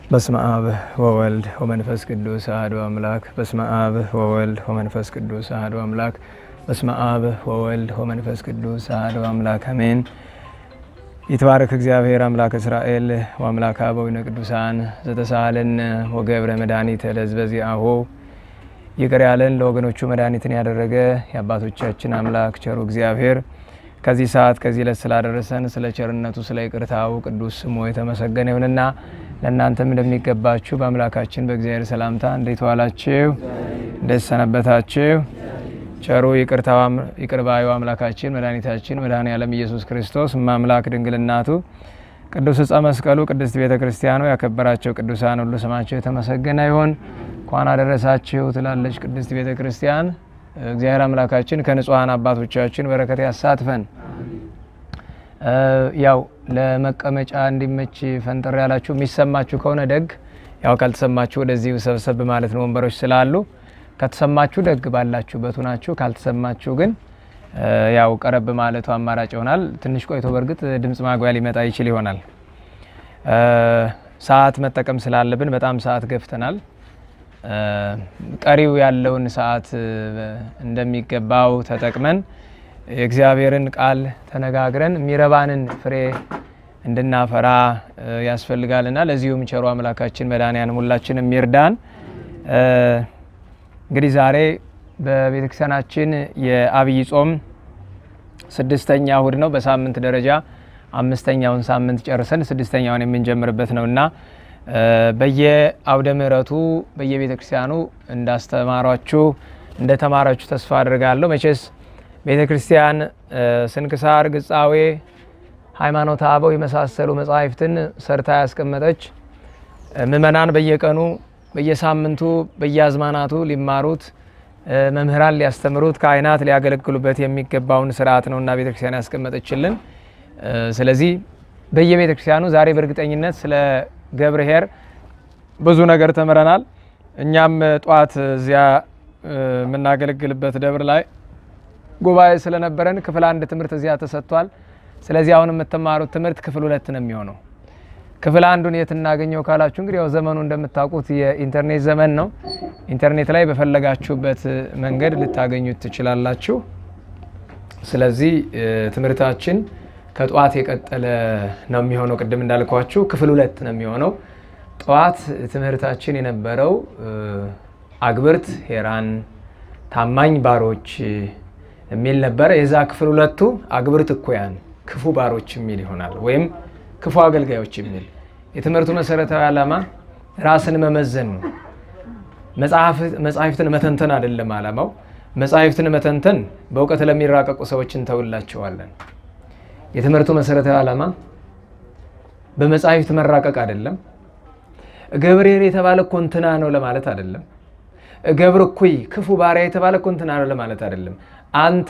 በስመ አብ ወወልድ ወመንፈስ ቅዱስ አሐዱ አምላክ። በስመ አብ ወወልድ ወመንፈስ ቅዱስ አሐዱ አምላክ። በስመ አብ ወወልድ ወመንፈስ ቅዱስ አሐዱ አምላክ አሜን። ይትባረክ እግዚአብሔር አምላክ እስራኤል ወአምላክ አበዊነ ቅዱሳን ዘተሳሃለን ወገብረ መድኃኒተ ለሕዝበ ዚአሁ ይቅር ያለን ለወገኖቹ መድኃኒትን ያደረገ የአባቶቻችን አምላክ ቸሩ እግዚአብሔር ከዚህ ሰዓት ከዚህ ዕለት ስላደረሰን ስለ ቸርነቱ ስለ ይቅርታው ቅዱስ ስሙ የተመሰገነ ይሁንና ለእናንተም እንደሚገባችሁ በአምላካችን በእግዚአብሔር ሰላምታ እንዴት ዋላችሁ? እንዴት ሰነበታችሁ? ቸሩ ይቅር ባዩ አምላካችን መድኃኒታችን መድኃኔ ዓለም ኢየሱስ ክርስቶስ ማምላክ ድንግልናቱ ቅዱስ ዕፀ መስቀሉ ቅድስት ቤተ ክርስቲያኑ ያከበራቸው ቅዱሳን ሁሉ ስማቸው የተመሰገነ ይሁን። እንኳን አደረሳችሁ ትላለች ቅድስት ቤተ ክርስቲያን። እግዚአብሔር አምላካችን ከንጹሐን አባቶቻችን በረከት ያሳትፈን። ያው ለመቀመጫ እንዲመች ፈንጠር ያላችሁ የሚሰማችሁ ከሆነ ደግ፣ ያው ካልተሰማችሁ ወደዚህ ሰብሰብ ማለት ነው። ወንበሮች ስላሉ ከተሰማችሁ ደግ ባላችሁበት ናችሁ። ካልተሰማችሁ ግን ያው ቀረብ ማለቱ አማራጭ ይሆናል። ትንሽ ቆይቶ በእርግጥ ድምፅ ማጉያ ሊመጣ ይችል ይሆናል። ሰዓት መጠቀም ስላለብን በጣም ሰዓት ገፍተናል። ቀሪው ያለውን ሰዓት እንደሚገባው ተጠቅመን የእግዚአብሔርን ቃል ተነጋግረን የሚረባንን ፍሬ እንድናፈራ ያስፈልጋልና ለዚሁም ቸሩ አምላካችን መድኃኔዓለም ሁላችን የሚርዳን። እንግዲህ ዛሬ በቤተክርስቲያናችን የአብይ ጾም ስድስተኛ እሁድ ነው። በሳምንት ደረጃ አምስተኛውን ሳምንት ጨርሰን ስድስተኛውን የምንጀምርበት ነው እና በየአውደ ምሕረቱ በየቤተ ክርስቲያኑ እንዳስተማሯችሁ እንደተማራችሁ ተስፋ አድርጋለሁ። መቼስ ቤተ ክርስቲያን ስንክሳር፣ ግጻዌ፣ ሃይማኖተ አበው የመሳሰሉ መጻሕፍትን ሰርታ ያስቀመጠች ምእመናን በየቀኑ በየሳምንቱ በየአዝማናቱ ሊማሩት መምህራን ሊያስተምሩት ካህናት ሊያገለግሉበት የሚገባውን ስርዓት ነውና ቤተ ክርስቲያን ያስቀመጠችልን። ስለዚህ በየቤተ ክርስቲያኑ ዛሬ በእርግጠኝነት ስለ ገብርኄር ብዙ ነገር ተምረናል። እኛም ጠዋት እዚያ የምናገለግልበት ደብር ላይ ጉባኤ ስለነበረን ክፍል አንድ ትምህርት እዚያ ተሰጥቷል። ስለዚህ አሁን የምትማሩት ትምህርት ክፍል ሁለት ነው የሚሆነው። ክፍል አንዱን የት እናገኘው ካላችሁ እንግዲህ ያው ዘመኑ እንደምታውቁት የኢንተርኔት ዘመን ነው። ኢንተርኔት ላይ በፈለጋችሁበት መንገድ ልታገኙት ትችላላችሁ። ስለዚህ ትምህርታችን ከጠዋት የቀጠለ ነው የሚሆነው። ቅድም እንዳልኳችሁ ክፍል ሁለት ነው የሚሆነው። ጠዋት ትምህርታችን የነበረው አግብርት ሄራን ታማኝ ባሮች የሚል ነበረ። የዛ ክፍል ሁለቱ አግብርት እኩያን ክፉ ባሮች የሚል ይሆናል፣ ወይም ክፉ አገልጋዮች የሚል የትምህርቱ መሰረታዊ ዓላማ ራስን መመዘን ነው። መጽሐፍትን መተንተን አይደለም ዓላማው። መጽሐፍትን መተንተን በእውቀት ለሚራቀቁ ሰዎች እንተውላቸዋለን። የትምህርቱ መሰረታዊ ዓላማ በመጽሐፍት መራቀቅ አይደለም። ገብርኄር የተባለ እኮ እንትና ነው ለማለት አይደለም። ገብር እኩይ ክፉ ባሪያ የተባለ እኮ እንትና ነው ለማለት አይደለም። አንተ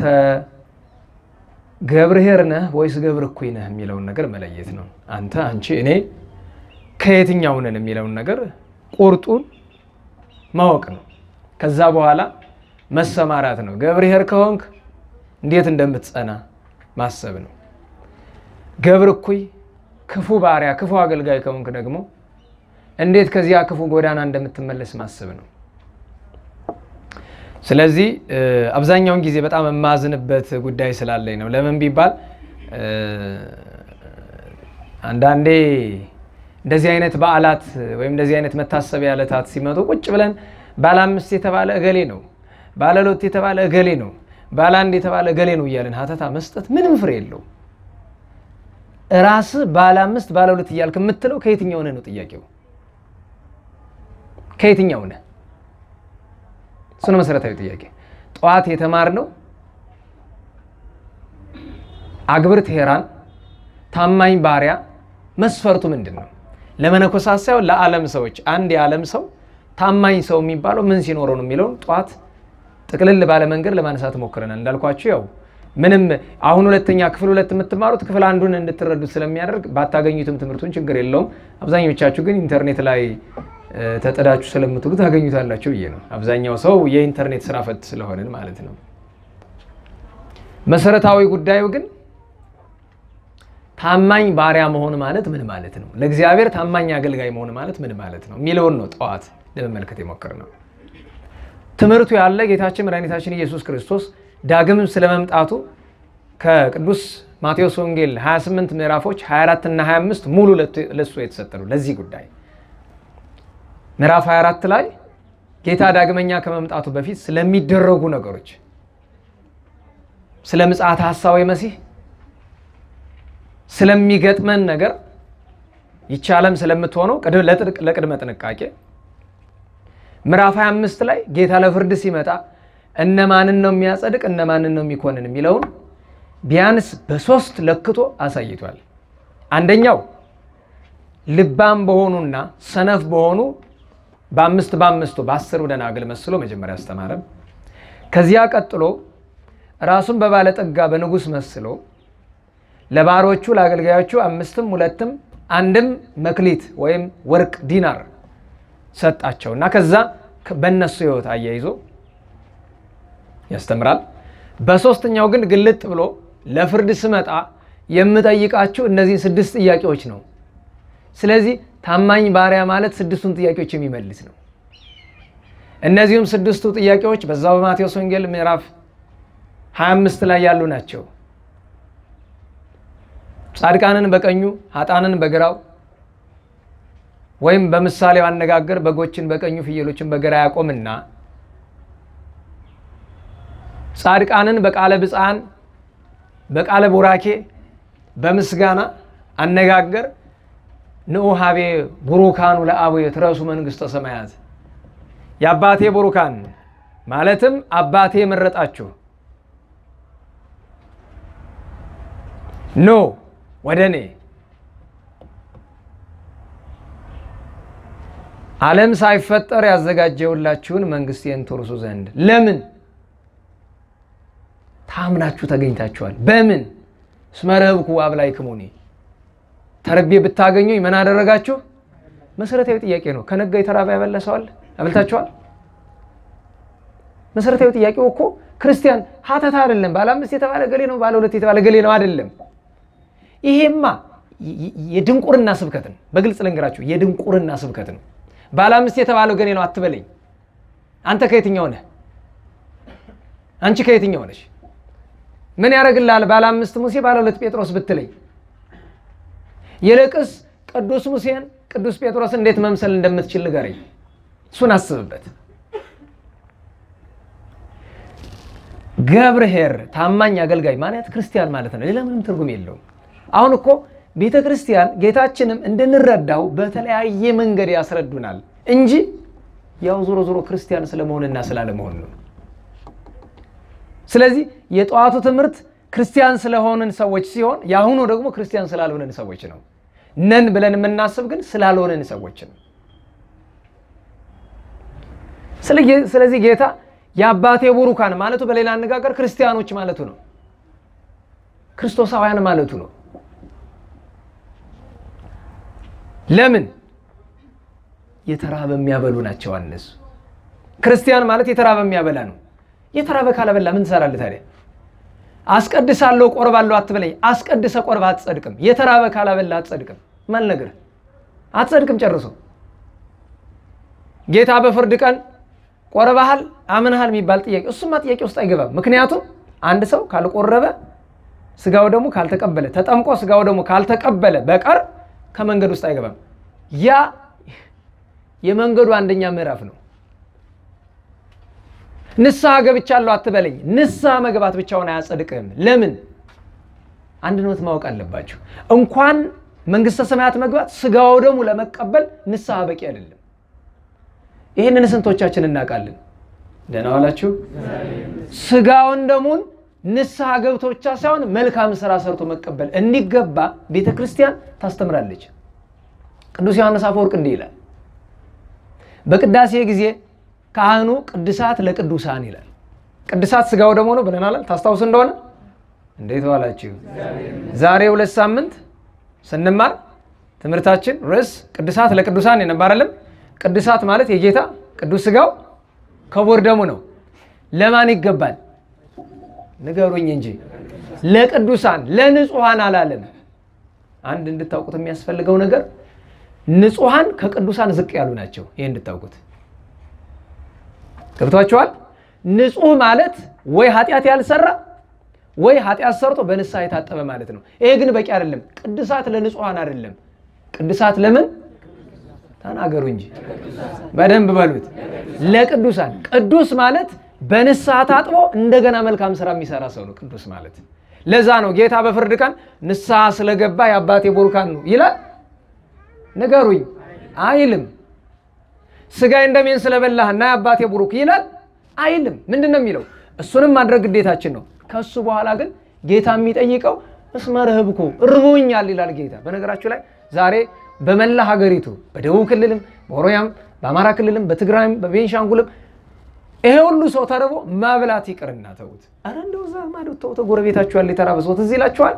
ገብርኄር ነህ ወይስ ገብር እኩይ ነህ የሚለውን ነገር መለየት ነው። አንተ፣ አንቺ፣ እኔ ከየትኛው ነን የሚለውን ነገር ቁርጡን ማወቅ ነው። ከዛ በኋላ መሰማራት ነው። ገብርኄር ከሆንክ እንዴት እንደምትጸና ማሰብ ነው። ገብር እኩይ ክፉ ባሪያ ክፉ አገልጋይ ከሆንክ ደግሞ እንዴት ከዚያ ክፉ ጎዳና እንደምትመለስ ማሰብ ነው። ስለዚህ አብዛኛውን ጊዜ በጣም የማዝንበት ጉዳይ ስላለኝ ነው። ለምን ቢባል አንዳንዴ እንደዚህ አይነት በዓላት ወይም እንደዚህ አይነት መታሰቢያ ዕለታት ሲመጡ ቁጭ ብለን ባለ አምስት የተባለ እገሌ ነው፣ ባለ ሎት የተባለ እገሌ ነው፣ ባለ አንድ የተባለ እገሌ ነው እያለን ሀተታ መስጠት ምንም ፍሬ የለው። ራስ ባለ አምስት ባለ ሁለት እያልክ የምትለው ከየትኛው ነህ ነው ጥያቄው። ከየትኛው ነህ? እሱ ነው መሰረታዊ ጥያቄ። ጠዋት የተማርነው አግብርት ሄራን ታማኝ ባሪያ መስፈርቱ ምንድን ነው? ለመነኮሳት ሳይሆን ለዓለም ሰዎች አንድ የዓለም ሰው ታማኝ ሰው የሚባለው ምን ሲኖረው ነው የሚለውን ጠዋት ጥቅልል ባለ መንገድ ለማንሳት ሞክረናል። እንዳልኳችሁ ያው ምንም አሁን ሁለተኛ ክፍል ሁለት የምትማሩት ክፍል አንዱን እንድትረዱት ስለሚያደርግ ባታገኙትም ትምህርቱን ችግር የለውም። አብዛኞቻችሁ ግን ኢንተርኔት ላይ ተጠዳችሁ ስለምትሉ ታገኙታላችሁ ብዬ ነው። አብዛኛው ሰው የኢንተርኔት ስራ ፈት ስለሆንን ማለት ነው። መሰረታዊ ጉዳዩ ግን ታማኝ ባሪያ መሆን ማለት ምን ማለት ነው? ለእግዚአብሔር ታማኝ አገልጋይ መሆን ማለት ምን ማለት ነው የሚለውን ነው ጠዋት ለመመልከት የሞከር ነው። ትምህርቱ ያለ ጌታችን መድኃኒታችን ኢየሱስ ክርስቶስ ዳግም ስለመምጣቱ ከቅዱስ ማቴዎስ ወንጌል 28 ምዕራፎች 24 እና 25 ሙሉ ለሱ የተሰጠ ነው። ለዚህ ጉዳይ ምዕራፍ 24 ላይ ጌታ ዳግመኛ ከመምጣቱ በፊት ስለሚደረጉ ነገሮች፣ ስለ ምጽአተ ሐሳዌ መሲህ ስለሚገጥመን ነገር ይህች ዓለም ስለምትሆነው ለቅድመ ጥንቃቄ ምዕራፍ 25 ላይ ጌታ ለፍርድ ሲመጣ እነማንን ነው የሚያጸድቅ እነማንን ነው የሚኮንን የሚለውን ቢያንስ በሶስት ለክቶ አሳይቷል። አንደኛው ልባም በሆኑና ሰነፍ በሆኑ በአምስት በአምስቱ በአስሩ ደናግል መስሎ መጀመሪያ አስተማረም። ከዚያ ቀጥሎ ራሱን በባለጠጋ በንጉሥ መስሎ ለባሮቹ ለአገልጋዮቹ አምስትም ሁለትም አንድም መክሊት ወይም ወርቅ ዲናር ሰጣቸው እና ከዛ በእነሱ ሕይወት አያይዞ ያስተምራል። በሶስተኛው ግን ግልጥ ብሎ ለፍርድ ስመጣ የምጠይቃችሁ እነዚህን ስድስት ጥያቄዎች ነው። ስለዚህ ታማኝ ባሪያ ማለት ስድስቱን ጥያቄዎች የሚመልስ ነው። እነዚሁም ስድስቱ ጥያቄዎች በዛው በማቴዎስ ወንጌል ምዕራፍ 25 ላይ ያሉ ናቸው። ጻድቃንን በቀኙ ኃጣንን በግራው ወይም በምሳሌው አነጋገር በጎችን በቀኙ ፍየሎችን በግራ ያቆምና ጻድቃንን በቃለ ብፅዓን በቃለ ቡራኬ በምስጋና አነጋገር ንዑ ሀቤ ቡሩካኑ ለአቡየ ትረሱ መንግሥተ ሰማያት የአባቴ ቡሩካን ማለትም አባቴ የመረጣችሁ ኖ ወደ እኔ ዓለም ሳይፈጠር ያዘጋጀውላችሁን መንግሥቴን ትወርሱ ዘንድ ለምን ታምናችሁ ተገኝታችኋል። በምን እስመ ረህብኩ አብላዕክሙኒ ተርቤ ብታገኙኝ ምን አደረጋችሁ? መሰረታዊ ጥያቄ ነው። ከነጋ የተራበ ያበለሰዋል አብልታችኋል? መሰረታዊ ጥያቄው እኮ ክርስቲያን ሀተታ አይደለም። ባለ አምስት የተባለ ገሌ ነው፣ ባለ ሁለት የተባለ ገሌ ነው አይደለም። ይሄማ የድንቁርና ስብከት ነው። በግልጽ ልንገራችሁ፣ የድንቁርና ስብከት ነው። ባለ አምስት የተባለው ገሌ ነው አትበለኝ። አንተ ከየትኛው ነህ? አንቺ ከየትኛው ነሽ? ምን ያደርግልሃል? ባለ አምስት ሙሴ ባለ ሁለት ጴጥሮስ ብትለኝ፣ ይልቅስ ቅዱስ ሙሴን ቅዱስ ጴጥሮስ እንዴት መምሰል እንደምትችል ንገረኝ። እሱን አስብበት። ገብርኄር ታማኝ አገልጋይ ማለት ክርስቲያን ማለት ነው። ሌላ ምንም ትርጉም የለውም። አሁን እኮ ቤተ ክርስቲያን ጌታችንም እንድንረዳው በተለያየ መንገድ ያስረዱናል እንጂ ያው ዞሮ ዞሮ ክርስቲያን ስለመሆንና ስላለመሆን ነው። ስለዚህ የጠዋቱ ትምህርት ክርስቲያን ስለሆንን ሰዎች ሲሆን የአሁኑ ደግሞ ክርስቲያን ስላልሆንን ሰዎች ነው። ነን ብለን የምናስብ ግን ስላልሆንን ሰዎች ነው። ስለዚህ ጌታ የአባቴ ቡሩካን ማለቱ በሌላ አነጋገር ክርስቲያኖች ማለቱ ነው። ክርስቶሳውያን ማለቱ ነው። ለምን የተራበ የሚያበሉ ናቸው እነሱ። ክርስቲያን ማለት የተራበ የሚያበላ ነው። የተራበ ካላበላ ምን ትሰራለህ ታዲያ? አስቀድሳለሁ ቆርባለሁ አትበለኝ። አስቀድሰ ቆርባ አትጸድቅም። የተራበ ካላበላ አትጸድቅም። ማን ነገር አትጸድቅም ጨርሶ። ጌታ በፍርድ ቀን ቆርባሃል አምንሃል የሚባል ጥያቄ እሱማ ጥያቄ ውስጥ አይገባም። ምክንያቱም አንድ ሰው ካልቆረበ ስጋው ደግሞ ካልተቀበለ ተጠምቆ ስጋው ደግሞ ካልተቀበለ በቀር ከመንገድ ውስጥ አይገባም። ያ የመንገዱ አንደኛ ምዕራፍ ነው። ንስሐ ገብቻለሁ አትበለኝ። ንስሐ መግባት ብቻውን አያጸድቅህም። ለምን? አንድ ነት ማወቅ አለባችሁ። እንኳን መንግስተ ሰማያት መግባት ስጋው ደግሞ ለመቀበል ንስሐ በቂ አይደለም። ይህንን ስንቶቻችን እናውቃለን? ደህና ዋላችሁ። ስጋውን ደሙን ንስሐ ገብቶ ብቻ ሳይሆን መልካም ስራ ሰርቶ መቀበል እንዲገባ ቤተ ክርስቲያን ታስተምራለች። ቅዱስ ዮሐንስ አፈወርቅ እንዲህ ይላል፣ በቅዳሴ ጊዜ ካህኑ ቅድሳት ለቅዱሳን ይላል። ቅድሳት ስጋው ደግሞ ነው ብለናል። ታስታውስ እንደሆነ እንዴት ዋላችሁ? ዛሬ ሁለት ሳምንት ስንማር ትምህርታችን ርዕስ ቅድሳት ለቅዱሳን የነበር አይደለም። ቅድሳት ማለት የጌታ ቅዱስ ስጋው ክቡር ደሙ ነው። ለማን ይገባል? ንገሩኝ እንጂ ለቅዱሳን ለንጹሐን አላለም። አንድ እንድታውቁት የሚያስፈልገው ነገር ንጹሐን ከቅዱሳን ዝቅ ያሉ ናቸው። ይህ እንድታውቁት ገብቷቸዋል። ንጹህ ማለት ወይ ኃጢአት ያልሰራ ወይ ኃጢአት ሰርቶ በንስሐ የታጠበ ማለት ነው። ይሄ ግን በቂ አይደለም። ቅዱሳት ለንጹሐን አይደለም። ቅዱሳት ለምን ተናገሩ እንጂ በደንብ በሉት። ለቅዱሳን ቅዱስ ማለት በንስሐ ታጥቦ እንደገና መልካም ስራ የሚሰራ ሰው ነው ቅዱስ ማለት። ለዛ ነው ጌታ በፍርድ ቀን ንስሐ ስለገባ የአባቴ ቡሩካን ነው ይላል። ንገሩኝ አይልም። ስጋዬን ደሜን ስለበላህና የአባቴ ቡሩክ ይላል አይልም። ምንድን ነው የሚለው? እሱንም ማድረግ ግዴታችን ነው። ከሱ በኋላ ግን ጌታ የሚጠይቀው እስመ ረህብኩ ርቦኛል ይላል ጌታ። በነገራችሁ ላይ ዛሬ በመላ ሀገሪቱ በደቡብ ክልልም በኦሮሚያም በአማራ ክልልም በትግራይም በቤንሻንጉልም ይሄ ሁሉ ሰው ተርቦ ማብላት ይቅርና ተዉት። ኧረ እንደው እዛ ማዶ ተው ጎረቤታችሁ ያለ የተራበ ሰው ትዝ ይላችኋል?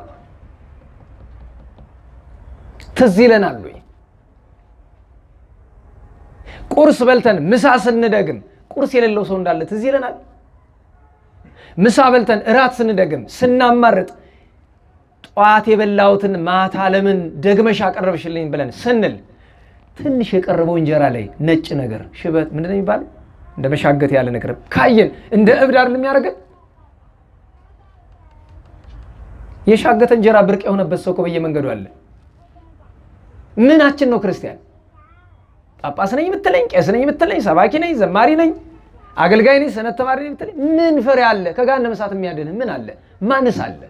ትዝ ይለናል ወይ? ቁርስ በልተን ምሳ ስንደግም ቁርስ የሌለው ሰው እንዳለ ትዝ ይለናል። ምሳ በልተን እራት ስንደግም ስናማርጥ ጠዋት የበላሁትን ማታ ለምን ደግመሽ አቀረብሽልኝ ብለን ስንል ትንሽ የቀረበው እንጀራ ላይ ነጭ ነገር ሽበት ምንድን ነው የሚባለው? እንደ መሻገት ያለ ነገር ካየን እንደ እብድ አይደል የሚያደርገን? የሻገተ እንጀራ ብርቅ የሆነበት ሰው እኮ በየመንገዱ አለ። ምናችን ነው ክርስቲያን? ጳጳስ ነኝ የምትለኝ፣ ቄስ ነኝ የምትለኝ፣ ሰባኪ ነኝ፣ ዘማሪ ነኝ፣ አገልጋይ ነኝ፣ ሰነት ተማሪ ነኝ የምትለኝ ምን ፍሬ አለ? ከገሃነመ እሳት የሚያድንህ ምን አለ? ማንስ አለ?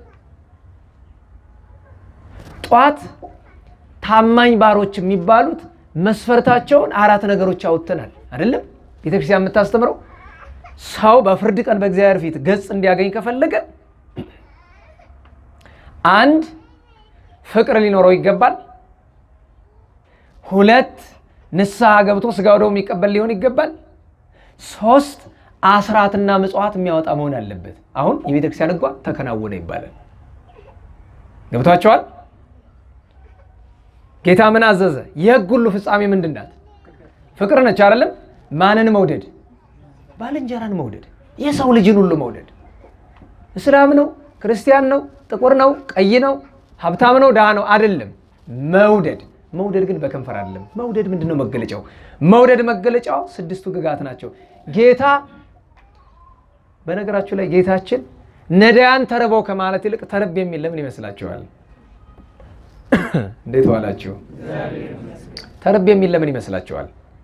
ጧት ታማኝ ባሮች የሚባሉት መስፈርታቸውን አራት ነገሮች አውጥተናል አይደለም? ቤተክርስቲያን የምታስተምረው ሰው በፍርድ ቀን በእግዚአብሔር ፊት ገጽ እንዲያገኝ ከፈለገ አንድ ፍቅር ሊኖረው ይገባል። ሁለት ንስሐ ገብቶ ስጋ ወደሙ የሚቀበል ሊሆን ይገባል። ሶስት አስራትና ምጽዋት የሚያወጣ መሆን አለበት። አሁን የቤተክርስቲያን ሕጓ ተከናወነ ይባላል። ገብቷቸዋል። ጌታ ምን አዘዘ? የሕግ ሁሉ ፍጻሜ ምንድን ናት? ፍቅር ነች አይደለም? ማንን መውደድ? ባልንጀራን መውደድ፣ የሰው ልጅን ሁሉ መውደድ። እስላም ነው፣ ክርስቲያን ነው፣ ጥቁር ነው፣ ቀይ ነው፣ ሀብታም ነው፣ ድሃ ነው አይደለም። መውደድ መውደድ ግን በከንፈር አይደለም። መውደድ ምንድን ነው መገለጫው? መውደድ መገለጫው ስድስቱ ግጋት ናቸው። ጌታ በነገራችሁ ላይ ጌታችን ነዳያን ተርበው ከማለት ይልቅ ተርብ የሚል ለምን ይመስላችኋል? እንዴት ዋላችሁ? ተርብ የሚል ለምን ይመስላችኋል?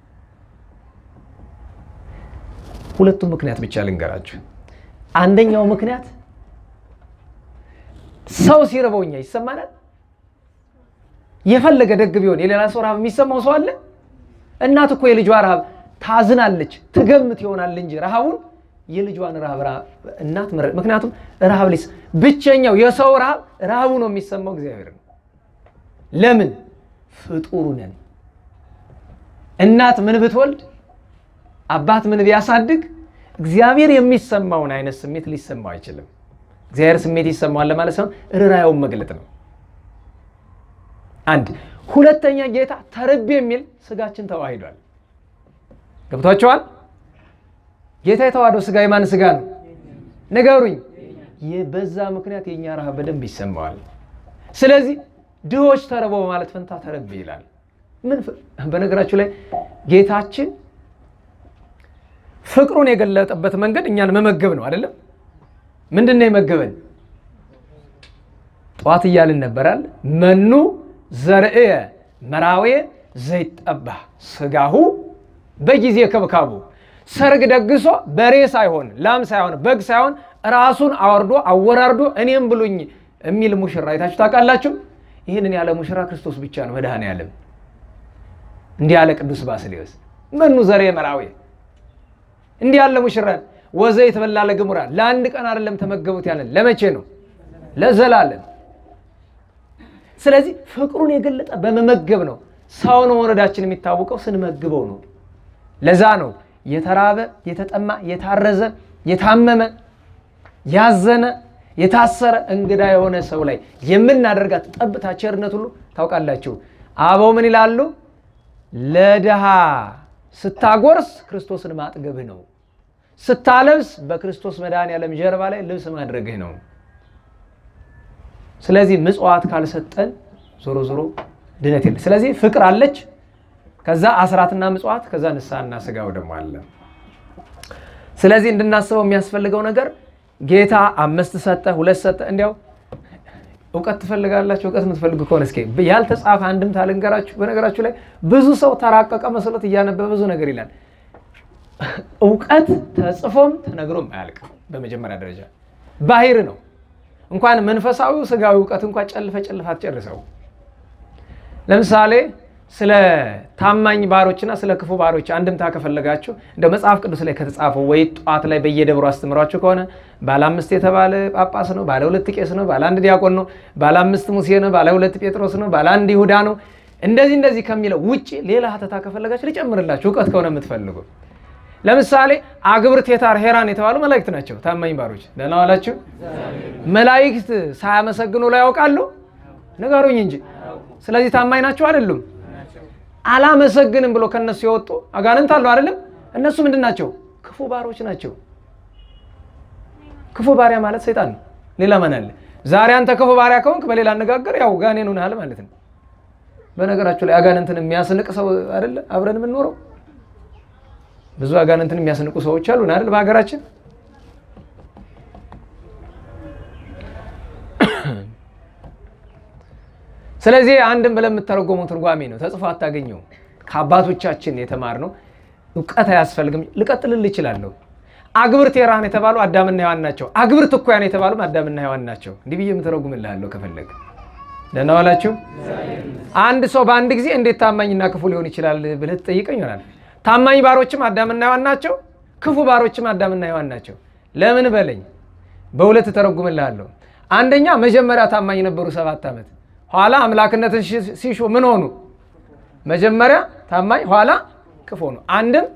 ሁለቱም ምክንያት ብቻ ልንገራችሁ። አንደኛው ምክንያት ሰው ሲርበው እኛ ይሰማናል። የፈለገ ደግ ቢሆን የሌላ ሰው ረሃብ የሚሰማው ሰው አለ? እናት እኮ የልጇ ረሃብ ታዝናለች፣ ትገምት ይሆናል እንጂ ረሃቡን የልጇን ረሃብ እናት ምክንያቱም ረሃብ ሊስ ብቸኛው የሰው ረሃብ ረሃቡ ነው የሚሰማው እግዚአብሔር ነው። ለምን ፍጡሩ ነን። እናት ምን ብትወልድ አባት ምን ቢያሳድግ እግዚአብሔር የሚሰማውን አይነት ስሜት ሊሰማው አይችልም። እግዚአብሔር ስሜት ይሰማዋል ለማለት ሳይሆን ርኅራኄውን መግለጥ ነው። አንድ ሁለተኛ ጌታ ተርቤ የሚል ስጋችን ተዋሂዷል። ገብቷቸዋል። ጌታ የተዋህደው ስጋ የማን ስጋ ነው? ንገሩኝ። በዛ ምክንያት የእኛ ረሃብ በደንብ ይሰማዋል። ስለዚህ ድሆች ተርበው በማለት ፈንታ ተርቤ ይላል። ምን በነገራችሁ ላይ ጌታችን ፍቅሩን የገለጠበት መንገድ እኛን መመገብ ነው አይደለም? ምንድን ነው የመገበን? ጠዋት እያልን ነበራል። መኑ ዘርእየ መራዌ ዘይጠባ ስጋሁ በጊዜ ከብካቡ ሰርግ ደግሶ በሬ ሳይሆን ላም ሳይሆን በግ ሳይሆን ራሱን አወርዶ አወራርዶ እኔም ብሉኝ የሚል ሙሽራ አይታችሁ ታውቃላችሁ? ይህንን ያለ ሙሽራ ክርስቶስ ብቻ ነው መድኃኔዓለም። እንዲህ ያለ ቅዱስ ባስልዮስ መኑ ዘርእየ መራዌ እንዲህ ያለ ሙሽራን ወዘይት በላ ለግሙራ ለአንድ ቀን አይደለም ተመገቡት ያለን ለመቼ ነው? ለዘላለም። ስለዚህ ፍቅሩን የገለጠ በመመገብ ነው። ሰውን መውረዳችን የሚታወቀው ስንመግበው ነው። ለዛ ነው የተራበ፣ የተጠማ፣ የታረዘ፣ የታመመ፣ ያዘነ፣ የታሰረ እንግዳ የሆነ ሰው ላይ የምናደርጋት ጠብታ ቸርነት ሁሉ ታውቃላችሁ። አበው ምን ይላሉ? ለድሃ ስታጎርስ ክርስቶስን ማጥገብህ ነው። ስታለብስ በክርስቶስ መድኃኔዓለም ጀርባ ላይ ልብስ ማድረግህ ነው። ስለዚህ ምጽዋት ካልሰጠን ዞሮ ዞሮ ድነት የለ። ስለዚህ ፍቅር አለች፣ ከዛ አስራትና ምጽዋት፣ ከዛ ንስሐና ስጋው ደግሞ አለ። ስለዚህ እንድናስበው የሚያስፈልገው ነገር ጌታ አምስት ሰጠ፣ ሁለት ሰጠ። እንዲያው እውቀት ትፈልጋላችሁ? እውቀት የምትፈልጉ ከሆነ እስኪ ያልተጻፈ አንድምታ ልንገራችሁ። በነገራችሁ ላይ ብዙ ሰው ተራቀቀ መስሎት እያነበበ ብዙ ነገር ይላል። እውቀት ተጽፎም ተነግሮም አያልቅም። በመጀመሪያ ደረጃ ባህር ነው። እንኳን መንፈሳዊው ስጋዊ እውቀት እንኳን ጨልፈ ጨልፈ አትጨርሰው። ለምሳሌ ስለ ታማኝ ባሮችና ስለ ክፉ ባሮች አንድምታ ከፈለጋችሁ እንደ መጽሐፍ ቅዱስ ላይ ከተጻፈው ወይ ጠዋት ላይ በየደብሩ አስተምሯችሁ ከሆነ ባለ አምስት የተባለ ጳጳስ ነው፣ ባለ ሁለት ቄስ ነው፣ ባለ አንድ ዲያቆን ነው፣ ባለ አምስት ሙሴ ነው፣ ባለ ሁለት ጴጥሮስ ነው፣ ባለ አንድ ይሁዳ ነው። እንደዚህ እንደዚህ ከሚለው ውጭ ሌላ ሀተታ ከፈለጋችሁ ልጨምርላችሁ፣ እውቀት ከሆነ የምትፈልጉ ለምሳሌ አግብርት የታር ሄራን የተባሉ መላእክት ናቸው። ታማኝ ባሮች ደህና ዋላችሁ። መላእክት ሳያመሰግኑ ላይ ያውቃሉ? ንገሩኝ እንጂ። ስለዚህ ታማኝ ናቸው አይደሉም? አላመሰግንም ብሎ ከነሱ የወጡ አጋንንት አሉ አይደለም? እነሱ ምንድን ናቸው? ክፉ ባሮች ናቸው። ክፉ ባሪያ ማለት ሰይጣን ነው። ሌላ ማን አለ? ዛሬ አንተ ክፉ ባሪያ ከሆንክ በሌላ አነጋገር ያው ጋኔን ሆነሃል ማለት ነው። በነገራችሁ ላይ አጋንንትን የሚያስንቅ ሰው አይደለ አብረን የምንኖረው ብዙ አጋንንትን የሚያስንቁ ሰዎች አሉን አይደል? በሀገራችን ስለዚህ አንድም ብለን የምተረጎመው ትርጓሜ ነው። ተጽፎ አታገኘው። ከአባቶቻችን የተማርነው እውቀት አያስፈልግም። ልቀጥልል እችላለሁ። አግብርት የራህን የተባሉ አዳምና ሔዋን ናቸው። አግብርት እኩያን የተባሉ አዳምና ሔዋን ናቸው። እንዲህ ብዬ የምተረጉምልሃለሁ ከፈለግ። ደህና ዋላችሁ። አንድ ሰው በአንድ ጊዜ እንዴት ታማኝና ክፉ ሊሆን ይችላል ብለህ ትጠይቀኝ ይሆናል። ታማኝ ባሮችም አዳምና ሔዋን ናቸው። ክፉ ባሮችም አዳምና ሔዋን ናቸው። ለምን በለኝ፣ በሁለት ተረጉምልሃለሁ። አንደኛ መጀመሪያ ታማኝ ነበሩ ሰባት ዓመት ኋላ አምላክነትን ሲሹ ምን ሆኑ? መጀመሪያ ታማኝ ኋላ ክፉ ሆኑ። አንድም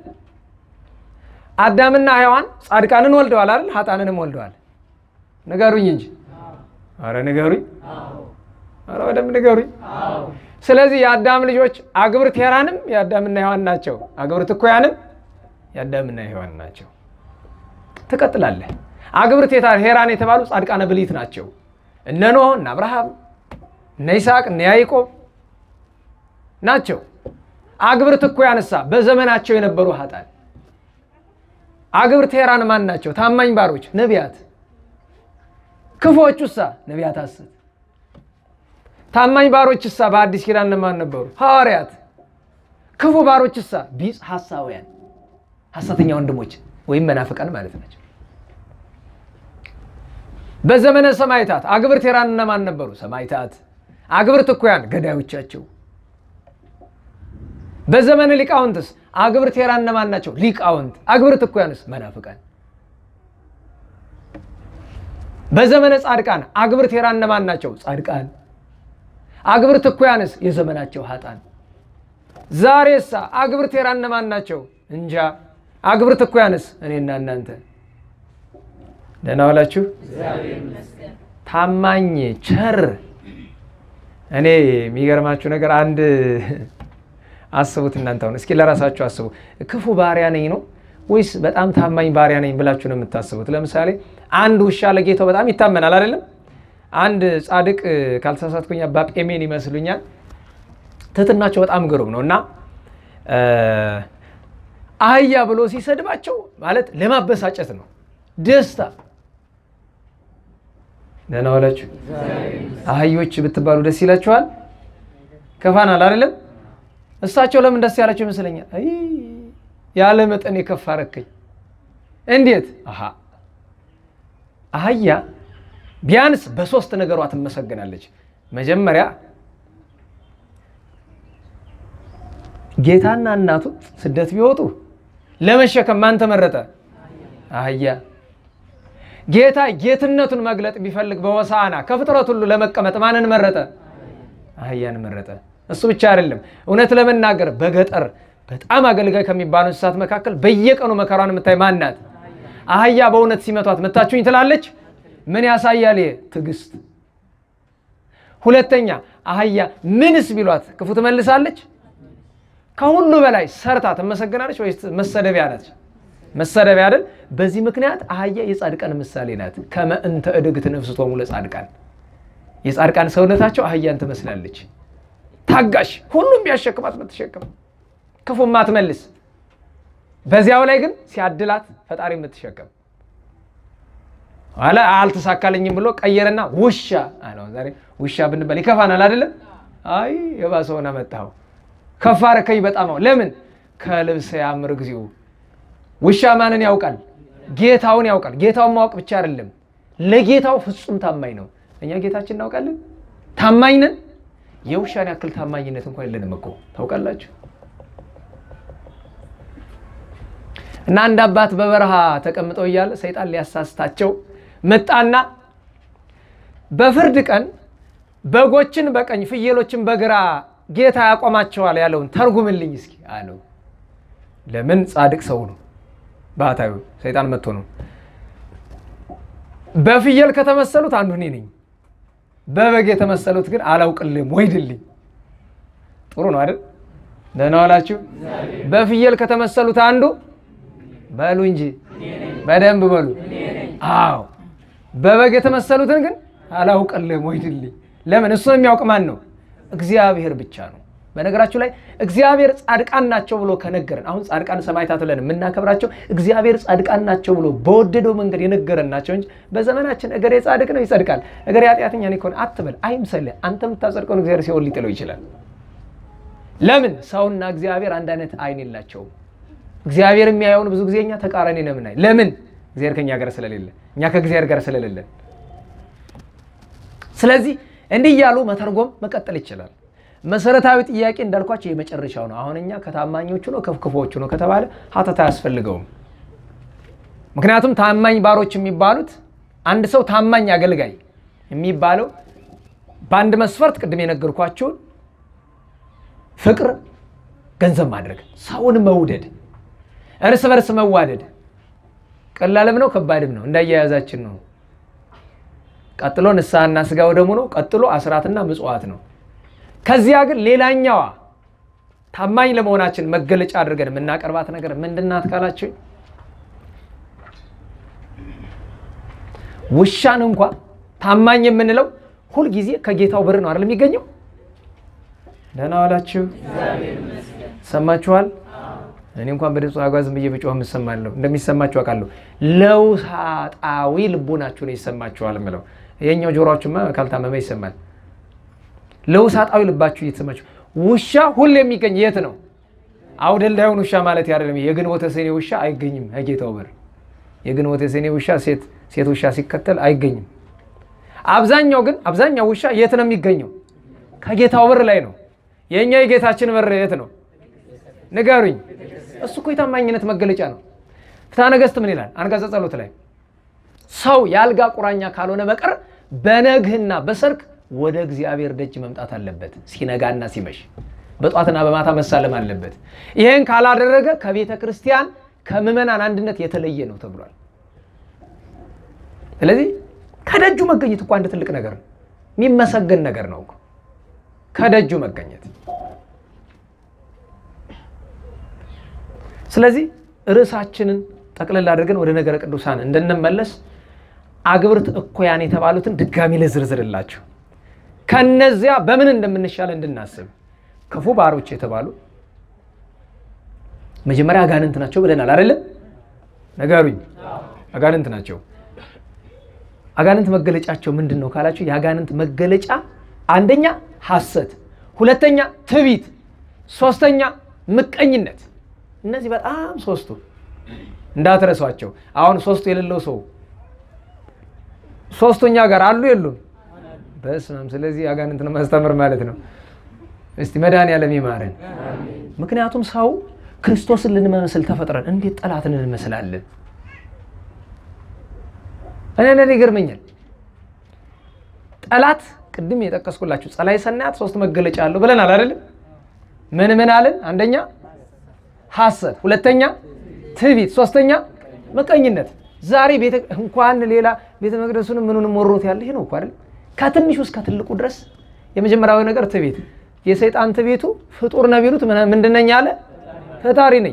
አዳምና ሔዋን ጻድቃንን ወልደዋል አይደል? ሀጣንንም ወልደዋል። ንገሩኝ እንጂ አረ ንገሩኝ፣ አረ በደምብ ንገሩኝ። ስለዚህ የአዳም ልጆች አግብርት ሔራንም የአዳምና ሔዋን ናቸው። አግብርት እኩያንም የአዳምና ሔዋን ናቸው። ትቀጥላለህ። አግብርት ሔራን የተባሉ ጻድቃነ ብሊት ናቸው። እነ ኖህ እነ አብርሃም እነ ይስሐቅ እነ ያዕቆብ ናቸው። አግብርት እኩያንሳ በዘመናቸው የነበሩ ሀጣን። አግብርት ሔራን ማን ናቸው? ታማኝ ባሮች ነቢያት። ክፉዎቹሳ ነቢያት ሐሰት። ታማኝ ባሮችሳ በአዲስ ኪዳን እነማን ነበሩ? ሐዋርያት። ክፉ ባሮችሳ ቢጽ ሐሳውያን፣ ሐሰተኛ ወንድሞች ወይም መናፍቃን ማለት ናቸው። በዘመነ ሰማይታት አግብርት ሔራን እነማን ነበሩ? ሰማይታት። አግብርት እኩያን ገዳዮቻቸው። በዘመነ ሊቃውንትስ አግብርት ሔራን እነማን ናቸው? ሊቃውንት። አግብርት እኩያንስ መናፍቃን። በዘመነ ጻድቃን አግብርት ሔራን እነማን ናቸው? ጻድቃን። አግብርት እኩያንስ የዘመናቸው ሀጣን። ዛሬሳ አግብርት ሔራን እነማን ናቸው? እንጃ። አግብርት እኩያንስ እኔና እናንተ። ደህና ዋላችሁ። ታማኝ ቸር እኔ የሚገርማችሁ ነገር አንድ አስቡት እናንተ አሁን እስኪ ለራሳችሁ አስቡ። ክፉ ባሪያ ነኝ ነው ወይስ በጣም ታማኝ ባሪያ ነኝ ብላችሁ ነው የምታስቡት? ለምሳሌ አንድ ውሻ ለጌታው በጣም ይታመናል አይደለም? አንድ ጻድቅ ካልተሳሳትኩኝ አባ ጴሜን ይመስሉኛል። ትህትናቸው በጣም ግሩም ነው እና አህያ ብሎ ሲሰድባቸው ማለት ለማበሳጨት ነው ደስታ ደህና ዋላችሁ። አህዮች ብትባሉ ደስ ይላችኋል? ከፋናል አይደለም? እሳቸው ለምን ደስ ያላቸው ይመስለኛል። አይ ያለ መጠን የከፋ ረከኝ። እንዴት? አሃ አህያ ቢያንስ በሶስት ነገሯ ትመሰገናለች። መጀመሪያ ጌታና እናቱ ስደት ቢወጡ ለመሸከም ማን ተመረጠ? አህያ ጌታ ጌትነቱን መግለጥ ቢፈልግ በሆሳዕና ከፍጥረት ሁሉ ለመቀመጥ ማንን መረጠ? አህያን መረጠ። እሱ ብቻ አይደለም። እውነት ለመናገር በገጠር በጣም አገልጋይ ከሚባሉ እንስሳት መካከል በየቀኑ መከሯን የምታይ ማን ናት? አህያ በእውነት ሲመቷት መታችሁኝ ትላለች። ምን ያሳያል? ትዕግስት። ሁለተኛ አህያ ምንስ ቢሏት ክፉ ትመልሳለች? ከሁሉ በላይ ሰርታ ትመሰገናለች ወይስ መሰደቢያ ነች? መሰደቢያ አይደል? በዚህ ምክንያት አህያ የጻድቃን ምሳሌ ናት። ከመ እንተ እድግት ነፍስቶሙ ለጻድቃን የጻድቃን ሰውነታቸው አህያን ትመስላለች። ታጋሽ፣ ሁሉም ቢያሸክማት የምትሸክም ክፉ ማትመልስ፣ በዚያው ላይ ግን ሲያድላት ፈጣሪ የምትሸከም ኋላ አልተሳካልኝም ብሎ ቀየረና ውሻ አለው። ዛሬ ውሻ ብንባል ይከፋናል አይደለም? አይ የባሰ ሆነ መጣኸው ከፍ አደረከኝ በጣም ለምን ከልብስ ያምር ጊዜው ውሻ ማንን ያውቃል? ጌታውን ያውቃል። ጌታውን ማወቅ ብቻ አይደለም ለጌታው ፍጹም ታማኝ ነው። እኛ ጌታችን እናውቃለን፣ ታማኝ ነን። የውሻን ያክል ታማኝነት እንኳን የለንም እኮ ታውቃላችሁ። እና አንድ አባት በበረሃ ተቀምጠው እያለ ሰይጣን ሊያሳስታቸው መጣና በፍርድ ቀን በጎችን በቀኝ ፍየሎችን በግራ ጌታ ያቆማቸዋል ያለውን ተርጉምልኝ እስኪ አለው። ለምን ጻድቅ ሰው ነው ባህታዊ ሰይጣን መጥቶ ነው። በፍየል ከተመሰሉት አንዱ እኔ ነኝ፣ በበግ የተመሰሉት ግን አላውቅልም ወይድልኝ። ጥሩ ነው አይደል? ደህና ዋላችሁ። በፍየል ከተመሰሉት አንዱ በሉ እንጂ በደንብ በሉ። አዎ በበግ የተመሰሉትን ግን አላውቅልም ወይድልኝ። ለምን? እሱ የሚያውቅ ማን ነው? እግዚአብሔር ብቻ ነው። በነገራችሁ ላይ እግዚአብሔር ጻድቃን ናቸው ብሎ ከነገረን አሁን ጻድቃን ሰማዕታት ብለን የምናከብራቸው እግዚአብሔር ጻድቃን ናቸው ብሎ በወደደው መንገድ የነገረን ናቸው እንጂ በዘመናችን እገሬ ጻድቅ ነው ይጸድቃል፣ እገሬ ኃጢአተኛ ነው ይኮን አትበል። አይምሰልህ። አንተ የምታጸድቀውን እግዚአብሔር ሲኦል ሊጥለው ይችላል። ለምን? ሰውና እግዚአብሔር አንድ አይነት አይን የላቸውም። እግዚአብሔር የሚያየውን ብዙ ጊዜ እኛ ተቃራኒ ነው የምናይ። ለምን? እግዚአብሔር ከእኛ ጋር ስለሌለ፣ እኛ ከእግዚአብሔር ጋር ስለሌለን። ስለዚህ እንዲህ እያሉ መተርጎም መቀጠል ይችላል። መሰረታዊ ጥያቄ እንዳልኳቸው የመጨረሻው ነው። አሁን እኛ ከታማኞቹ ነው ከክፉዎቹ ነው ከተባለ ሀተታ አያስፈልገውም። ምክንያቱም ታማኝ ባሮች የሚባሉት አንድ ሰው ታማኝ አገልጋይ የሚባለው በአንድ መስፈርት ቅድም የነገርኳቸውን ፍቅር ገንዘብ ማድረግ፣ ሰውን መውደድ፣ እርስ በርስ መዋደድ ቀላልም ነው ከባድም ነው እንዳያያዛችን ነው። ቀጥሎ ንስሐና ስጋው ደሙ ነው። ቀጥሎ አስራትና ምጽዋት ነው። ከዚያ ግን ሌላኛዋ ታማኝ ለመሆናችን መገለጫ አድርገን የምናቀርባት ነገር ምንድናት ካላችሁ ውሻን እንኳ ታማኝ የምንለው ሁልጊዜ ከጌታው ብር ነው አይደል የሚገኘው። ደህና ዋላችሁ፣ ሰማችኋል። እኔ እንኳን በድምፅ አጓዝ ብዬ ብጮህ የምሰማለሁ እንደሚሰማችሁ አውቃለሁ። ለውሳጣዊ ልቦናችሁ ነው ይሰማችኋል የምለው ይሄኛው ጆሮአችሁማ ካልታመመ ይሰማል። ለውሳጣዊ ልባችሁ እየተሰማችሁ ውሻ ሁሌ የሚገኝ የት ነው? አውደልዳዩን ውሻ ማለት አይደለም። የግንቦተ ሰኔ ውሻ አይገኝም ከጌታው በር። የግንቦተ ሰኔ ውሻ ሴት ሴት ውሻ ሲከተል አይገኝም። አብዛኛው ግን አብዛኛው ውሻ የት ነው የሚገኘው? ከጌታው በር ላይ ነው። የእኛ የጌታችን በር የት ነው? ንገሩኝ። እሱ እኮ የታማኝነት መገለጫ ነው። ፍትሐ ነገሥት ምን ይላል? አንቀጸ ጸሎት ላይ ሰው የአልጋ ቁራኛ ካልሆነ በቀር በነግህና በሰርክ ወደ እግዚአብሔር ደጅ መምጣት አለበት። ሲነጋና ሲመሽ በጧትና በማታ መሳለም አለበት። ይህን ካላደረገ ከቤተ ክርስቲያን ከምዕመናን አንድነት የተለየ ነው ተብሏል። ስለዚህ ከደጁ መገኘት እኮ አንድ ትልቅ ነገር ነው፣ የሚመሰገን ነገር ነው እኮ ከደጁ መገኘት። ስለዚህ ርዕሳችንን ጠቅልል አድርገን ወደ ነገረ ቅዱሳን እንድንመለስ አግብርት እኩያን የተባሉትን ድጋሚ ልዝርዝርላችሁ ከነዚያ በምን እንደምንሻል እንድናስብ ክፉ ባሮች የተባሉ መጀመሪያ አጋንንት ናቸው ብለናል አይደለም? ነገሩኝ። አጋንንት ናቸው። አጋንንት መገለጫቸው ምንድን ነው ካላችሁ፣ የአጋንንት መገለጫ አንደኛ ሐሰት፣ ሁለተኛ ትዕቢት፣ ሶስተኛ ምቀኝነት። እነዚህ በጣም ሶስቱ እንዳትረሷቸው። አሁን ሶስቱ የሌለው ሰው ሶስተኛ ጋር አሉ የሉም? በስመም ስለዚህ አጋንንት ነው ማስተምር ማለት ነው። እስቲ መድኃኒዓለም ይማረን። ምክንያቱም ሰው ክርስቶስን ልንመስል ተፈጥረን እንዴት ጠላትን እንመስላለን? እኔ ለኔ ይገርመኛል። ጠላት ቅድም የጠቀስኩላችሁ ጸላይ ሰናያት ሶስት መገለጫ አለው ብለናል አይደለም? ምን ምን አለን? አንደኛ ሐሰት፣ ሁለተኛ ትዕቢት፣ ሶስተኛ ምቀኝነት። ዛሬ እንኳን ሌላ ቤተ መቅደሱንም ምኑንም ወሮት ያለ ይሄ ነው እኮ አይደል? ከትንሹ እስከ ትልቁ ድረስ የመጀመሪያዊ ነገር ትዕቢት። የሰይጣን ትዕቢቱ ፍጡር ነው ቢሉት ምንድን ነኝ አለ? ፈጣሪ ነኝ።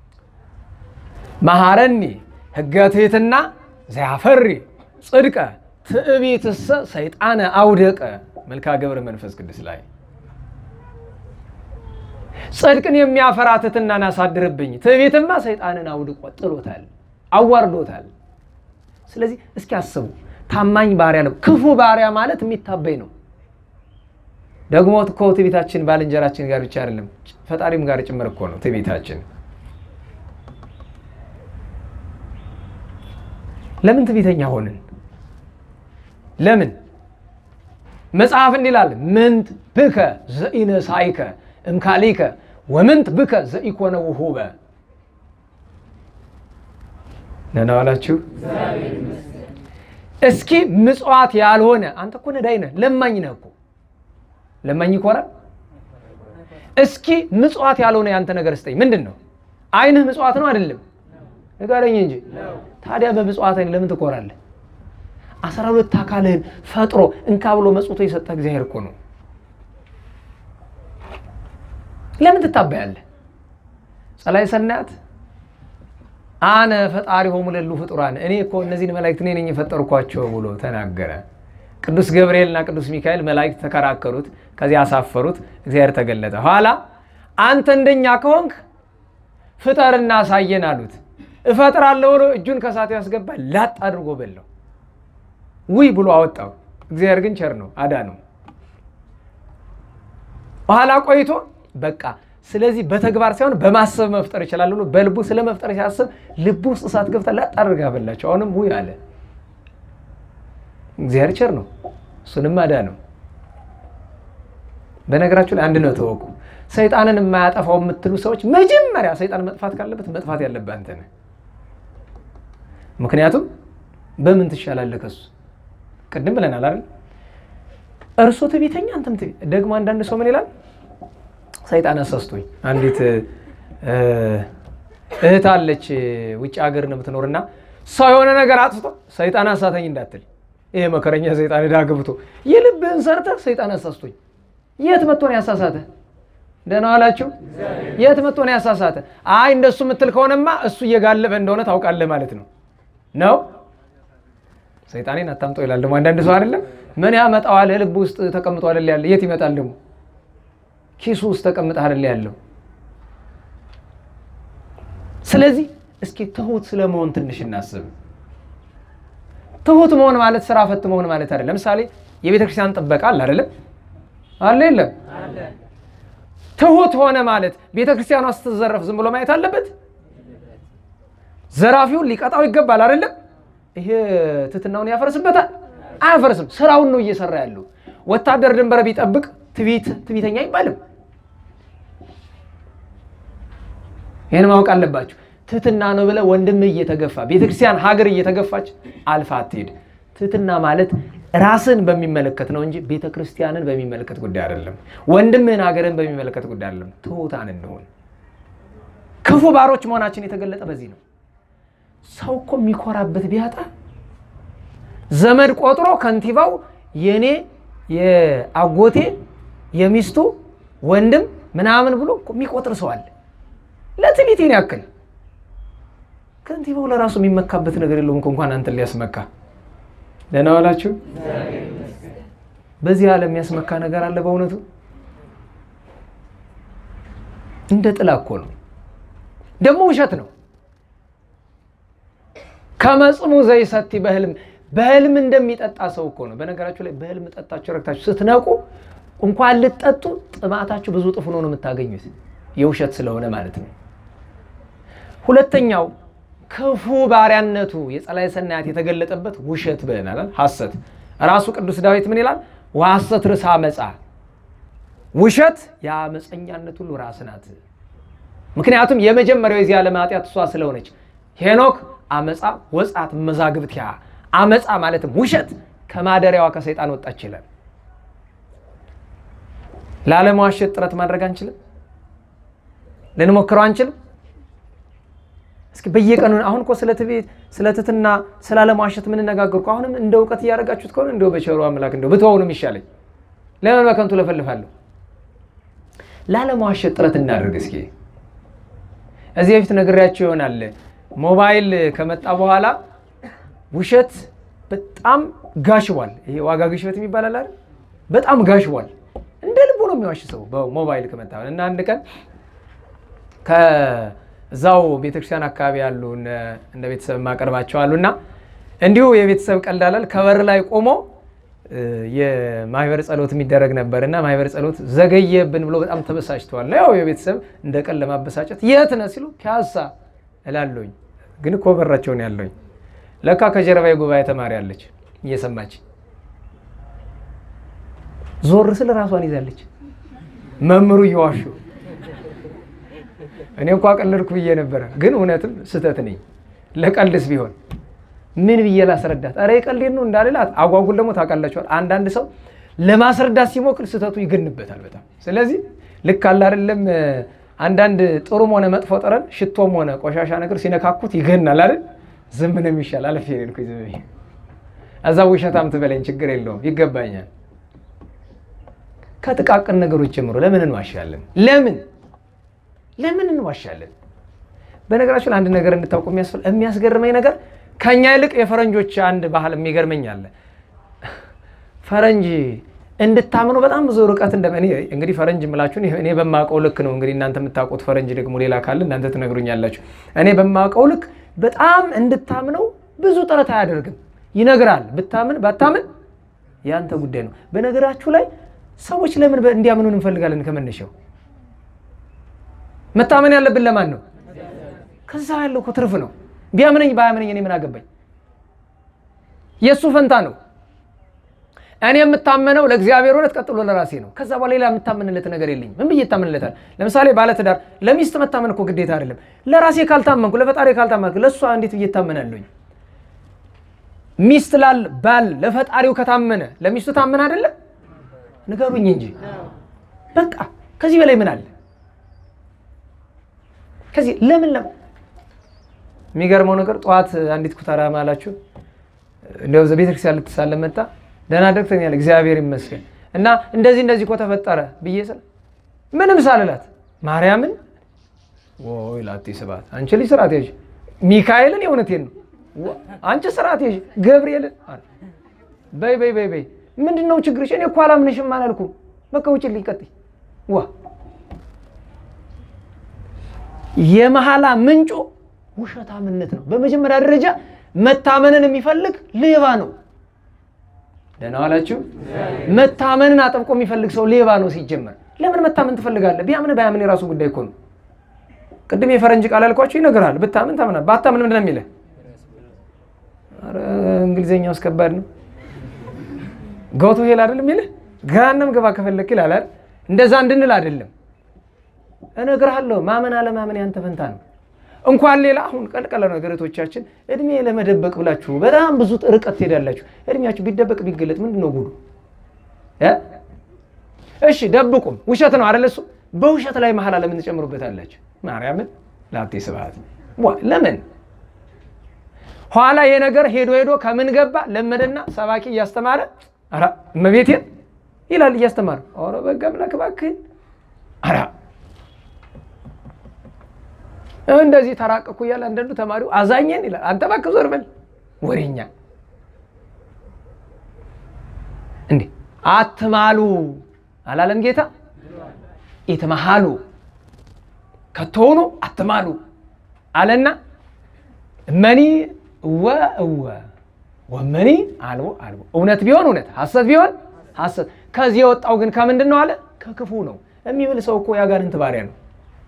መሐረኒ ሕገ ትሕትና ዘያፈሪ ጽድቀ ትዕቢትሰ ሰይጣነ አውደቀ መልካ ገብረ መንፈስ ቅዱስ ላይ ጽድቅን የሚያፈራ ትሕትናን አሳድርብኝ። ትዕቢትማ ሰይጣንን አውድቆ ጥሎታል፣ አዋርዶታል። ስለዚህ እስኪ አስቡ፣ ታማኝ ባሪያ ነው። ክፉ ባሪያ ማለት የሚታበይ ነው። ደግሞ እኮ ትዕቢታችን ባልንጀራችን ጋር ብቻ አይደለም፣ ፈጣሪም ጋር ጭምር እኮ ነው ትዕቢታችን። ለምን ትዕቢተኛ ሆንን? ለምን? መጽሐፍ እንዲህ ይላል፣ ምንት ብከ ዘኢነሳይከ እምካሊከ ወምንት ብከ ዘኢኮነ ውሁበ። ደህና ዋላችሁ። እስኪ ምጽዋት ያልሆነ አንተ እኮ ነዳይ ነህ፣ ለማኝ ነህ እኮ ለማኝ ይኮራል። እስኪ ምጽዋት ያልሆነ ያንተ ነገር ስጠኝ። ምንድን ነው? ዓይንህ ምጽዋት ነው አይደለም? ንገረኝ እንጂ። ታዲያ በምጽዋት ዓይን ለምን ትኮራለህ? አስራ ሁለት አካልህን ፈጥሮ እንካ ብሎ መጽቶ የሰጠ እግዚአብሔር እኮ ነው። ለምን ትታበያለህ? ጸላይ ሰናያት አነ ፈጣሪ ሆሙ ለሉ ፍጡራን እኔ እኮ እነዚህን መላእክት እኔ ነኝ የፈጠርኳቸው ብሎ ተናገረ። ቅዱስ ገብርኤልና ቅዱስ ሚካኤል መላእክት ተከራከሩት፣ ከዚያ አሳፈሩት። እግዚአብሔር ተገለጠ። ኋላ አንተ እንደኛ ከሆንክ ፍጠርና አሳየን አሉት። እፈጥራለሁ ብሎ እጁን ከሳቱ ያስገባ ላጥ አድርጎ በላው። ውይ ብሎ አወጣው። እግዚአብሔር ግን ቸር ነው፣ አዳነው። በኋላ ቆይቶ በቃ ስለዚህ በተግባር ሳይሆን በማሰብ መፍጠር ይችላል ብሎ በልቡ ስለ መፍጠር ሲያስብ ልቡ ውስጥ እሳት ገብታ ላጥ አድርጋ በላቸው። አሁንም ውይ አለ። እግዚአብሔር ቸር ነው፣ እሱንም አዳነው። በነገራችሁ ላይ አንድ ነው ተወቁ። ሰይጣንን የማያጠፋው የምትሉ ሰዎች መጀመሪያ ሰይጣን መጥፋት ካለበት መጥፋት ያለብህ አንተ ነህ። ምክንያቱም በምን ትሻላለህ ከሱ? ቅድም ብለናል አይደል? እርሱ ትዕቢተኛ አንተም ትዕቢት። ደግሞ አንዳንድ ሰው ምን ይላል? ሰይጣን አሳስቶኝ። አንዲት እህት አለች ውጭ ሀገር ነው የምትኖርና ሰው የሆነ ነገር አጥፍቶ ሰይጣን አሳተኝ እንዳትል። ይሄ መከረኛ ሰይጣን ዕዳ ገብቶ የልብህን ሰርተህ ሰይጣን አሳስቶኝ። የት መጥቶ ነው ያሳሳተ? ደህና ዋላችሁ። የት መጥቶ ነው ያሳሳተ? አይ እንደሱ የምትል ከሆነማ እሱ እየጋለበ እንደሆነ ታውቃለህ ማለት ነው ነው ሰይጣኔን አታምጠው ይላል ደግሞ አንዳንድ ሰው አይደለም። ምን ያመጣዋል? ልብ ውስጥ ተቀምጦ አይደል ያለ? የት ይመጣል ደግሞ? ኪሱ ውስጥ ተቀምጠ አይደል ያለው? ስለዚህ እስኪ ትሁት ስለመሆን ትንሽ እናስብ። ትሁት መሆን ማለት ስራ ፈት መሆን ማለት አይደለም። ለምሳሌ የቤተ ክርስቲያን ጥበቃ አለ አይደለም? አለ የለም? ትሁት ሆነ ማለት ቤተ ክርስቲያኗ ስትዘረፍ ዝም ብሎ ማየት አለበት? ዘራፊውን ሊቀጣው ይገባል አይደለም? ይሄ ትህትናውን ያፈርስበታል? አያፈርስም። ስራውን ነው እየሰራ ያለው። ወታደር ድንበር ቢጠብቅ ትዕቢተኛ አይባልም። ይህን ማወቅ አለባችሁ። ትህትና ነው ብለህ ወንድምህ እየተገፋ ቤተክርስቲያን ሀገር እየተገፋች አልፋ አትሄድ። ትህትና ማለት ራስን በሚመለከት ነው እንጂ ቤተክርስቲያንን በሚመለከት ጉዳይ አይደለም። ወንድምህን ሀገርን በሚመለከት ጉዳይ አይደለም። ትሑታን እንሆን። ክፉ ባሮች መሆናችን የተገለጠ በዚህ ነው። ሰው እኮ የሚኮራበት ቢያጣ ዘመድ ቆጥሮ ከንቲባው የኔ የአጎቴ የሚስቱ ወንድም ምናምን ብሎ እኮ የሚቆጥር ሰው አለ። ለትዕቢቴን ያክል ከንቲባው ለራሱ የሚመካበት ነገር የለውም እኮ እንኳን አንተን ሊያስመካ። ደህና ዋላችሁ። በዚህ ዓለም የሚያስመካ ነገር አለ? በእውነቱ እንደ ጥላ እኮ ነው። ደግሞ ውሸት ነው። ከመጽሙ ዘይሰቲ በህልም በህልም እንደሚጠጣ ሰው እኮ ነው። በነገራችሁ ላይ በህልም ጠጣችሁ ረክታችሁ ስትነቁ እንኳን ልትጠጡ ጥማታችሁ ብዙ ጥፍ ነው የምታገኙት፣ የውሸት ስለሆነ ማለት ነው። ሁለተኛው ክፉ ባሪያነቱ የጸላይ ሰናያት የተገለጠበት ውሸት ብለናል። ሐሰት ራሱ ቅዱስ ዳዊት ምን ይላል? ወሐሰት ርዕሰ አመፃ፣ ውሸት የአመፀኛነት ሁሉ ራስ ናት። ምክንያቱም የመጀመሪያው የዚህ ዓለም ኃጢአት እሷ ስለሆነች ሄኖክ አመፃ ወጻት መዛግብትያ አመፃ ማለትም ውሸት ከማደሪያዋ ከሰይጣን ወጣች ይላል። ላለመዋሸት ጥረት ማድረግ አንችልም? ልንሞክረው አንችልም? እስኪ በየቀኑ አሁን እኮ ስለ ትዕቢት፣ ስለ ትሕትና፣ ስለ አለመዋሸት የምንነጋገር አሁንም እንደ እውቀት እያደረጋችሁት ከሆነ እንደው በቸሩ አምላክ እንደው ብትሆኑ ይሻለኝ። ለምን በከንቱ ለፈልፋለሁ? ላለመዋሸት ጥረት እናድርግ እስኪ። እዚህ በፊት ነግሬያቸው ይሆናል ሞባይል ከመጣ በኋላ ውሸት በጣም ጋሽቧል። ይሄ ዋጋ ግሽበት የሚባል አለ አይደል? በጣም ጋሽቧል። እንደ ልቡ ነው የሚዋሽ ሰው በሞባይል ከመጣ እና አንድ ቀን ከዛው ቤተክርስቲያን አካባቢ ያሉ እንደ ቤተሰብ የማቀርባቸው አሉ እና እንዲሁ የቤተሰብ ቀልዳላል ከበር ላይ ቆሞ የማህበር ጸሎት የሚደረግ ነበር እና ማህበር ጸሎት ዘገየብን ብሎ በጣም ተበሳጭተዋል። ያው የቤተሰብ እንደ ቀን ለማበሳጨት የት ነህ ሲሉ ፒያሳ እላለሁኝ፣ ግን እኮ በራቸውን ያለሁኝ ለካ ከጀርባ የጉባኤ ተማሪ አለች እየሰማች ዞር ስል ራሷን ይዛለች። መምህሩ እየዋሹ እኔ እንኳ ቀለድኩ ብዬ ነበረ፣ ግን እውነትም ስህተት ነኝ። ለቀልድስ ቢሆን ምን ብዬ ላስረዳት? ኧረ የቀልዴን ነው እንዳልላት። አጓጉል ደግሞ ታውቃላችኋል፣ አንዳንድ ሰው ለማስረዳት ሲሞክር ስህተቱ ይገንበታል በጣም። ስለዚህ ልክ አለ አይደለም፣ አንዳንድ ጥሩም ሆነ መጥፎ ጠረን ሽቶም ሆነ ቆሻሻ ነገር ሲነካኩት ይገናል አይደል? ዝም ነው የሚሻል። አለፍ ሄድኩኝ ዝም ብዬ እዛ ውሸታም ትበለኝ ችግር የለውም ይገባኛል። ከጥቃቅን ነገሮች ጀምሮ ለምን እንዋሻለን? ለምን ለምን እንዋሻለን? በነገራችን አንድ ነገር እንድታውቁ የሚያስገርመኝ ነገር ከኛ ይልቅ የፈረንጆች አንድ ባህል የሚገርመኝ አለ። ፈረንጅ እንድታምኑ በጣም ብዙ ርቀት እንደ እንግዲህ ፈረንጅ ምላችሁን እኔ በማውቀው ልክ ነው። እንግዲህ እናንተ የምታውቁት ፈረንጅ ደግሞ ሌላ ካለ እናንተ ትነግሩኛላችሁ። እኔ በማውቀው ልክ በጣም እንድታምነው ብዙ ጥረት አያደርግም። ይነግራል። ብታምን ባታምን ያንተ ጉዳይ ነው። በነገራችሁ ላይ ሰዎች ለምን እንዲያምኑን እንፈልጋለን? ከመነሻው መታመን ያለብን ለማን ነው? ከዛ ያለው እኮ ትርፍ ነው። ቢያምነኝ ባያምነኝ እኔ ምን አገባኝ? የእሱ ፈንታ ነው። እኔ የምታመነው ለእግዚአብሔር እውነት፣ ቀጥሎ ለራሴ ነው። ከዛ በኋላ ሌላ የምታመንለት ነገር የለኝም። ምን ብዬ እታመንለታል? ለምሳሌ ባለትዳር ለሚስት መታመን እኮ ግዴታ አይደለም። ለራሴ ካልታመንኩ፣ ለፈጣሪ ካልታመንኩ ለእሷ እንዴት ብዬ እታመናለሁኝ? ሚስት ላል ባል ለፈጣሪው ከታመነ ለሚስቱ ታመን አይደለም? ንገሩኝ እንጂ በቃ ከዚህ በላይ ምን አለ? ከዚህ ለምን ለም የሚገርመው ነገር ጠዋት አንዲት ኩታራ ማላችሁ እንዲያው ቤተክርስቲያን ልትሳለም መጣ። ደህና ደግተኛል እግዚአብሔር ይመስገን እና እንደዚህ እንደዚህ እኮ ተፈጠረ ብዬ ስል ምንም ሳልላት ማርያምን ወይ ላቴ ስብሐት አንቺ ልጅ ስርዓት ያዥ ሚካኤልን የእውነቴን ነው አንቺ ስርዓት ያዥ ገብርኤልን በይ በይ በይ በይ ምንድን ነው ችግርሽ? እኔ እኮ አላምንሽም አላልኩም። በቃ ውጭልኝ፣ ቀጥይ። ዋ የመሐላ ምንጩ ውሸታምነት ነው። በመጀመሪያ ደረጃ መታመንን የሚፈልግ ሌባ ነው። ደህና ዋላችሁ። መታመንን አጥብቆ የሚፈልግ ሰው ሌባ ነው ሲጀመር። ለምን መታመን ትፈልጋለህ? ቢያምን ባያምን የራሱ ጉዳይ እኮ ነው። ቅድም የፈረንጅ ቃል ያልኳችሁ ይነግራል። ብታምን ታምናል፣ ባታምን ምንድን ነው የሚልህ? ኧረ እንግሊዝኛው አስከባድ ነው። ጎቶ ሄል አይደለም የሚልህ ገሃነም ግባ ከፈለክ ይላል አይደል? እንደዛ እንድንል አይደለም። እነግርሃለሁ፣ ማመን አለማመን ያንተ ፈንታ ነው። እንኳን ሌላ አሁን ቀልቀለ ነገሮቻችን እድሜ ለመደበቅ ብላችሁ በጣም ብዙ ርቀት ትሄዳላችሁ። እድሜያችሁ ቢደበቅ ቢገለጥ ምንድን ነው ጉዱ? እሺ ደብቁም፣ ውሸት ነው አይደል? እሱ በውሸት ላይ መሐላ ለምን ትጨምሩበታላችሁ? ማርያምን ላቴ ስብሐት ለምን ኋላ ይሄ ነገር ሄዶ ሄዶ ከምን ገባ ለመደና ሰባኪ እያስተማረ ኧረ እመቤቴን ይላል እያስተማረ ኧረ በጋ አምላክ እባክህን ኧረ እንደዚህ ተራቀኩ እያለ አንዳንዱ ተማሪው አዛኘን ይላል። አንተ እባክህ ዞር በል ወሬኛ እንዴ አትማሉ አላለም ጌታ? ኢትመሃሉ ከቶውኑ አትማሉ አለና እመኒ እወ እወ ወመኒ አልቦ አልቦ እውነት ቢሆን እውነት ሐሰት ቢሆን ሐሰት። ከዚህ የወጣው ግን ከምንድን ነው አለ? ከክፉ ነው የሚብል ሰው እኮ ያጋንንት ባሪያ ነው።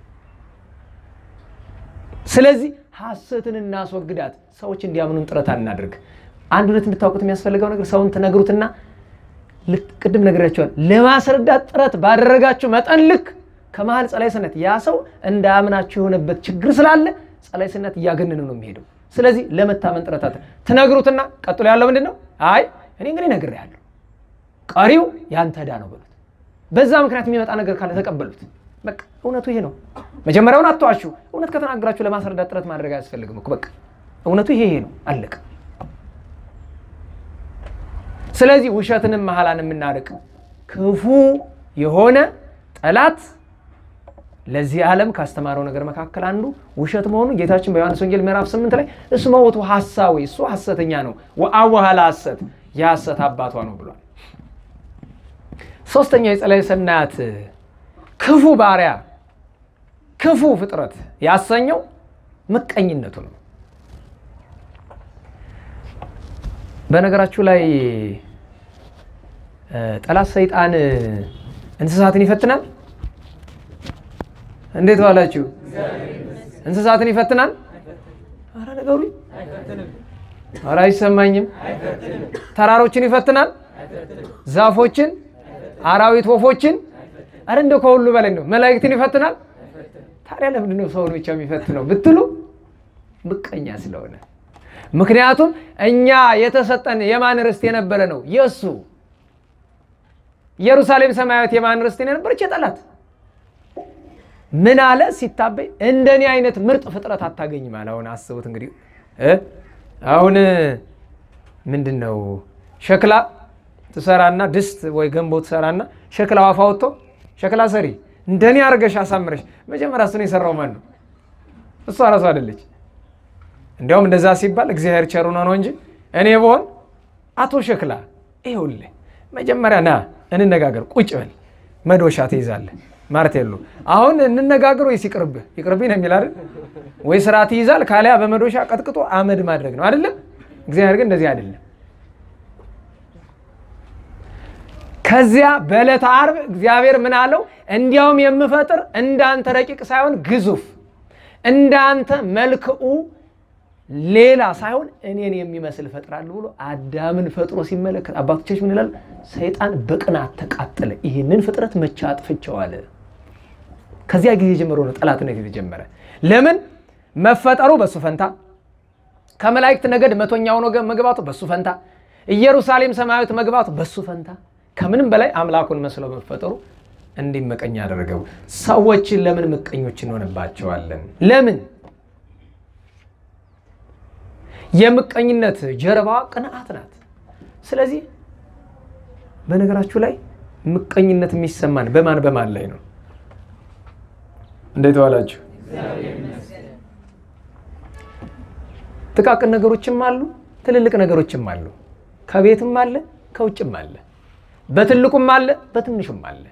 ስለዚህ ሐሰትን እናስወግዳት። ሰዎች እንዲያምኑን ጥረት አናድርግ። አንድ እውነት እንድታውቁት የሚያስፈልገው ነገር ሰውን ትነግሩትና ቅድም ነግሬያቸዋል። ለማስረዳት ጥረት ባደረጋችሁ መጠን ልክ ከመሀል ጸላይስነት ያ ሰው እንዳያምናችሁ የሆነበት ችግር ስላለ ጸላይስነት እያገነነ ነው የሚሄደው። ስለዚህ ለመታመን ጥረት ትነግሩትና ቀጥሎ ያለው ምንድን ነው? አይ እኔ እንግዲህ ነግሬሃለሁ፣ ቀሪው ያንተ ዕዳ ነው በሉት። በዛ ምክንያት የሚመጣ ነገር ካለ ተቀበሉት። በቃ እውነቱ ይሄ ነው። መጀመሪያውን አትዋሹ። እውነት ከተናገራችሁ ለማስረዳት ጥረት ማድረግ አያስፈልግም እኮ በቃ እውነቱ ይሄ ይሄ ነው፣ አለቀ። ስለዚህ ውሸትንም መሐላን የምናርቅ ክፉ የሆነ ጠላት ለዚህ ዓለም ካስተማረው ነገር መካከል አንዱ ውሸት መሆኑን ጌታችን በዮሐንስ ወንጌል ምዕራፍ 8 ላይ እስመ ውእቱ ሐሳዊ እሱ ሐሰተኛ ነው ወአቡሃ ለሐሰት የሐሰት አባቷ ነው ብሏል። ሶስተኛው የጸላዔ ሰናያት ክፉ ባሪያ ክፉ ፍጥረት ያሰኘው ምቀኝነቱ ነው። በነገራችሁ ላይ ጠላት ሰይጣን እንስሳትን ይፈትናል። እንዴት ዋላችሁ? እንስሳትን ይፈትናል። አረ ነገሩኝ፣ አረ አይሰማኝም። ተራሮችን ይፈትናል። ዛፎችን፣ አራዊት፣ ወፎችን፣ አረ እንደው ከሁሉ በላይ ነው መላእክትን ይፈትናል። ታዲያ ለምንድን ነው ሰውን ብቻ የሚፈትነው ብትሉ ምቀኛ ስለሆነ። ምክንያቱም እኛ የተሰጠን የማን ርስት የነበረ ነው? የእሱ ኢየሩሳሌም ሰማያዊት የማን ርስት የነበረች? የጠላት ምን አለ ሲታበይ፣ እንደኔ አይነት ምርጥ ፍጥረት አታገኝም አለ። አሁን አስቡት እንግዲህ አሁን ምንድን ነው ሸክላ ትሰራና ድስት ወይ ገንቦ ትሰራና ሸክላ አፋ ወጥቶ ሸክላ ሰሪ እንደኔ አድርገሽ አሳምረሽ መጀመሪያ እሱን የሰራው ማን ነው? እሷ ራሱ አይደለች። እንዲያውም እንደዛ ሲባል እግዚአብሔር ቸሩ ነው ነው እንጂ እኔ በሆን አቶ ሸክላ ይኸውልህ መጀመሪያ ና እንነጋገር፣ ቁጭ በል መዶሻ ትይዛለህ ማርቴሎ አሁን እንነጋገር ወይስ ይቅርብህ? ይቅርብኝ ነው የሚል አይደል? ወይ ስራ ትይዛል፣ ካሊያ በመዶሻ ቀጥቅጦ አመድ ማድረግ ነው አይደለም? እግዚአብሔር ግን እንደዚህ አይደለም። ከዚያ በዕለተ ዓርብ እግዚአብሔር ምን አለው? እንዲያውም የምፈጥር እንዳንተ ረቂቅ ሳይሆን ግዙፍ እንዳንተ መልክዑ ሌላ ሳይሆን እኔን የሚመስል እፈጥራለሁ ብሎ አዳምን ፈጥሮ ሲመለከት አባቶቻችን ምን ይላሉ? ሰይጣን በቅናት ተቃጠለ። ይህንን ፍጥረት መቼ አጥፍቼዋለሁ? ከዚያ ጊዜ ጀምሮ ነው ጠላትነት የተጀመረ። ለምን መፈጠሩ በሱ ፈንታ፣ ከመላእክት ነገድ መቶኛው ነው መግባቱ በሱ ፈንታ፣ ኢየሩሳሌም ሰማያዊት መግባቱ በሱ ፈንታ፣ ከምንም በላይ አምላኩን መስሎ መፈጠሩ እንዲመቀኝ ያደረገው። ሰዎችን ለምን ምቀኞች እንሆንባቸዋለን? ለምን የምቀኝነት ጀርባዋ ቅንዓት ናት። ስለዚህ በነገራችሁ ላይ ምቀኝነት የሚሰማን በማን በማን ላይ ነው? እንዴት ዋላችሁ? ጥቃቅን ነገሮችም አሉ፣ ትልልቅ ነገሮችም አሉ። ከቤትም አለ፣ ከውጭም አለ፣ በትልቁም አለ፣ በትንሹም አለ።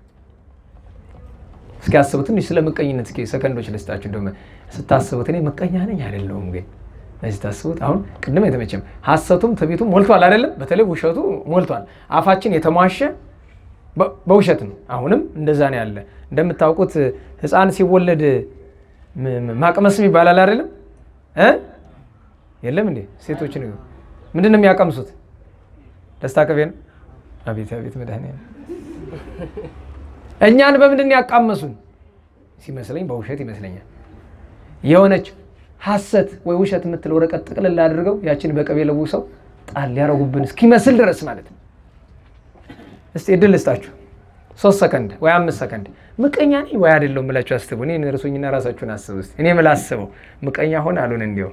እስኪ አስቡ። ትንሽ ስለ ምቀኝነት እስኪ ሰከንዶች ልስጣችሁ። እንደውም ስታስቡት እኔ ምቀኛ ነኝ አይደለሁም ግን እዚህ ታስቡት። አሁን ቅድም የተመቸም ሐሰቱም ትዕቢቱም ሞልቷል አይደለም? በተለይ ውሸቱ ሞልቷል። አፋችን የተሟሸ በውሸት ነው። አሁንም እንደዛ ነው ያለ። እንደምታውቁት ሕፃን ሲወለድ ማቅመስም ይባላል አይደለም? የለም እንዴ? ሴቶች ምንድን ነው የሚያቀምሱት? ደስታ ቅቤ ነው። አቤት አቤት መድኃኒዓለም እኛን በምንድን ያቃመሱን ሲመስለኝ በውሸት ይመስለኛል የሆነች ሐሰት ወይ ውሸት የምትል ወረቀት ጥቅልል አድርገው ያችን በቅቤ ለውሰው ጣል ሊያረጉብን እስኪመስል ድረስ ማለት ነው። እስቲ እድል ልስጣችሁ፣ ሶስት ሰከንድ ወይ አምስት ሰከንድ። ምቀኛ ነኝ ወይ አይደለሁም ብላችሁ አስቡ። እኔ እርሱኝና ራሳችሁን አስቡ እስቲ። እኔ ምን ላስበው? ምቀኛ ሆን አሉን እንዲሁ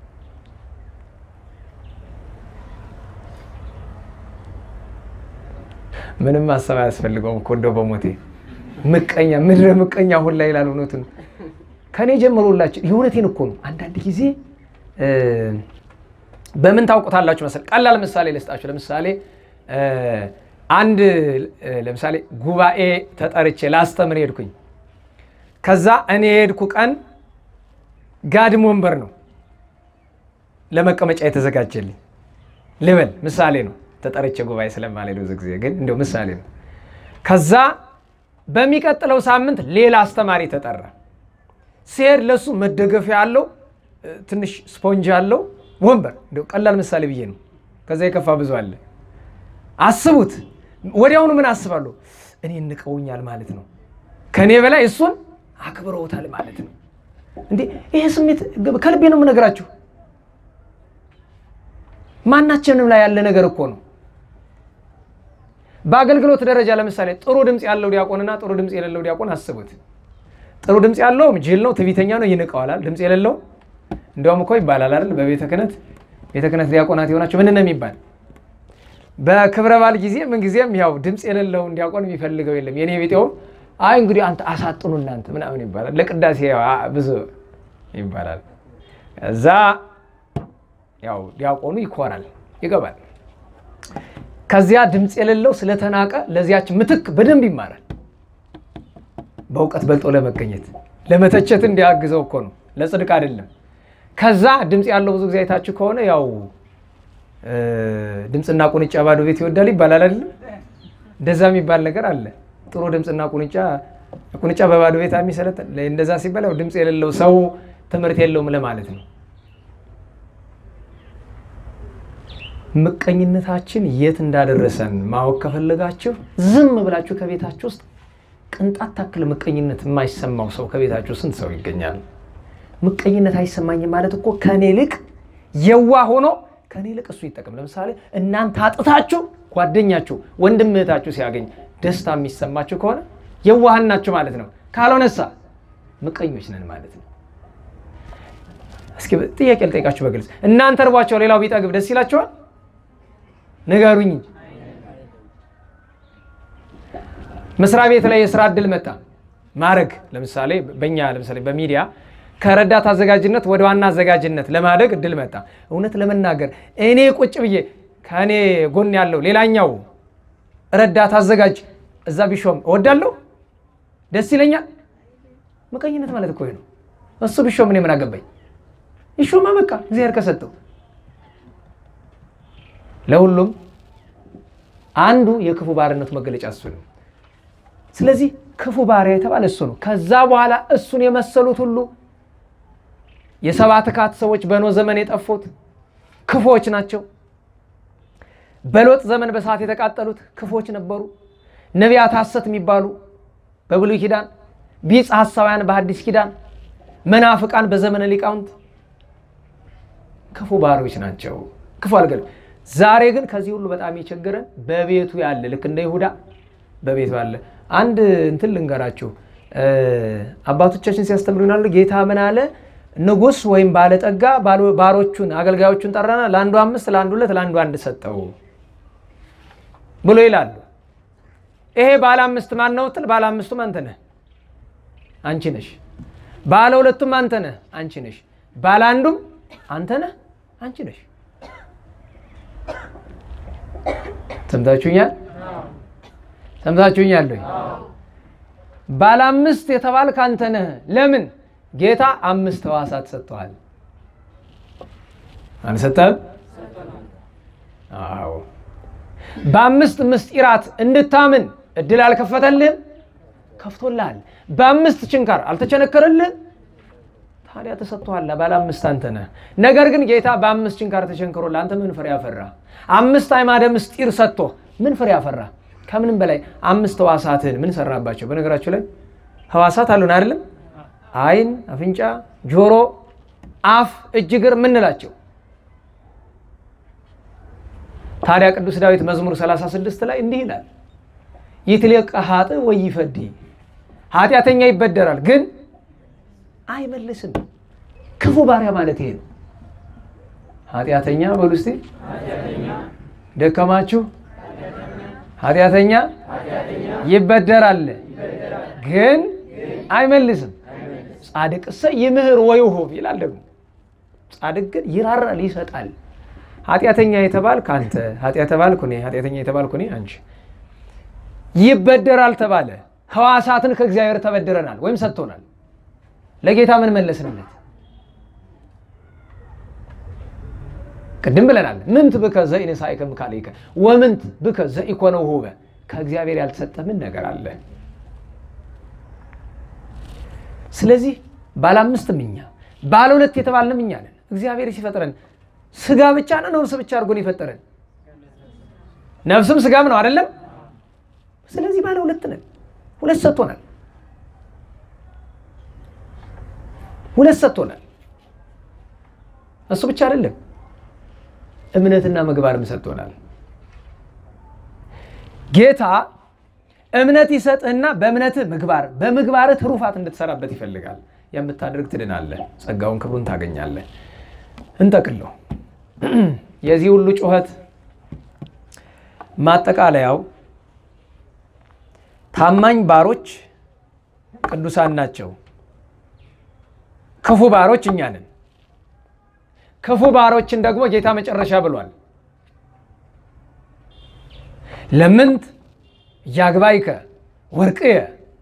ምንም ማሰብ አያስፈልገውም እኮ እንደው በሞቴ ምቀኛ ምድረ ምቀኛ ሁላ ይላል እውነቱን ከኔ ጀምሮላችሁ የእውነቴን እኮ ነው። አንዳንድ ጊዜ በምን ታውቁታላችሁ መሰል? ቀላል ምሳሌ ልስጣችሁ። ለምሳሌ አንድ ለምሳሌ ጉባኤ ተጠርቼ ላስተምር ሄድኩኝ። ከዛ እኔ የሄድኩ ቀን ጋድም ወንበር ነው ለመቀመጫ የተዘጋጀልኝ ልበል፣ ምሳሌ ነው። ተጠርቼ ጉባኤ ስለማልሄድ ብዙ ጊዜ ግን እንደው ምሳሌ ነው። ከዛ በሚቀጥለው ሳምንት ሌላ አስተማሪ ተጠራ። ሲሄድ ለሱ መደገፊያ ያለው ትንሽ ስፖንጅ ያለው ወንበር እንደው ቀላል ምሳሌ ብዬ ነው። ከዛ የከፋ ብዙ አለ። አስቡት። ወዲያውኑ ምን አስባለሁ? እኔ እንቀውኛል ማለት ነው። ከእኔ በላይ እሱን አክብረውታል ማለት ነው። እንዴ ይሄ ስሜት ከልቤ ነው የምነግራችሁ። ማናችንም ላይ ያለ ነገር እኮ ነው። በአገልግሎት ደረጃ ለምሳሌ ጥሩ ድምፅ ያለው ዲያቆንና ጥሩ ድምፅ የሌለው ዲያቆን አስቡት። ጥሩ ድምፅ ያለው ጅል ነው፣ ትዕቢተኛ ነው፣ ይንቀዋላል። ድምፅ የሌለው እንዲያውም እኮ ይባላል አይደል? በቤተ ክህነት ቤተ ክህነት ዲያቆናት የሆናቸው ምን ነው የሚባል በክብረ በዓል ጊዜ ምን ጊዜም ያው ድምፅ የሌለውን ዲያቆን የሚፈልገው የለም። የኔ ቤጤውም አይ እንግዲህ አንተ አሳጥኑ እናንተ ምናምን ይባላል። ለቅዳሴ ያው አ- ብዙ ይባላል። እዛ ያው ዲያቆኑ ይኮራል፣ ይገባል። ከዚያ ድምፅ የሌለው ስለተናቀ ለዚያች ምትክ በደንብ ይማራል። በእውቀት በልጦ ለመገኘት ለመተቸት እንዲያግዘው እኮ ነው፣ ለጽድቅ አይደለም። ከዛ ድምፅ ያለው ብዙ ጊዜ አይታችሁ ከሆነ ያው እ፣ ድምፅና ቁንጫ ባዶ ቤት ይወዳል ይባላል አይደለም? እንደዛ የሚባል ነገር አለ። ጥሩ ድምፅና ቁንጫ ቁንጫ በባዶ ቤት የሚሰለጥን እንደዛ ሲባል ያው ድምፅ የሌለው ሰው ትምህርት የለውም ለማለት ነው። ምቀኝነታችን የት እንዳደረሰን ማወቅ ከፈለጋችሁ ዝም ብላችሁ ከቤታችሁ ውስጥ ቅንጣት ታክል ምቀኝነት የማይሰማው ሰው ከቤታችሁ ስንት ሰው ይገኛል? ምቀኝነት አይሰማኝም ማለት እኮ ከኔ ይልቅ የዋ ሆኖ ከኔ ይልቅ እሱ ይጠቅም። ለምሳሌ እናንተ አጥታችሁ ጓደኛችሁ ወንድም እህታችሁ ሲያገኝ ደስታ የሚሰማችሁ ከሆነ የዋሃን ናችሁ ማለት ነው። ካልሆነሳ ምቀኞች ነን ማለት ነው። እስኪ ጥያቄ ልጠይቃችሁ በግልጽ እናንተ እርቧቸው ሌላው ቢጠግብ ደስ ይላችኋል? ንገሩኝ እንጂ። መስሪያ ቤት ላይ የስራ እድል መጣ ማድረግ ለምሳሌ በእኛ ለምሳሌ በሚዲያ ከረዳት አዘጋጅነት ወደ ዋና አዘጋጅነት ለማደግ እድል መጣ። እውነት ለመናገር እኔ ቁጭ ብዬ ከእኔ ጎን ያለው ሌላኛው ረዳት አዘጋጅ እዛ ቢሾም እወዳለሁ፣ ደስ ይለኛል። ምቀኝነት ማለት እኮ ይሄ ነው። እሱ ቢሾም እኔ ምን አገባኝ? ይሾማ በቃ እግዚአብሔር ከሰጠው ለሁሉም አንዱ የክፉ ባርነቱ መገለጫ እሱ ነው። ስለዚህ ክፉ ባሪያ የተባለ እሱ ነው። ከዛ በኋላ እሱን የመሰሉት ሁሉ የሰባ ትካት ሰዎች በኖህ ዘመን የጠፉት ክፉዎች ናቸው። በሎጥ ዘመን በሰዓት የተቃጠሉት ክፉዎች ነበሩ። ነቢያት ሐሰት የሚባሉ በብሉይ ኪዳን፣ ቢጽ ሐሳውያን በሐዲስ ኪዳን፣ መናፍቃን በዘመነ ሊቃውንት ክፉ ባሪዎች ናቸው። ክፉ አልገል ዛሬ ግን ከዚህ ሁሉ በጣም የቸገረን በቤቱ ያለ ልክ እንደ ይሁዳ በቤቱ ያለ አንድ እንትን ልንገራችሁ። አባቶቻችን ሲያስተምሩናል። ጌታ ምን አለ? ንጉሥ ወይም ባለጠጋ ባሮቹን አገልጋዮቹን ጠራና ለአንዱ አምስት፣ ለአንዱ ሁለት፣ ለአንዱ አንድ ሰጠው ብሎ ይላሉ። ይሄ ባለ አምስት ማን ነው ትል፣ ባለ አምስቱም አንተ ነህ፣ አንቺ ነሽ። ባለ ሁለቱም አንተ ነህ፣ አንቺ ነሽ። ባለ አንዱም አንተ ነህ፣ አንቺ ነሽ። ሰምታችሁኛል? ሰምታችሁኛል ወይ? ባለ አምስት የተባልክ አንተ ነህ። ለምን? ጌታ አምስት ሕዋሳት ሰጥተዋል። አልሰጠህም? አዎ። በአምስት ምስጢራት እንድታምን እድል አልከፈተልህም? ከፍቶልሃል። በአምስት ችንካር አልተቸነከረልህም? ታዲያ ተሰጥቶሃል። ባለ አምስት አንተ ነህ። ነገር ግን ጌታ በአምስት ችንካር ተቸንክሮ ለአንተ ምን ፍሬ ያፈራ? አምስት አዕማደ ምስጢር ሰጥቶ ምን ፍሬ ያፈራ? ከምንም በላይ አምስት ሕዋሳትን ምን ሰራባቸው? በነገራችሁ ላይ ሕዋሳት አሉን አይደለም? ዓይን፣ አፍንጫ፣ ጆሮ፣ አፍ፣ እጅ፣ እግር ምንላቸው። ታዲያ ቅዱስ ዳዊት መዝሙር 36 ላይ እንዲህ ይላል፣ ይትሌቀ ኃጥእ ወይፈዲ፣ ኃጢአተኛ ይበደራል ግን አይመልስም። ክፉ ባሪያ ማለት ይሄ ነው። ኃጢአተኛ በሉ እስቲ ደከማችሁ። ኃጢአተኛ ይበደራል ግን አይመልስም። ጻድቅሰ ይምህር ወይሁብ ይላል ደግሞ። ጻድቅ ግን ይራራል ይሰጣል። ኃጢአተኛ የተባልክ አንተ፣ ኃጢአት ተባልኩ እኔ፣ ኃጢአተኛ የተባልኩ እኔ አንቺ። ይበደራል ተባለ። ሕዋሳትን ከእግዚአብሔር ተበድረናል ወይም ሰጥቶናል። ለጌታ ምን መለስንለት? ቅድም ብለናል። ምንት ብከ ዘኢነሳእከ እምካልእከ ወምንት ብከ ዘኢኮነ ውሁበ። ከእግዚአብሔር ያልተሰጠ ምን ነገር አለ? ስለዚህ ባለ አምስትም እኛ ባለ ሁለት የተባልንም እኛ ነን። እግዚአብሔር ሲፈጥረን ስጋ ብቻ ነው ነፍስ ብቻ አድርጎን የፈጠረን? ነፍስም ስጋም ነው አይደለም? ስለዚህ ባለ ሁለት ነን። ሁለት ሰጥቶናል። ሁለት ሰጥቶናል። እሱ ብቻ አይደለም፣ እምነትና ምግባርም ሰጥቶናል። ጌታ እምነት ይሰጥህና በእምነትህ ምግባር፣ በምግባርህ ትሩፋት እንድትሰራበት ይፈልጋል። የምታደርግ ትድናለህ፣ ጸጋውን ክብሩን ታገኛለህ። እንጠቅለው። የዚህ ሁሉ ጩኸት ማጠቃለያው ታማኝ ባሮች ቅዱሳን ናቸው። ክፉ ባሮች እኛ ነን። ክፉ ባሮችን ደግሞ ጌታ መጨረሻ ብሏል። ለምንት እያግባይከ ወርቅየ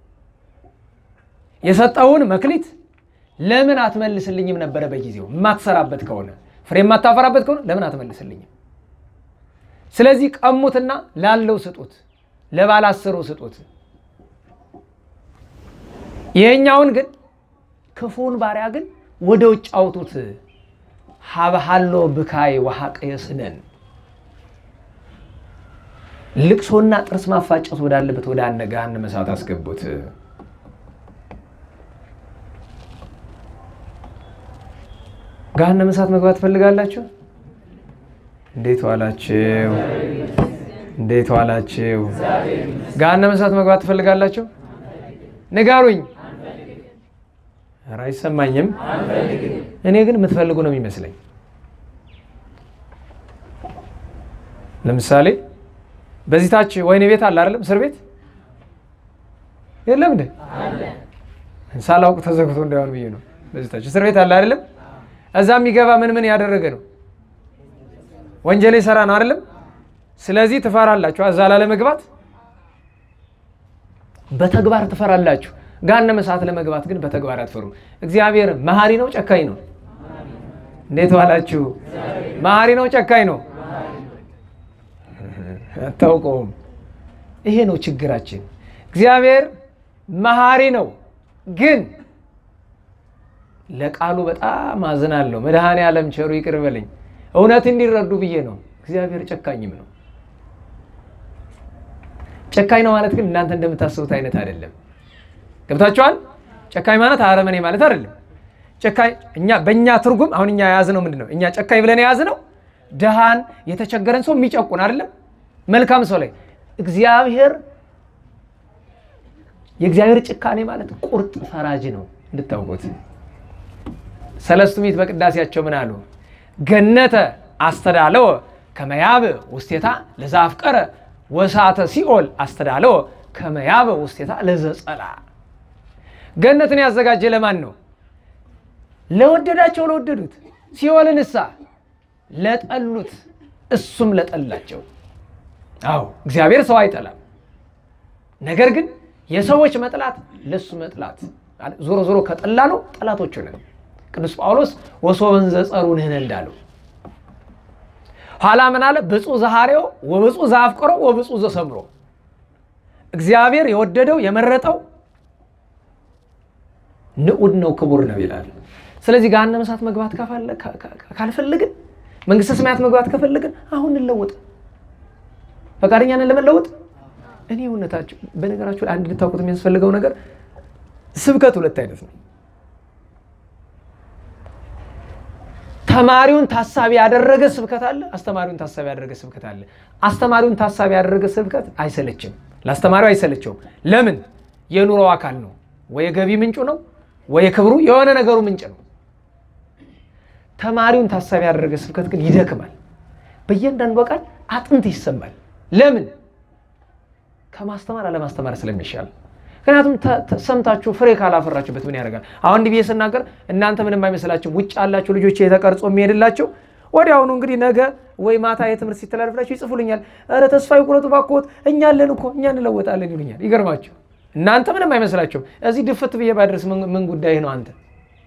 የሰጠውን መክሊት ለምን አትመልስልኝም ነበረ? በጊዜው የማትሰራበት ከሆነ ፍሬ የማታፈራበት ከሆነ ለምን አትመልስልኝም? ስለዚህ ቀሙትና ላለው ስጡት፣ ለባለ አስሩ ስጡት። ይሄኛውን ግን ክፉን ባሪያ ግን ወደ ውጭ አውጡት። ሀበሃሎ ብካይ ወሐቅ የስነን ልቅሶና ጥርስ ማፋጨት ወዳለበት ወደ አነ ገሃነመ እሳት አስገቡት። ገሃነመ እሳት መግባት ትፈልጋላችሁ? እንዴት ዋላችሁ? እንዴት ዋላችሁ? ገሃነመ እሳት መግባት ትፈልጋላችሁ? ንገሩኝ። ኧረ አይሰማኝም። እኔ ግን የምትፈልጉ ነው የሚመስለኝ። ለምሳሌ በዚህ ታች ወህኒ ቤት አለ አይደለም? እስር ቤት የለም እንዴ? ሳላውቅ ተዘግቶ እንዳይሆን ብዬ ነው። በዚህ ታች እስር ቤት አለ አይደለም? እዛ የሚገባ ምን ምን ያደረገ ነው? ወንጀል የሰራ ነው አይደለም? ስለዚህ ትፈራላችሁ። እዛ ላለመግባት በተግባር ትፈራላችሁ። ገሃነመ እሳት ለመግባት ግን በተግባር አትፈሩም። እግዚአብሔር መሐሪ ነው ጨካኝ ነው? እንዴት ዋላችሁ? መሐሪ ነው ጨካኝ ነው? አታውቀውም። ይሄ ነው ችግራችን። እግዚአብሔር መሐሪ ነው፣ ግን ለቃሉ በጣም አዝናለሁ። መድኃኔ ዓለም ቸሩ ይቅር በለኝ። እውነት እንዲረዱ ብዬ ነው። እግዚአብሔር ጨካኝም ነው። ጨካኝ ነው ማለት ግን እናንተ እንደምታስቡት አይነት አይደለም። ገብታችኋል? ጨካኝ ማለት አረመኔ ማለት አይደለም። ጨካኝ እኛ በእኛ ትርጉም አሁን እኛ የያዝነው ምንድን ነው? እኛ ጨካኝ ብለን የያዝነው ድሃን የተቸገረን ሰው የሚጨቁን አይደለም። መልካም ሰው ላይ እግዚአብሔር የእግዚአብሔር ጭካኔ ማለት ቁርጥ ፈራጅ ነው እንድታውቁት። ሰለስቱ ምዕት በቅዳሴያቸው ምን አሉ? ገነተ አስተዳለወ ከመያብ ውስቴታ ለዛፍቀረ ወሳተ ሲኦል አስተዳለወ ከመያብ ውስቴታ ለዘጸላ። ገነትን ያዘጋጀ ለማን ነው? ለወደዳቸው ለወደዱት። ሲኦልን እሳ ለጠሉት፣ እሱም ለጠላቸው። አዎ እግዚአብሔር ሰው አይጠላም። ነገር ግን የሰዎች መጥላት ለእሱ መጥላት ዞሮ ዞሮ ከጠላ ነው ጠላቶቹ ነን። ቅዱስ ጳውሎስ ወሶበን ዘጸሩ ንሕነ እንዳለው ኋላ ምን አለ? ብፁዕ ዘሐሬው ወብፁዕ ዘአፍቅሮ ወብፁዕ ዘሰምሮ እግዚአብሔር የወደደው የመረጠው ንዑድ ነው ክቡር ነው ይላል። ስለዚህ ገሃነመ እሳት መግባት ካልፈለግን መንግስተ ሰማያት መግባት ከፈለግን አሁን እንለወጥ። ፈቃደኛ ነን ለመለወጥ? እኔ እውነታችሁ በነገራችሁ አንድ ልታውቁት የሚያስፈልገው ነገር ስብከት ሁለት አይነት ነው። ተማሪውን ታሳቢ ያደረገ ስብከት አለ፣ አስተማሪውን ታሳቢ ያደረገ ስብከት አለ። አስተማሪውን ታሳቢ ያደረገ ስብከት አይሰለችም፣ ለአስተማሪው አይሰለቸውም። ለምን? የኑሮ አካል ነው፣ ወይ የገቢ ምንጩ ነው፣ ወይ የክብሩ የሆነ ነገሩ ምንጭ ነው። ተማሪውን ታሳቢ ያደረገ ስብከት ግን ይደክማል። በእያንዳንዱ ቃል አጥንት ይሰማል። ለምን? ከማስተማር አለማስተማር ስለሚሻል። ምክንያቱም ሰምታችሁ ፍሬ ካላፈራችሁበት ምን ያደርጋል? አሁን እንዲህ ብዬ ስናገር እናንተ ምንም አይመስላችሁ። ውጭ ያላችሁ ልጆች የተቀርጾ የሚሄድላቸው ወዲያውኑ እንግዲህ ነገ ወይ ማታ የትምህርት ሲተላለፍላችሁ ይጽፉልኛል። ኧረ ተስፋ ይቁረጡ እባክዎት፣ እኛ አለን እኮ እኛ እንለወጣለን ይሉኛል። ይገርማችሁ። እናንተ ምንም አይመስላችሁም። እዚህ ድፍት ብዬ ባደርስ ምን ጉዳይ ነው አንተ?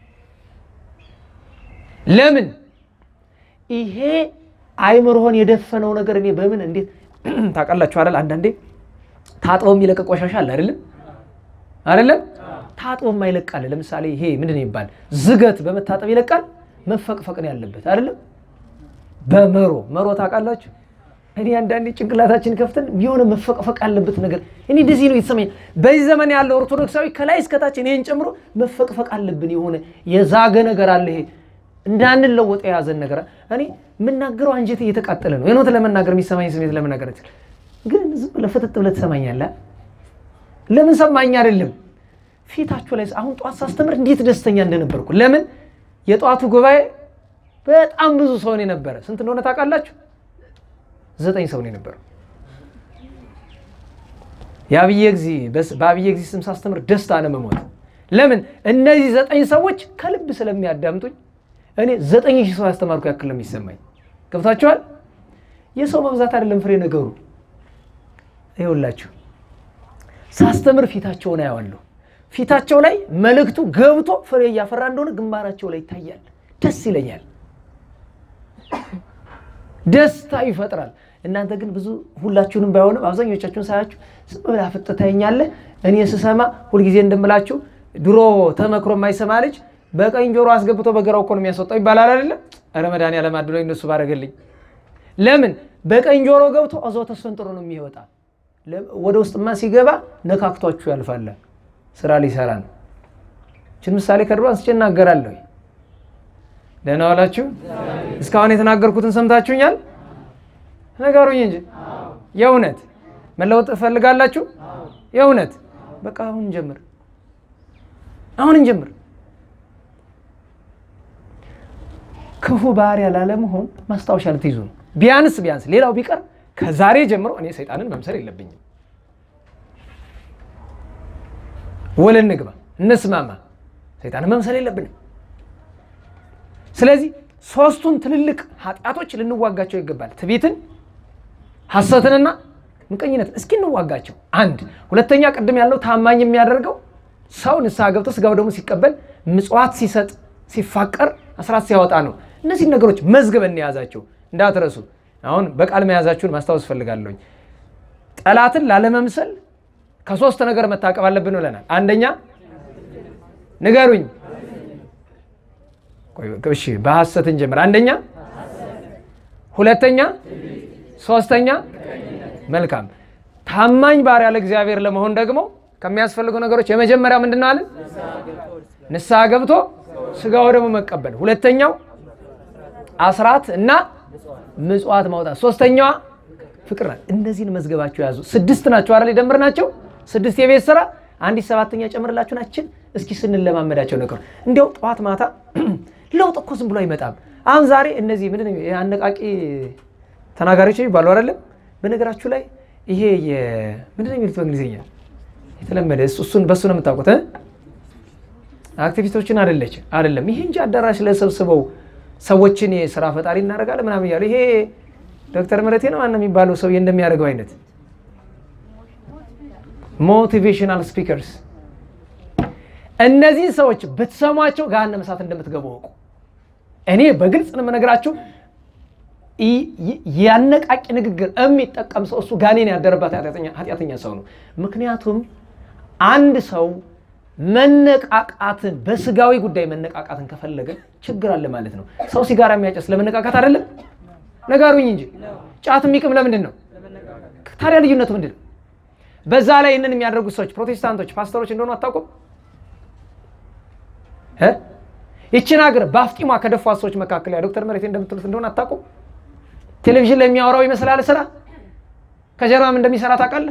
ለምን ይሄ አይምሮህን የደፈነው ነገር እኔ በምን እንዴት ታውቃላችሁ አይደል? አንዳንዴ ታጥቦ የሚለቀቅ ቆሻሻ አለ አይደለም አይደለም ታጥቦ የማይለቃል። ለምሳሌ ይሄ ምንድን ይባል ዝገት በመታጠብ ይለቃል። መፈቅፈቅ ነው ያለበት አይደለም። በመሮ መሮ ታውቃላችሁ። እኔ አንዳንዴ ጭንቅላታችን ከፍተን የሆነ መፈቅፈቅ ያለበት ነገር እኔ እንደዚህ ነው የተሰማኝ። በዚህ ዘመን ያለው ኦርቶዶክሳዊ ከላይ እስከታች እኔን ጨምሮ መፈቅፈቅ አለብን። የሆነ የዛገ ነገር አለ። ይሄ እንዳንለወጥ የያዘን ነገር እኔ የምናገረው አንጀቴ እየተቃጠለ ነው። የኖት ለመናገር የሚሰማኝ ስሜት ለመናገር ግን ዝም ብለህ ፍጥጥ ብለህ ትሰማኛለህ። ለምን ሰማኝ አይደለም ፊታችሁ ላይ አሁን ጠዋት ሳስተምር እንዴት ደስተኛ እንደነበርኩ። ለምን የጠዋቱ ጉባኤ በጣም ብዙ ሰው ነው የነበረ። ስንት እንደሆነ ታውቃላችሁ? ዘጠኝ ሰው ነው የነበረው። የአብየ ጊዜ በአብየ ጊዜ ስም ሳስተምር ደስታ ነው የምሞት። ለምን እነዚህ ዘጠኝ ሰዎች ከልብ ስለሚያዳምጡኝ እኔ ዘጠኝ ሺህ ሰው ያስተማርኩ ያክል ነው የሚሰማኝ። ገብታችኋል? የሰው መብዛት አይደለም ፍሬ ነገሩ። ይኸውላችሁ ሳስተምር ፊታቸውን አየዋለሁ። ፊታቸው ላይ መልእክቱ ገብቶ ፍሬ እያፈራ እንደሆነ ግንባራቸው ላይ ይታያል። ደስ ይለኛል። ደስታ ይፈጥራል። እናንተ ግን ብዙ ሁላችሁንም ባይሆንም አብዛኞቻችሁን ሳያችሁ ዝም ብላ ፍጥ ታየኛለህ። እኔ ስሰማ ሁልጊዜ እንደምላችሁ ድሮ ተመክሮ የማይሰማ ልጅ በቀኝ ጆሮ አስገብቶ በግራው እኮ ነው የሚያስወጣው ይባላል አይደለም? ኧረ መድኃኒዓለም አድሎኝ እነሱ ባረገልኝ። ለምን በቀኝ ጆሮ ገብቶ እዛው ተስፈንጥሮ ነው የሚወጣ። ወደ ውስጥማ ሲገባ ነካክቷችሁ ያልፋል። ስራ ሊሰራ ነው። ችን ምሳሌ ከድሮ አንስቼ እናገራለሁ። ደህና ዋላችሁ። እስካሁን የተናገርኩትን ሰምታችሁኛል? ነገሩኝ እንጂ የእውነት መለወጥ እፈልጋላችሁ? የእውነት በቃ አሁን እንጀምር፣ አሁን እንጀምር። ክፉ ባህሪያ ላለመሆን ማስታወሻ ልትይዙ ነው። ቢያንስ ቢያንስ ሌላው ቢቀር ከዛሬ ጀምሮ እኔ ሰይጣንን መምሰል የለብኝም። ውል እንግባ፣ እንስማማ። ሰይጣንን መምሰል የለብንም። ስለዚህ ሶስቱን ትልልቅ ኃጢአቶች ልንዋጋቸው ይገባል። ትዕቢትን፣ ሐሰትንና ምቀኝነትን እስኪ እንዋጋቸው። አንድ ሁለተኛ፣ ቅድም ያለው ታማኝ የሚያደርገው ሰው ንስሐ ገብቶ ስጋው ደግሞ ሲቀበል ምጽዋት ሲሰጥ ሲፋቀር አስራት ሲያወጣ ነው። እነዚህን ነገሮች መዝግበን እንያዛቸው እንዳትረሱ። አሁን በቃል መያዛችሁን ማስታወስ ፈልጋለሁኝ። ጠላትን ላለመምሰል ከሶስት ነገር መታቀብ አለብን ብለናል። አንደኛ ንገሩኝ። እሺ በሐሰት እንጀምር። አንደኛ፣ ሁለተኛ፣ ሶስተኛ። መልካም ታማኝ ባሪያ ለእግዚአብሔር ለመሆን ደግሞ ከሚያስፈልጉ ነገሮች የመጀመሪያው ምንድን ነው አለን? ንስሐ ገብቶ ስጋው ደግሞ መቀበል። ሁለተኛው አስራት እና ምጽዋት ማውጣት። ሶስተኛዋ ፍቅር ናት። እነዚህን መዝገባቸው ያዙ። ስድስት ናቸው አይደል? የደምር ናቸው ስድስት የቤት ስራ አንዲት ሰባተኛ ጨምርላችሁ ናችን። እስኪ ስንለማመዳቸው ነገር እንዲያው ጠዋት ማታ ለውጥ እኮ ዝም ብሎ አይመጣም። አሁን ዛሬ እነዚህ ምንድን ነው የአነቃቂ ተናጋሪዎች ይባሉ አይደለም? በነገራችሁ ላይ ይሄ ምንድን ነው የሚሉት በእንግሊዝኛ የተለመደ እሱን በእሱ ነው የምታውቁት አክቲቪስቶችን አደለች አይደለም። ይሄ እንጂ አዳራሽ ለሰብስበው ሰዎችን ስራ ፈጣሪ እናደርጋለን ምናምን እያሉ ይሄ ዶክተር ምረቴ ነው ማነው የሚባለው ሰው እንደሚያደርገው አይነት ሞቲቬሽናል ስፒከርስ። እነዚህን ሰዎች ብትሰሟቸው ገሃነመ እሳት እንደምትገቡ እወቁ። እኔ በግልጽ ነው የምነግራችሁ። ያነቃቂ ንግግር የሚጠቀም ሰው እሱ ጋኔን ያደረባት ኃጢአተኛ ሰው ነው። ምክንያቱም አንድ ሰው መነቃቃትን በስጋዊ ጉዳይ መነቃቃትን ከፈለገ ችግር አለ ማለት ነው። ሰው ሲጋራ የሚያጨስ ለመነቃቃት አይደለም? ነገሩኝ እንጂ ጫት የሚቅም ለምንድን ነው ታዲያ? ልዩነቱ ምንድን ነው? በዛ ላይ ይህንን የሚያደርጉት ሰዎች ፕሮቴስታንቶች ፓስተሮች እንደሆኑ አታውቁም? ይችን ሀገር በአፍጢሟ ከደፏት ሰዎች መካከል ያ ዶክተር መሬቴ እንደምትሉት እንደሆነ አታውቁም? ቴሌቪዥን ላይ የሚያወራው ይመስላል ስራ ከጀርባም እንደሚሰራ ታውቃለህ?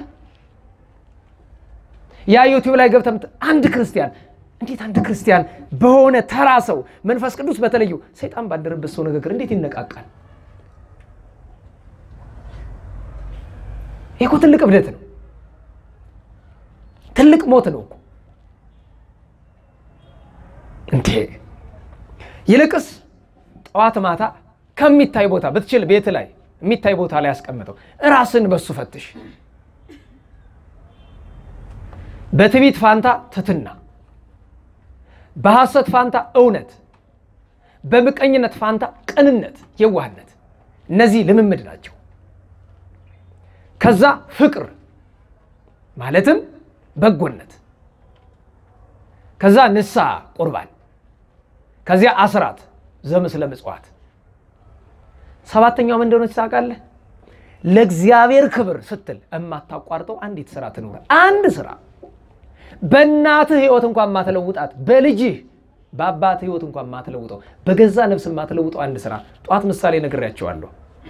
ያ ዩቲዩብ ላይ ገብተህ አንድ ክርስቲያን እንዴት አንድ ክርስቲያን በሆነ ተራ ሰው መንፈስ ቅዱስ በተለዩ ሰይጣን ባደረበት ሰው ንግግር እንዴት ይነቃቃል? ይህ እኮ ትልቅ እብደት ነው። ትልቅ ሞት ነው እኮ እንዴ! ይልቅስ ጠዋት ማታ ከሚታይ ቦታ ብትችል ቤት ላይ የሚታይ ቦታ ላይ ያስቀምጠው፣ ራስን በሱ ፈትሽ። በትዕቢት ፋንታ ትትና፣ በሐሰት ፋንታ እውነት፣ በምቀኝነት ፋንታ ቅንነት፣ የዋህነት። እነዚህ ልምምድ ናቸው። ከዛ ፍቅር ማለትም በጎነት፣ ከዛ ንስሐ ቁርባን፣ ከዚያ አስራት ዘምስለ ምጽዋት። ሰባተኛው ምን እንደሆነች ታውቃለህ? ለእግዚአብሔር ክብር ስትል የማታቋርጠው አንዲት ስራ ትኑር። አንድ ስራ በእናትህ ህይወት እንኳን ማትለውጣት፣ በልጅህ በአባትህ ህይወት እንኳን ማትለውጠው፣ በገዛ ነፍስ ማትለውጠው አንድ ስራ። ጠዋት ምሳሌ ነግሬያቸዋለሁ።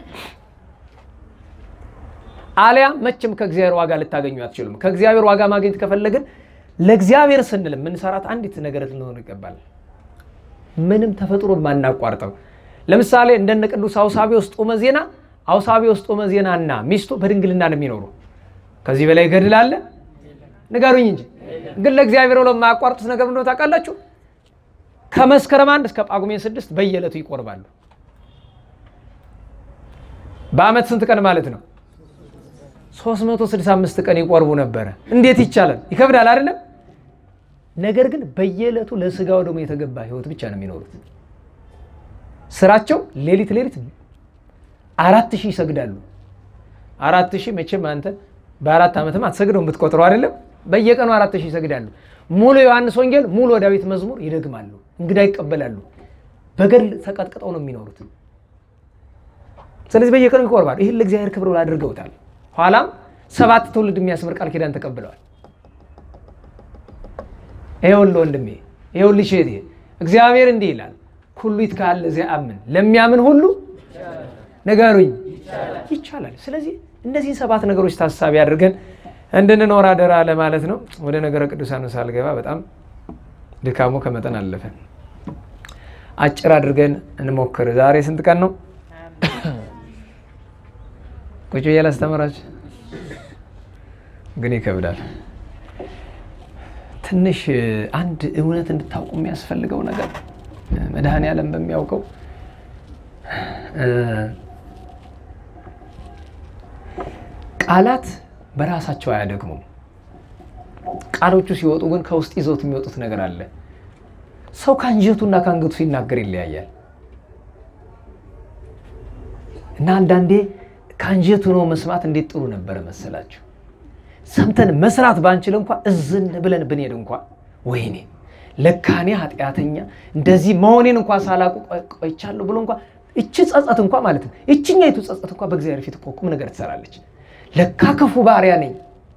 አሊያ መቼም ከእግዚአብሔር ዋጋ ልታገኙ አትችሉም። ከእግዚአብሔር ዋጋ ማግኘት ከፈለግን ለእግዚአብሔር ስንል የምንሰራት አንዲት ነገር ልንሆን ይገባል። ምንም ተፈጥሮ ማናቋርጠው ለምሳሌ እንደነ ቅዱስ አውሳብዮስ ጦመ ዜና አውሳብዮስ ጦመ ዜናና ሚስቱ በድንግልና ነው የሚኖሩ። ከዚህ በላይ ገድል አለ? ንገሩኝ እንጂ ግን ለእግዚአብሔር ብለው የማያቋርጡት ነገር እንደሆነ ታውቃላችሁ? ከመስከረም አንድ እስከ ጳጉሜን ስድስት በየዕለቱ ይቆርባሉ። በአመት ስንት ቀን ማለት ነው? 365 ቀን ይቆርቡ ነበረ። እንዴት ይቻላል? ይከብዳል አይደለም? ነገር ግን በየዕለቱ ለስጋው ደግሞ የተገባ ህይወት ብቻ ነው የሚኖሩት። ስራቸው ሌሊት ሌሊት አራት ሺህ ይሰግዳሉ። አራት ሺህ መቼም አንተ በአራት ዓመትም አትሰግደው ብትቆጥረው አይደለም። በየቀኑ አራት ሺህ ይሰግዳሉ። ሙሉ ዮሐንስ ወንጌል፣ ሙሉ ዳዊት መዝሙር ይደግማሉ። እንግዳ ይቀበላሉ። በገድል ተቀጥቅጠው ነው የሚኖሩት። ስለዚህ በየቀኑ ይቆርባሉ። ይህን ለእግዚአብሔር ክብር ብለው አድርገውታል። ኋላም ሰባት ትውልድ የሚያስምር ቃል ኪዳን ተቀብለዋል። ይኸውልህ ወንድሜ፣ ይኸውልሽ እህቴ፣ እግዚአብሔር እንዲህ ይላል፣ ኩሉ ይትካል ለዘያምን፣ ለሚያምን ሁሉ ንገሩኝ ይቻላል። ስለዚህ እነዚህን ሰባት ነገሮች ታሳቢ አድርገን እንድንኖር አደራ ለማለት ነው። ወደ ነገረ ቅዱሳኑ ሳልገባ በጣም ድካሙ ከመጠን አለፈ። አጭር አድርገን እንሞክር። ዛሬ ስንት ቀን ነው? ቁጭ ብዬ ላስተምራችሁ፣ ግን ይከብዳል። ትንሽ አንድ እውነት እንድታውቁ የሚያስፈልገው ነገር መድኃኔ ዓለም በሚያውቀው ቃላት በራሳቸው አያደግሙም። ቃሎቹ ሲወጡ ግን ከውስጥ ይዘውት የሚወጡት ነገር አለ። ሰው ከአንጀቱና ከአንገቱ ሲናገር ይለያያል እና አንዳንዴ ከአንጀቱ ነው መስማት እንዴት ጥሩ ነበረ መሰላችሁ። ሰምተን መስራት ባንችል እንኳ እዝን ብለን ብንሄድ እንኳ ወይኔ ለካኔ ኃጢአተኛ እንደዚህ መሆኔን እንኳ ሳላውቅ ቆይቻለሁ ብሎ እንኳ እቺ ጸጸት እንኳ ማለት ነው እችኛይቱ ጸጸት እንኳ በእግዚአብሔር ፊት እኮ ቁም ነገር ትሰራለች። ለካ ክፉ ባሪያ ነኝ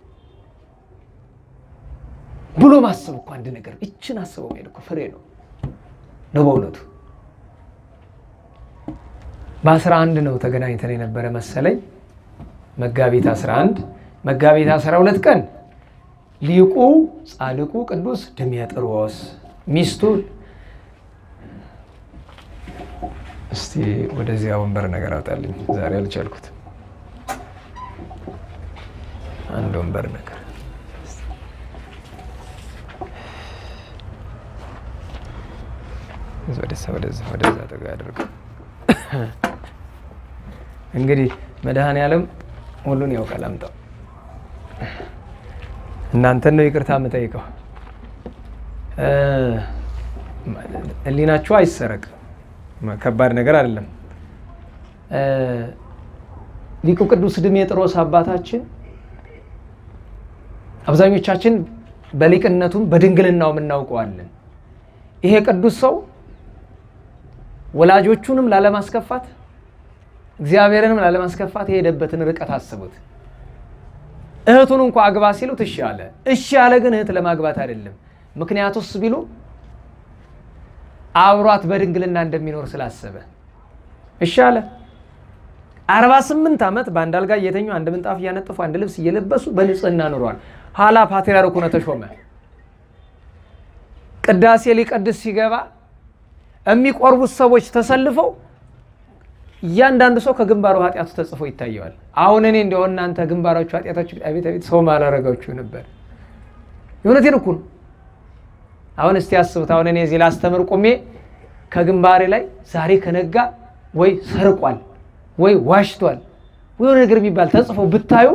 ብሎ ማሰብ እኮ አንድ ነገር እችን አስበው መሄድ እኮ ፍሬ ነው ነው በእውነቱ። በአስራ አንድ ነው ተገናኝተን የነበረ መሰለኝ መጋቢት 11 መጋቢት 12 ቀን ሊቁ ጻድቁ ቅዱስ ድሜጥሮስ ሚስቱ እስቲ ወደዚያ ወንበር ነገር አውጣልኝ። ዛሬ አልቻልኩት። አንድ ወንበር ነገር ወደዛ ወደዛ ወደዛ ጠጋ አድርገው። እንግዲህ መድኃኔ ዓለም ሁሉን ያውቃል። አምጣው። እናንተን ነው ይቅርታ የምጠይቀው። ሕሊናችሁ አይሰረቅ። ከባድ ነገር አይደለም። ሊቁ ቅዱስ ድሜጥሮስ አባታችን አብዛኞቻችን በሊቅነቱም በድንግልናውም እናውቀዋለን። ይሄ ቅዱስ ሰው ወላጆቹንም ላለማስከፋት እግዚአብሔርንም ላለማስከፋት የሄደበትን ርቀት አስቡት። እህቱን እንኳ አግባ ሲሉት እሺ አለ። እሺ አለ ግን እህት ለማግባት አይደለም። ምክንያቱስ ቢሉ አብሯት በድንግልና እንደሚኖር ስላሰበ እሺ አለ። አርባ ስምንት ዓመት በአንድ አልጋ እየተኙ አንድ ምንጣፍ እያነጠፉ አንድ ልብስ እየለበሱ በንጽህና ኑሯል። ኋላ ፓትርያርኩ ሆነ ተሾመ። ቅዳሴ ሊቀድስ ሲገባ የሚቆርቡት ሰዎች ተሰልፈው እያንዳንዱ ሰው ከግንባሩ ኃጢአቱ ተጽፎ ይታየዋል። አሁን እኔ እንዲያው እናንተ ግንባራችሁ ኃጢአታችሁ አቤት አቤት ሰው ማላረጋችሁ ነበር። የእውነቴን እኮ ነው። አሁን እስቲ አስቡት። አሁን እኔ እዚህ ላስተምር ቁሜ ከግንባሬ ላይ ዛሬ ከነጋ ወይ ሰርቋል ወይ ዋሽቷል ወይ ነገር የሚባል ተጽፎ ብታዩ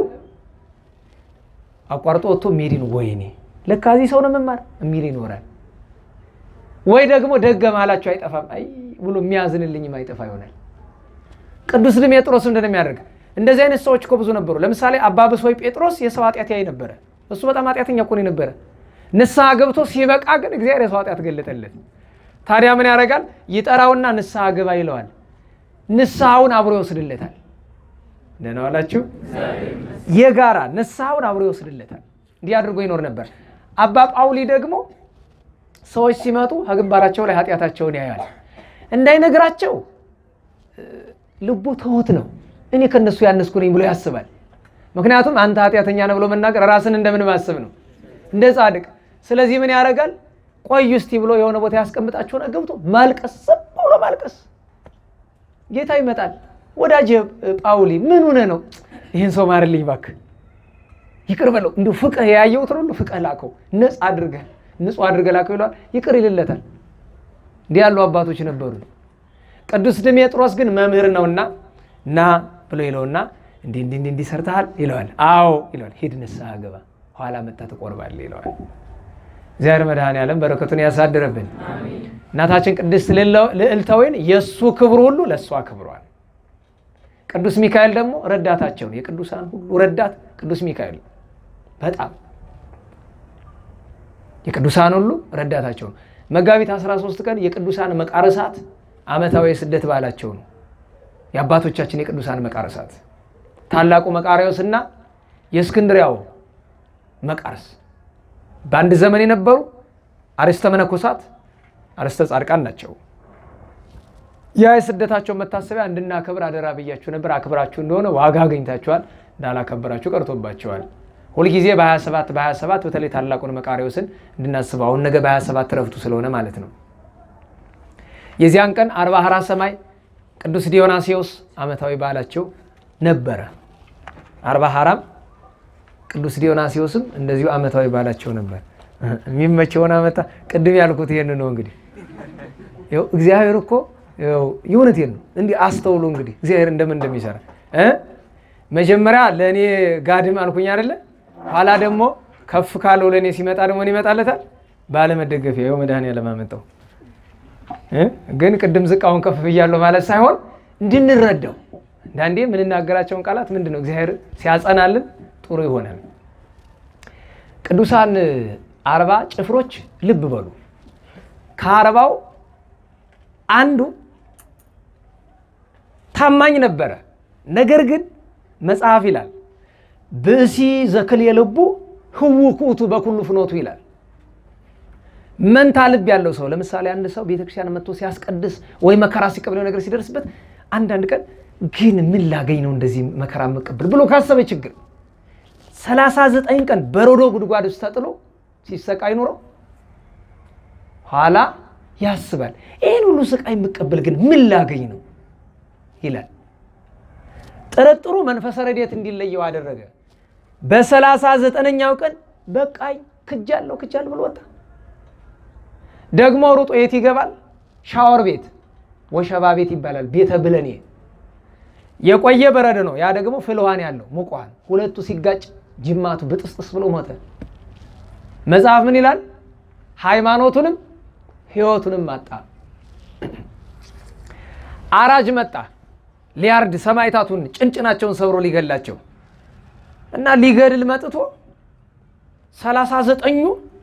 አቋርጦ ወጥቶ ሜዲን ወይኔ ለካ እዚህ ሰው ነው መማር የሚል ይኖራል። ወይ ደግሞ ደገም አላቸው አይጠፋም አይ ብሎ የሚያዝንልኝም አይጠፋ ይሆናል። ቅዱስ ድሜጥሮስ እንደነው የሚያደርግ። እንደዚህ አይነት ሰዎች እኮ ብዙ ነበሩ። ለምሳሌ አባ ብሶይ ጴጥሮስ የሰው ኃጢአት ያይ ነበረ። እሱ በጣም ኃጢአተኛ እኮ ነው የነበረ። ንስሐ ገብቶ ሲበቃ ግን እግዚአብሔር የሰው ኃጢአት ገለጠለት። ታዲያ ምን ያደርጋል? ይጠራውና ንስሐ ግባ ይለዋል። ንስሐውን አብሮ ይወስድለታል። ደህና ዋላችሁ። የጋራ ንስሐውን አብሮ ይወስድለታል። እንዲህ አድርጎ ይኖር ነበር። አባ ጳውሊ ደግሞ ሰዎች ሲመጡ ከግንባራቸው ላይ ኃጢአታቸውን ያያል። እንዳይነግራቸው ልቡ ትሁት ነው። እኔ ከነሱ ያነስኩ ነኝ ብሎ ያስባል። ምክንያቱም አንተ ኃጢአተኛ ነህ ብሎ መናገር ራስን እንደምን ማሰብ ነው፣ እንደ ጻድቅ። ስለዚህ ምን ያደርጋል? ቆዩ እስቲ ብሎ የሆነ ቦታ ያስቀምጣቸውን ገብቶ ማልቀስ፣ ዝም ብሎ ማልቀስ። ጌታ ይመጣል። ወዳጅ ጳውሊ ምን ሆነ ነው? ይህን ሰው ማርልኝ እባክህ፣ ይቅር በለው እንዲሁ ፍቅህ ያየሁት ሁሉ ፍቅህ ላከው ነጽ አድርገህ ንጹህ አድርገህ ላከው ይለዋል። ይቅር ይልለታል። እንዲህ ያሉ አባቶች ነበሩ። ቅዱስ ድሜጥሮስ ግን መምህር ነውና ና ብሎ ይለውና እንዲህ እንዲህ እንዲህ ሰርተሃል ይለዋል። አዎ ይለዋል። ሂድ ንስሐ ግባ፣ ኋላ መጣ ትቆርባለህ ይለዋል። እግዚአብሔር መድኃኔዓለም በረከቱን ያሳድርብን። እናታችን ቅድስት ልዕልተ ወይን የእሱ ክብሩ ሁሉ ለእሷ ክብሯል። ቅዱስ ሚካኤል ደግሞ ረዳታቸው ነው። የቅዱሳን ሁሉ ረዳት ቅዱስ ሚካኤል በጣም የቅዱሳን ሁሉ ረዳታቸው ነው። መጋቢት 13 ቀን የቅዱሳን መቃረሳት ዓመታዊ የስደት በዓላቸው ነው። የአባቶቻችን የቅዱሳን መቃረሳት ታላቁ መቃርዮስና የእስክንድሪያው መቃርስ በአንድ ዘመን የነበሩ አርዕስተ መነኮሳት አርዕስተ ጻድቃን ናቸው። ያ የስደታቸው መታሰቢያ እንድናከብር አደራ ብያችሁ ነበር። አክብራችሁ እንደሆነ ዋጋ አግኝታችኋል፣ እንዳላከበራችሁ ቀርቶባቸዋል። ሁልጊዜ በ27 በ27 በተለይ ታላቁን መቃርዮስን እንድናስበው አሁን ነገ በ27 ረፍቱ ስለሆነ ማለት ነው። የዚያን ቀን አርባ ሀራ ሰማይ ቅዱስ ዲዮናሲዎስ ዓመታዊ በዓላቸው ነበረ። አርባ ሀራም ቅዱስ ዲዮናሲዎስም እንደዚሁ ዓመታዊ በዓላቸው ነበር። የሚመቸውን አመጣ። ቅድም ያልኩት ይሄን ነው። እንግዲህ እግዚአብሔር እኮ የእውነቴን ነው። እንዲህ አስተውሉ እንግዲህ እግዚአብሔር እንደምን እንደሚሰራ መጀመሪያ ለእኔ ጋድም አልኩኝ አይደለ? ኋላ ደግሞ ከፍ ካለው ለእኔ ሲመጣ ደግሞ ይመጣለታል። ባለመደገፊያ ይኸው መድኃኒዓለም አመጣው። ግን ቅድም ዝቃውን ከፍ ብያለሁ ማለት ሳይሆን እንድንረዳው አንዳንዴ የምንናገራቸውን ቃላት ምንድን ነው እግዚአብሔር ሲያጸናልን ጥሩ ይሆናል። ቅዱሳን አርባ ጭፍሮች ልብ በሉ። ከአርባው አንዱ ታማኝ ነበረ። ነገር ግን መጽሐፍ ይላል ብእሲ ዘክል የልቡ ህው ኩቱ በኩሉ ፍኖቱ ይላል። መንታ ልብ ያለው ሰው ለምሳሌ አንድ ሰው ቤተክርስቲያን መጥቶ ሲያስቀድስ ወይ መከራ ሲቀበለው ነገር ሲደርስበት አንዳንድ ቀን ግን ምን ላገኝ ነው እንደዚህ መከራ መቀበል ብሎ ካሰበ ችግር ሰላሳ ዘጠኝ ቀን በረዶ ጉድጓድ ውስጥ ተጥሎ ሲሰቃይ ኑሮ ኋላ ያስባል። ይህን ሁሉ ስቃይ የምቀበል ግን ምን ላገኝ ነው ይላል። ጥርጥሩ መንፈሰ ረድኤት እንዲለየው አደረገ። በሰላሳ ዘጠነኛው ቀን በቃኝ ክጃለሁ ክጃለሁ ብሎ ወጣ። ደግሞ ሩጦ የት ይገባል? ሻወር ቤት ወሸባ ቤት ይባላል። ቤተ ብለኔ የቆየ በረድ ነው። ያ ደግሞ ፍልዋን ያለው ሙቋን ሁለቱ ሲጋጭ ጅማቱ ብጥስጥስ ብሎ ሞተ። መጽሐፍ ምን ይላል? ሃይማኖቱንም ሕይወቱንም አጣ። አራጅ መጣ ሊያርድ ሰማዕታቱን ጭንጭናቸውን ሰብሮ ሊገላቸው እና ሊገድል መጥቶ ሰላሳ ዘጠኙ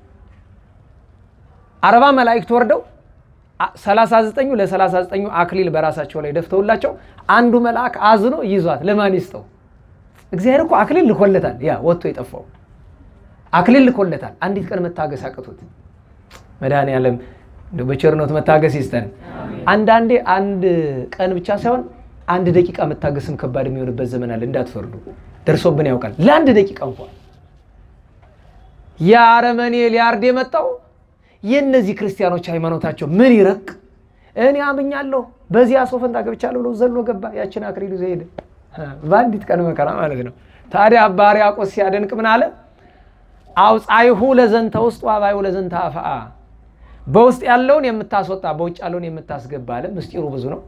አርባ መላእክት ወርደው ሰላሳ ዘጠኙ ለሰላሳ ዘጠኙ አክሊል በራሳቸው ላይ ደፍተውላቸው አንዱ መልአክ አዝኖ ይዟት ለማን ይስጠው? እግዚአብሔር እኮ አክሊል ልኮለታል። ያ ወጥቶ የጠፋው አክሊል ልኮለታል። አንዲት ቀን መታገስ አቅቶት መድኃኔዓለም እንደው በቸርነቱ መታገስ ይስጠን። አንዳንዴ አንድ ቀን ብቻ ሳይሆን አንድ ደቂቃ መታገስም ከባድ የሚሆንበት ዘመን አለ። እንዳትፈርዱ፣ ደርሶብን ያውቃል። ለአንድ ደቂቃ እንኳን የአረመኔ ሊያርድ የመጣው የእነዚህ ክርስቲያኖች ሃይማኖታቸው ምን ይረቅ፣ እኔ አምኛለሁ በዚያ ሰው ፈንታ ገብቻለሁ ብሎ ዘሎ ገባ። ያችን አክሊል ይዞ ሄደ። በአንዲት ቀን መከራ ማለት ነው። ታዲያ አባ ሕርያቆስ ሲያደንቅ ምን አለ? አውፃይሁ ለዘንተ ውስጥ ዋባይሁ ለዘንተ አፍአ፣ በውስጥ ያለውን የምታስወጣ በውጭ ያለውን የምታስገባ አለ። ምስጢሩ ብዙ ነው።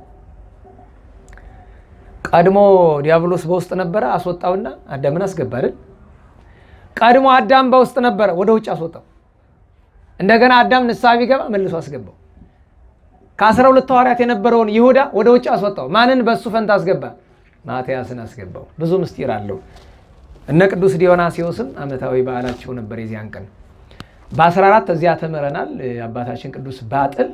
ቀድሞ ዲያብሎስ በውስጥ ነበረ፣ አስወጣውና አዳምን አስገባ አይደል? ቀድሞ አዳም በውስጥ ነበረ፣ ወደ ውጭ አስወጣው። እንደገና አዳም ንስሐ ቢገባ መልሶ አስገባው። ከአስራ ሁለት ሐዋርያት የነበረውን ይሁዳ ወደ ውጭ አስወጣው። ማንን በእሱ ፈንታ አስገባ? ማትያስን አስገባው። ብዙ ምስጢር አለው። እነ ቅዱስ ዲዮናሲዎስም ዓመታዊ በዓላቸው ነበር የዚያን ቀን። በ14 እዚያ ተምረናል። አባታችን ቅዱስ ባጥል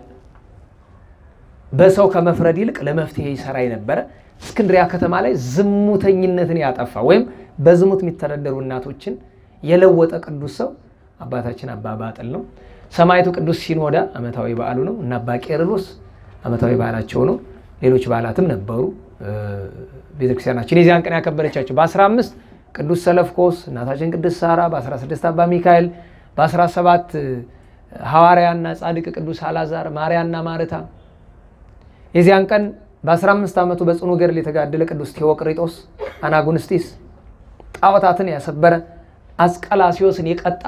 በሰው ከመፍረድ ይልቅ ለመፍትሄ ይሰራ የነበረ እስክንድሪያ ከተማ ላይ ዝሙተኝነትን ያጠፋ ወይም በዝሙት የሚተዳደሩ እናቶችን የለወጠ ቅዱስ ሰው አባታችን አባ ባጥል ነው። ሰማዕቱ ቅዱስ ሲኖዳ ዓመታዊ በዓሉ ነው እና አባ ቄርሎስ ዓመታዊ በዓላቸው ነው። ሌሎች በዓላትም ነበሩ። ቤተክርስቲያናችን የዚያን ቀን ያከበረቻቸው በ15 ቅዱስ ሰለፍኮስ፣ እናታችን ቅዱስ ሳራ፣ በ16 አባ ሚካኤል፣ በ17 ሐዋርያና ጻድቅ ቅዱስ አላዛር፣ ማርያና ማርታ የዚያን ቀን በ15 ዓመቱ በጽኑ ገድል የተጋደለ ቅዱስ ቴዎቅሪጦስ አናጉንስጢስ ጣዖታትን ያሰበረ አስቀላሲዮስን የቀጣ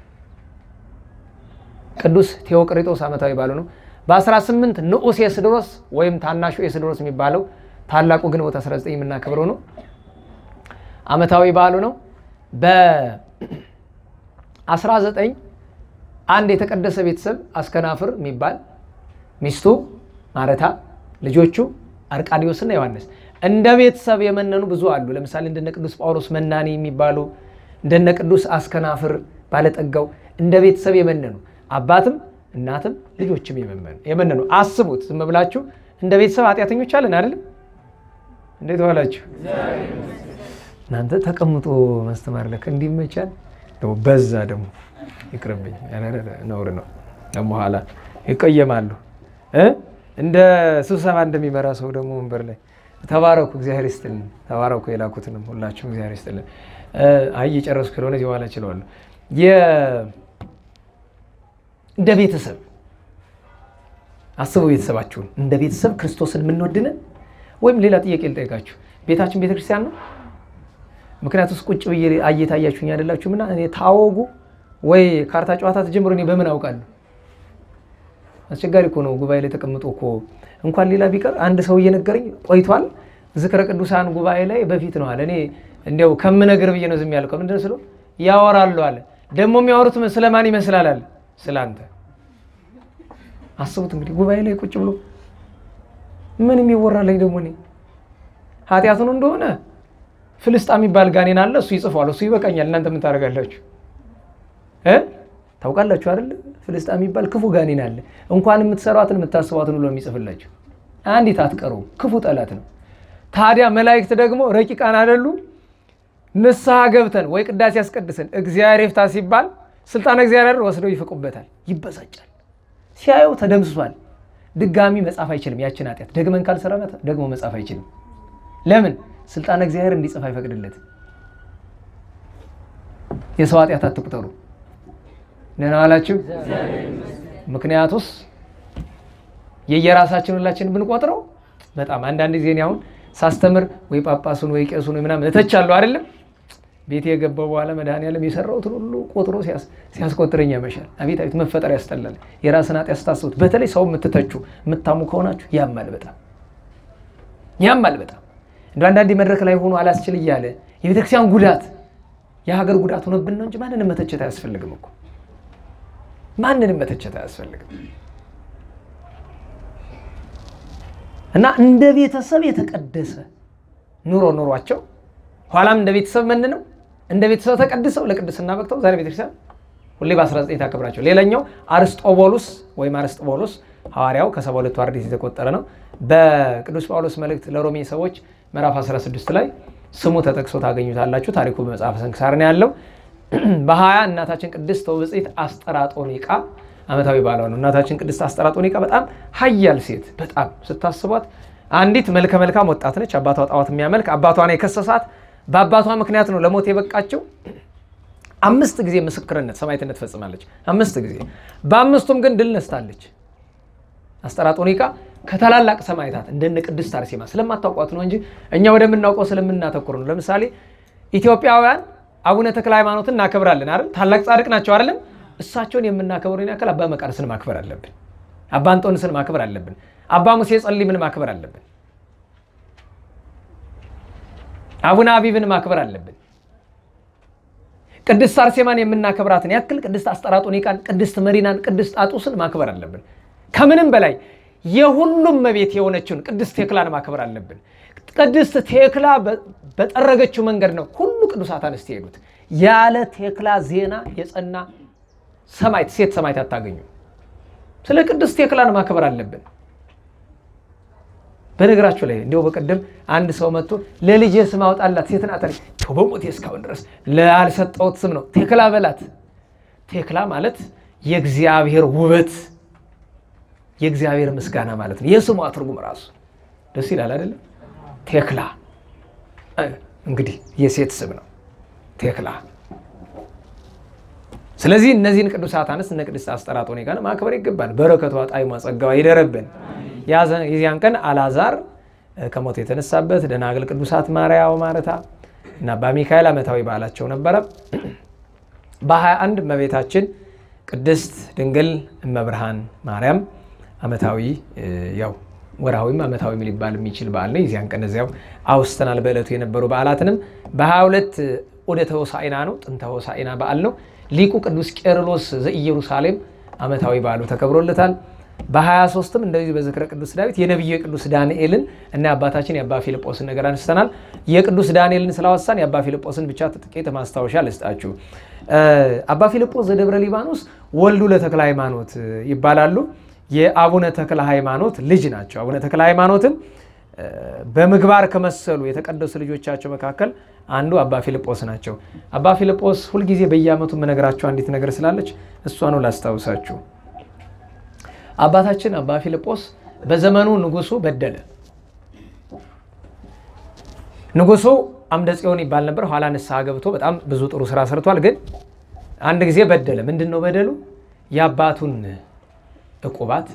ቅዱስ ቴዎቅሪጦስ ዓመታዊ በዓሉ ነው። በ18 ንዑስ የስድሮስ ወይም ታናሹ የስድሮስ የሚባለው ታላቁ ግንቦት 19 የምናከብረው ነው። ዓመታዊ በዓሉ ነው። በ19 አንድ የተቀደሰ ቤተሰብ አስከናፍር የሚባል ሚስቱ ማረታ፣ ልጆቹ አርቃዲዮስና ዮሐንስ እንደ ቤተሰብ የመነኑ ብዙ አሉ። ለምሳሌ እንደነ ቅዱስ ጳውሎስ መናኒ የሚባሉ እንደነ ቅዱስ አስከናፍር ባለጠጋው እንደ ቤተሰብ የመነኑ አባትም እናትም ልጆችም የመነኑ አስቡት። ዝም ብላችሁ እንደ ቤተሰብ ኃጢአተኞች አለን አይደለም? እንዴት ዋላችሁ? እናንተ ተቀምጦ ማስተማር ለከ እንዲመቻል በዛ ደግሞ ይቅርብኝ፣ ነውር ነው። ደግሞ ኋላ ይቀየማሉ። እንደ ስብሰባ እንደሚመራ ሰው ደግሞ ወንበር ላይ ተባረኩ፣ እግዚአብሔር ይስጥልን። ተባረኩ፣ የላኩትንም ሁላችሁም እግዚአብሔር ይስጥልን። አይ እየጨረስኩ ስለሆነ በኋላ እችለዋለሁ። እንደ ቤተሰብ አስቡ። ቤተሰባችሁን እንደ ቤተሰብ ክርስቶስን የምንወድንን ወይም ሌላ ጥያቄ ልጠይቃችሁ፣ ቤታችን ቤተክርስቲያን ነው? ምክንያቱ ውስጥ ቁጭ ብዬ እየታያችሁኝ አይደላችሁም? እና እኔ ታወጉ ወይ ካርታ ጨዋታ ተጀምሮ እኔ በምን አውቃለሁ? አስቸጋሪ እኮ ነው። ጉባኤ ላይ ተቀምጦ እኮ እንኳን ሌላ ቢቀር አንድ ሰው እየነገረኝ ቆይቷል። ዝክረ ቅዱሳን ጉባኤ ላይ በፊት ነው አለ። እኔ እንዲያው ከምነግር ብዬ ነው ዝም ያልከው። ምንድን ስለው ያወራሉ አለ። ደግሞ የሚያወሩት ስለማን ይመስላል አለ ስለ አንተ። አስቡት እንግዲህ ጉባኤ ላይ ቁጭ ብሎ ምን የሚወራለኝ ደግሞ እኔ ኃጢአቱን እንደሆነ ፍልስጣ የሚባል ጋኔን አለ። እሱ ይጽፏል። እሱ ይበቃኛል። እናንተ ምን ታደርጋላችሁ? ታውቃላችሁ አይደል? ፍልስጣ የሚባል ክፉ ጋኔን አለ። እንኳን የምትሰሯትን የምታስቧትን ብሎ የሚጽፍላችሁ አንዲት አትቀሩም። ክፉ ጠላት ነው። ታዲያ መላእክት ደግሞ ረቂቃን አይደሉ? ንስሐ ገብተን ወይ ቅዳሴ ያስቀድሰን እግዚአብሔር ይፍታ ሲባል ስልጣነ እግዚአብሔር ወስደው ይፍቁበታል። ይበሳጫል። ሲያየው ተደምስሷል። ድጋሚ መጻፍ አይችልም። ያችን ኃጢአት ደግመን ካልሰራናት ደግሞ መጻፍ አይችልም። ለምን? ስልጣነ እግዚአብሔር እንዲጽፍ አይፈቅድለትም። የሰው ኃጢአት አትቁጠሩ። ደህና ዋላችሁ። ምክንያቱስ የየራሳችን ሁላችን ብንቆጥረው በጣም አንዳንድ ጊዜ እኔ አሁን ሳስተምር ወይ ጳጳሱን ወይ ቄሱን ወይ ምናምን እተቻለሁ አይደለም። ቤቴ የገባው በኋላ መድኃኒዓለም የሰራሁትን ሁሉ ቆጥሮ ሲያስቆጥረኝ ያመሻል። አቤት አቤት መፈጠር ያስጠላል። የራስን ኃጢአት ስታስቡት፣ በተለይ ሰው የምትተቹ የምታሙ ከሆናችሁ ያማል፣ በጣም ያማል በጣም እንደ አንዳንዴ መድረክ ላይ ሆኖ አላስችል እያለ የቤተክርስቲያን ጉዳት የሀገር ጉዳት ሆነብን ነው እንጂ ማንንም መተቸት አያስፈልግም እኮ ማንንም መተቸት አያስፈልግም። እና እንደ ቤተሰብ የተቀደሰ ኑሮ ኑሯቸው ኋላም እንደ ቤተሰብ መን ነው እንደ ቤተሰብ ተቀድሰው ለቅድስና በቅተው ዛሬ ቤተክርስቲያን ሁሌ በ19 ታከብራቸው። ሌላኛው አርስጦቦሉስ ወይም አርስጦቦሉስ ሐዋርያው ከሰባ ሁለቱ አርድእት የተቆጠረ ነው። በቅዱስ ጳውሎስ መልእክት ለሮሜ ሰዎች ምዕራፍ 16 ላይ ስሙ ተጠቅሶ ታገኙታላችሁ። ታሪኩ በመጽሐፈ ስንክሳር ነው ያለው። በሀያ እናታችን ቅድስት ወብፅዕት አስጠራጦኒቃ ዓመታዊ በዓሏ ነው። እናታችን ቅድስት አስጠራጦኒቃ በጣም ሀያል ሴት፣ በጣም ስታስቧት አንዲት መልከ መልካም ወጣት ነች። አባቷ ጣዖት የሚያመልክ አባቷን የከሰሳት በአባቷ ምክንያት ነው ለሞት የበቃቸው። አምስት ጊዜ ምስክርነት ሰማዕትነት ፈጽማለች። አምስት ጊዜ በአምስቱም ግን ድል ነስታለች። አስጠራጦኒቃ ከታላላቅ ሰማዕታት እንደነ ቅድስት አርሴማ ስለማታውቋት ነው እንጂ እኛ ወደምናውቀው ስለምናተኩር ነው። ለምሳሌ ኢትዮጵያውያን አቡነ ተክለ ሃይማኖትን እናከብራለን አይደል? ታላቅ ጻድቅ ናቸው አይደለም? እሳቸውን የምናከብረውን ያክል አባ መቃርስን ማክበር አለብን። አባ እንጦንስን ማክበር አለብን። አባ ሙሴ ጸሊምን ማክበር አለብን። አቡነ አቢብን ማክበር አለብን። ቅድስት አርሴማን የምናከብራትን ያክል ቅድስት አስጠራጦኒቃን፣ ቅድስት መሪናን፣ ቅድስት አጡስን ማክበር አለብን። ከምንም በላይ የሁሉም መቤት የሆነችውን ቅድስት ቴክላን ማክበር አለብን። ቅድስት ቴክላ በጠረገችው መንገድ ነው ሁሉ ቅዱሳት አንስት የሄዱት። ያለ ቴክላ ዜና የጸና ሰማዕት ሴት ሰማዕት አታገኙ። ስለ ቅድስት ቴክላን ማክበር አለብን። በነገራችሁ ላይ እንዲያው በቀደም አንድ ሰው መጥቶ ለልጄ ስም አውጣላት ሴት ናት አለኝ። በሞቴ እስካሁን ድረስ ላልሰጠሁት ስም ነው ቴክላ በላት። ቴክላ ማለት የእግዚአብሔር ውበት የእግዚአብሔር ምስጋና ማለት ነው። የስሟ ትርጉም ራሱ ደስ ይላል አይደለም? ቴክላ እንግዲህ የሴት ስም ነው ቴክላ። ስለዚህ እነዚህን ቅዱሳት አንስት እነ ቅድስት አስጠራጦኒቃን ማክበር ይገባል። በረከቷ፣ ጣዕሟ፣ ጸጋዋ ይደረብን። የዚያን ቀን አልዓዛር ከሞት የተነሳበት፣ ደናግል ቅዱሳት ማርያም፣ ማረታ እና አባ ሚካኤል ዓመታዊ በዓላቸው ነበረ። በ21 እመቤታችን ቅድስት ድንግል እመብርሃን ማርያም ዓመታዊ ያው ወርሃዊም ዓመታዊም ሊባል የሚችል በዓል ነው። የዚያን ቀን እዚያው አውስተናል። በዕለቱ የነበሩ በዓላትንም በ22 ዑደተ ሆሳዕና ነው፣ ጥንተ ሆሳዕና በዓል ነው። ሊቁ ቅዱስ ቄርሎስ ዘኢየሩሳሌም ዓመታዊ በዓሉ ተከብሮለታል። በ23ም እንደዚህ በዝክረ ቅዱስ ዳዊት የነቢዩ የቅዱስ ዳንኤልን እና የአባታችን የአባ ፊልጶስን ነገር አንስተናል። የቅዱስ ዳንኤልን ስላወሳን የአባ ፊልጶስን ብቻ ጥቂት ማስታወሻ ልስጣችሁ። አባ ፊልጶስ ዘደብረ ሊባኖስ ወልዱ ለተክለ ሃይማኖት ይባላሉ። የአቡነ ተክለ ሃይማኖት ልጅ ናቸው። አቡነ ተክለ ሃይማኖትን በምግባር ከመሰሉ የተቀደሱ ልጆቻቸው መካከል አንዱ አባ ፊልጶስ ናቸው። አባ ፊልጶስ ሁልጊዜ በየዓመቱ የምነግራቸው አንዲት ነገር ስላለች እሷኑ ላስታውሳችሁ። አባታችን አባ ፊልጶስ በዘመኑ ንጉሱ በደለ። ንጉሱ አምደ ጽዮን ይባል ነበር። ኋላ ንስሐ ገብቶ በጣም ብዙ ጥሩ ስራ ሰርቷል። ግን አንድ ጊዜ በደለ። ምንድን ነው በደሉ? የአባቱን ዕቁባት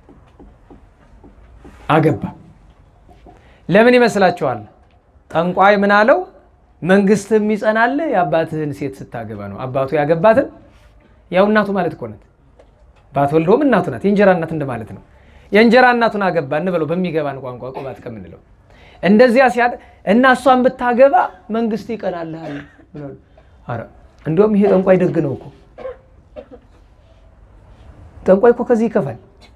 አገባ። ለምን ይመስላችኋል? ጠንቋይ ምን አለው? መንግስትህም ይጸናል የአባትህን ሴት ስታገባ ነው። አባቱ ያገባትን ያው እናቱ ማለት እኮ ናት። ባትወልደውም እናቱ ናት። የእንጀራ እናት እንደማለት ነው። የእንጀራ እናቱን አገባ እንበለው በሚገባን ቋንቋ ቁባት ከምንለው እንደዚያ ሲያ እና እሷን ብታገባ መንግስት ይቀናልሃል። ኧረ እንዲሁም ይሄ ጠንቋይ ደግ ነው እኮ ጠንቋይ እኮ ከዚህ ይከፋል።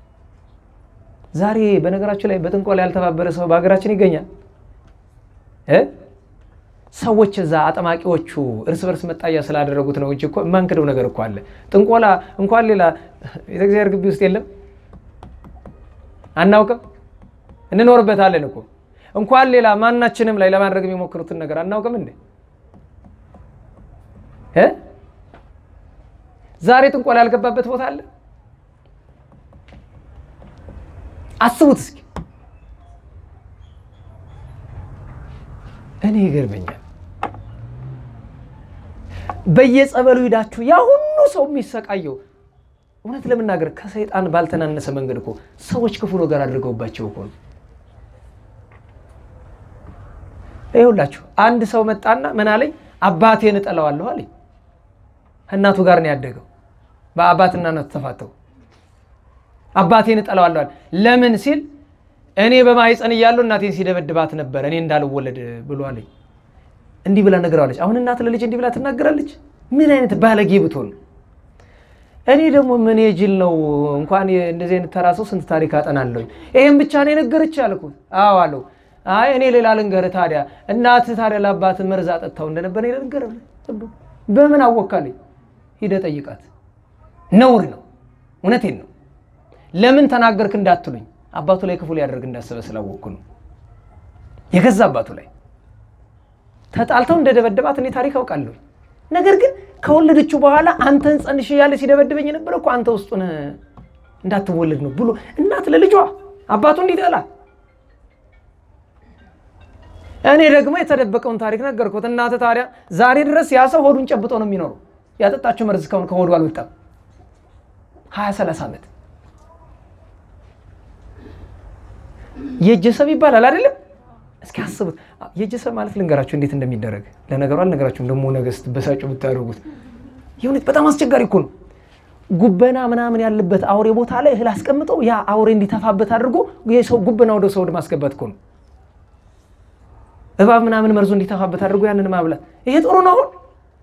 ዛሬ በነገራችሁ ላይ በጥንቆላ ያልተባበረ ሰው በሀገራችን ይገኛል። ሰዎች እዛ አጠማቂዎቹ እርስ በርስ መጣያ ስላደረጉት ነው እንጂ እኮ የማንክደው ነገር እኮ አለ። ጥንቆላ እንኳን ሌላ ቤተክርስቲያን ግቢ ውስጥ የለም አናውቅም፣ እንኖርበታለን እኮ እንኳን ሌላ ማናችንም ላይ ለማድረግ የሚሞክሩትን ነገር አናውቅም እንዴ? ዛሬ ጥንቆላ ያልገባበት ቦታ አለ? አስቡት እስኪ። እኔ ይገርመኛል። በየጸበሉ ሂዳችሁ ያ ሁሉ ሰው የሚሰቃየው እውነት ለመናገር ከሰይጣን ባልተናነሰ መንገድ እኮ ሰዎች ክፉ ነገር አድርገውባቸው እኮ ነው። ይኸውላችሁ አንድ ሰው መጣና ምን አለኝ፣ አባቴን እጠላዋለሁ አለኝ። እናቱ ጋር ነው ያደገው። በአባትና እናቱ ተፋተው አባቴን እጠላዋለሁ አለ። ለምን ሲል እኔ በማህፀን እያለሁ እናቴን ሲደበድባት ነበር እኔ እንዳልወለድ ብሎ አለኝ። እንዲህ ብላ ነገረዋለች። አሁን እናት ለልጅ እንዲህ ብላ ትናገራለች? ምን አይነት ባለጌ ብትሆን ነው? እኔ ደግሞ ምን የጅል ነው እንኳን እንደዚህ አይነት ተራ ሰው ስንት ታሪክ አጠናለሁኝ። ይሄን ብቻ ነው የነገረች አልኩት። አዎ አለው። አይ እኔ ሌላ ልንገርህ ታዲያ እናትህ ታዲያ ለአባት መርዝ አጠጥታው እንደነበር እኔ ልንገርህ። በምን አወካለኝ? ሂደህ ጠይቃት። ነውር ነው። እውነቴን ነው። ለምን ተናገርክ እንዳትሉኝ አባቱ ላይ ክፉ ሊያደርግ እንዳሰበ ስላወቅኩ ነው። የገዛ አባቱ ላይ ተጣልተው እንደደበደባት እኔ ታሪክ አውቃለሁ። ነገር ግን ከወለደችው በኋላ አንተን ጸንሽ እያለ ሲደበድበኝ የነበረ እኮ አንተ ውስጡን እንዳትወለድ ነው ብሎ እናት ለልጇ አባቱ እንዲጠላ እኔ ደግሞ የተደበቀውን ታሪክ ነገርኩት። እናት ታዲያ ዛሬ ድረስ ያ ሰው ሆዱን ጨብጦ ነው የሚኖረው። ያጠጣችው መርዝ እስካሁን ከሆዱ አልወጣም። ሀያ ሰላሳ ዓመት የእጀሰብ ይባላል አይደለም? እስኪ አስቡት። የእጀሰብ ማለት ልንገራችሁ እንዴት እንደሚደረግ ለነገሩ አልነገራችሁም። ደግሞ ነገ ስትበሳጩ ብታደርጉት የእውነት በጣም አስቸጋሪ እኮ ነው። ጉበና ምናምን ያለበት አውሬ ቦታ ላይ እህል አስቀምጠው ያ አውሬ እንዲተፋበት አድርጎ የሰው ጉበና ወደ ሰው ማስገባት እኮ ነው። እባብ ምናምን መርዞ እንዲተፋበት አድርጎ ያንን ማብላት። ይሄ ጥሩ ነው። አሁን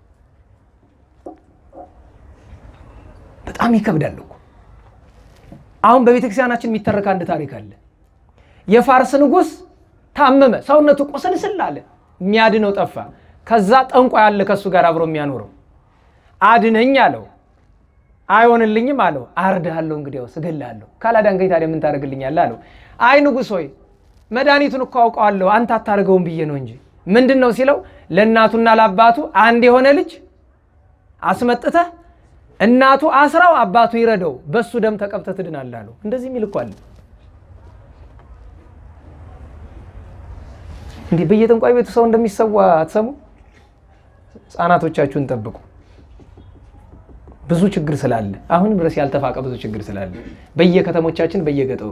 በጣም ይከብዳል እኮ። አሁን በቤተክርስቲያናችን የሚተረክ አንድ ታሪክ አለ። የፋርስ ንጉሥ ታመመ፣ ሰውነቱ ቁስልስል አለ፣ የሚያድነው ጠፋ። ከዛ ጠንቋይ አለ ከእሱ ጋር አብሮ የሚያኖረው አድነኝ አለው። አይሆንልኝም አለው። አርድሃለሁ፣ እንግዲያውስ እገልሃለሁ። ካላዳንከኝ ታዲያ ምን ታደርግልኛለህ አለው። አይ ንጉሥ ሆይ መድኃኒቱን እኮ አውቀዋለሁ፣ አንተ አታደርገውም ብዬ ነው እንጂ። ምንድን ነው ሲለው ለእናቱና ለአባቱ አንድ የሆነ ልጅ አስመጥተህ እናቱ አስራው አባቱ ይረደው፣ በሱ ደም ተቀብተህ ትድናለህ አለው። እንደዚህ የሚል እኮ አለ። እንዲህ በየጠንቋይ ቤቱ ሰው እንደሚሰዋ አትሰሙ? ህፃናቶቻችሁን ጠብቁ። ብዙ ችግር ስላለ አሁንም ድረስ ያልተፋቀ ብዙ ችግር ስላለ በየከተሞቻችን በየገጠሩ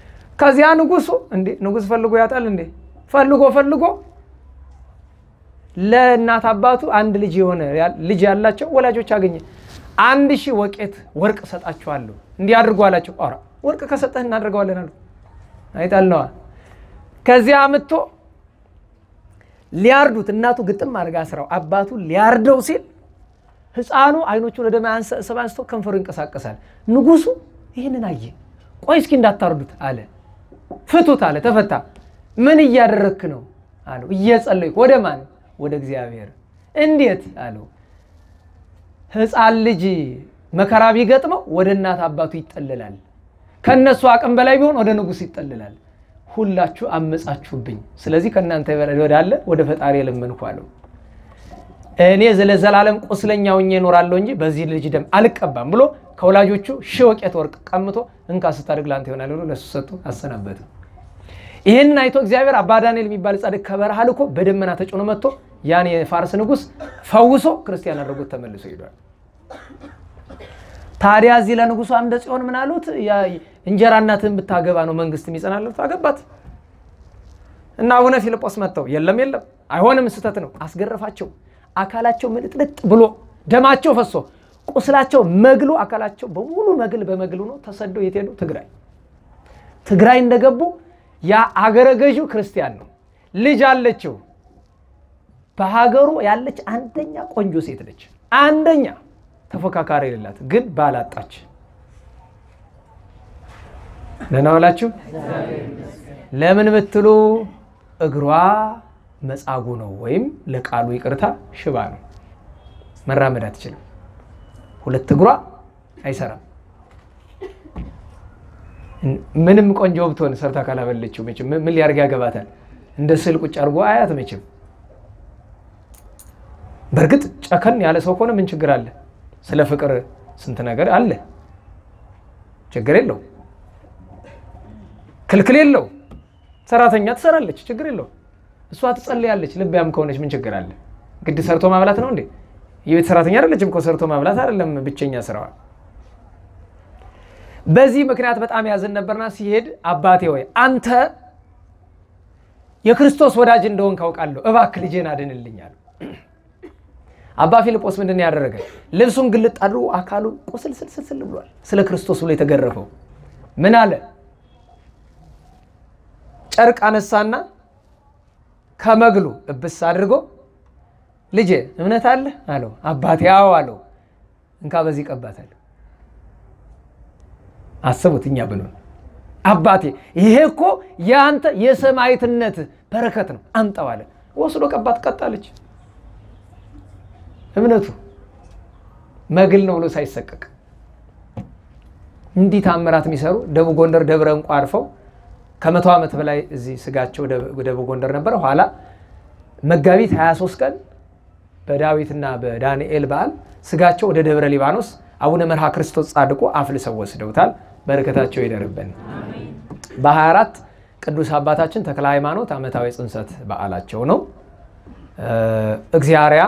ከዚያ ንጉሱ እንዴ ንጉስ ፈልጎ ያጣል እንዴ ፈልጎ ፈልጎ ለእናት አባቱ አንድ ልጅ የሆነ ልጅ ያላቸው ወላጆች አገኘ። አንድ ሺህ ወቄት ወርቅ እሰጣችኋለሁ እንዲህ አድርጉ አላቸው። ኧረ ወርቅ ከሰጠህ እናደርገዋለን አሉ። አይጣል ነዋ። ከዚያ አምጥቶ ሊያርዱት እናቱ ግጥም አድርጋ ስራው አባቱ ሊያርደው ሲል ሕፃኑ አይኖቹን ወደ ሰብ አንስቶ ከንፈሩ ይንቀሳቀሳል። ንጉሱ ይህንን አየ። ቆይ እስኪ እንዳታርዱት አለ። ፍቱት አለ። ተፈታ። ምን እያደረግክ ነው አለው። እየጸለይኩ። ወደ ማን? ወደ እግዚአብሔር። እንዴት አለው። ሕፃን ልጅ መከራ ቢገጥመው ወደ እናት አባቱ ይጠልላል። ከእነሱ አቅም በላይ ቢሆን ወደ ንጉሥ ይጠልላል። ሁላችሁ አመጻችሁብኝ፣ ስለዚህ ከእናንተ ወዳለ ወደ ፈጣሪ የለመንኩ አለው። እኔ ለዘላለም ቁስለኛ ሆኜ እኖራለሁ እንጂ በዚህ ልጅ ደም አልቀባም ብሎ ከወላጆቹ ሺህ ወቄት ወርቅ ቀምቶ እንካ ስታድግ ላንተ ይሆናል ብሎ ለሱ ሰጥቶ አሰናበተ። ይህንን አይቶ እግዚአብሔር አባ ዳንኤል የሚባል ጻድቅ ከበረሃ ልኮ በደመና ተጭኖ መጥቶ ያን የፋርስ ንጉሥ ፈውሶ ክርስቲያን አድርጎት ተመልሶ ሄዷል። ታዲያ እዚህ ለንጉሱ አምደ ጽዮን ምን አሉት? እንጀራ እናትህን ብታገባ ነው መንግስት የሚጸናለት። አገባት እና አቡነ ፊልጶስ መጥተው የለም የለም አይሆንም፣ ስህተት ነው። አስገረፋቸው። አካላቸው ምልጥልጥ ብሎ ደማቸው ፈሶ ቁስላቸው መግሎ አካላቸው በሙሉ መግል በመግል ሆኖ ተሰደው የት ሄዱ? ትግራይ። ትግራይ እንደገቡ ያ አገረ ገዢው ክርስቲያን ነው። ልጅ አለችው። በሀገሩ ያለች አንደኛ ቆንጆ ሴት ነች። አንደኛ ተፎካካሪ የሌላት ግን ባላጣች። ደህና ዋላችሁ። ለምን ብትሉ እግሯ መጻጉ ነው፣ ወይም ለቃሉ ይቅርታ ሽባ ነው። መራመድ አትችልም። ሁለት እግሯ አይሰራም። ምንም ቆንጆ ብትሆን ሰርታ ካላበለችው መቼም ምን ሊያርግ ያገባታል? እንደ ስዕል ቁጭ አድርጎ አያት መቼም። በእርግጥ ጨከን ያለ ሰው ከሆነ ምን ችግር አለ? ስለ ፍቅር ስንት ነገር አለ። ችግር የለው፣ ክልክል የለው። ሰራተኛ ትሰራለች፣ ችግር የለው። እሷ ትጸልያለች፣ ልብያም ከሆነች ምን ችግር አለ? ግድ ሰርቶ ማብላት ነው እንዴ? የቤት ሰራተኛ አይደለችም እኮ ሰርቶ ማብላት አይደለም ብቸኛ ስራዋ። በዚህ ምክንያት በጣም ያዝን ነበርና ሲሄድ አባቴ ወይ አንተ የክርስቶስ ወዳጅ እንደሆን ካውቃለሁ፣ እባክህ ልጄን አድንልኛል። አባ ፊልጶስ ምንድን ያደረገ? ልብሱን ግልጥ አድርጎ አካሉ ቁስል ስልስልስል ብሏል። ስለ ክርስቶስ ብሎ የተገረፈው ምን አለ? ጨርቅ አነሳና ከመግሉ እብስ አድርጎ ልጄ እምነት አለ አለው። አባቴ አዎ አለው። እንካ በዚህ ቀባታል። አስቡት እኛ ብንሆን አባቴ ይሄ እኮ የአንተ የሰማዕትነት በረከት ነው አምጣው አለ። ወስዶ ቀባት። ቀጣለች። እምነቱ መግል ነው ብሎ ሳይሰቀቅ እንዲህ ታምራት የሚሰሩ ደቡብ ጎንደር ደብረ እንቁ አርፈው ከመቶ ዓመት በላይ እዚህ ስጋቸው ደቡብ ጎንደር ነበረ። ኋላ መጋቢት 23 ቀን በዳዊትና በዳንኤል በዓል ስጋቸው ወደ ደብረ ሊባኖስ አቡነ መርሃ ክርስቶስ ጻድቁ አፍልሰው ወስደውታል። በረከታቸው ይደርብን። በ24 ቅዱስ አባታችን ተክለ ሃይማኖት ዓመታዊ ጽንሰት በዓላቸው ነው። እግዚአርያ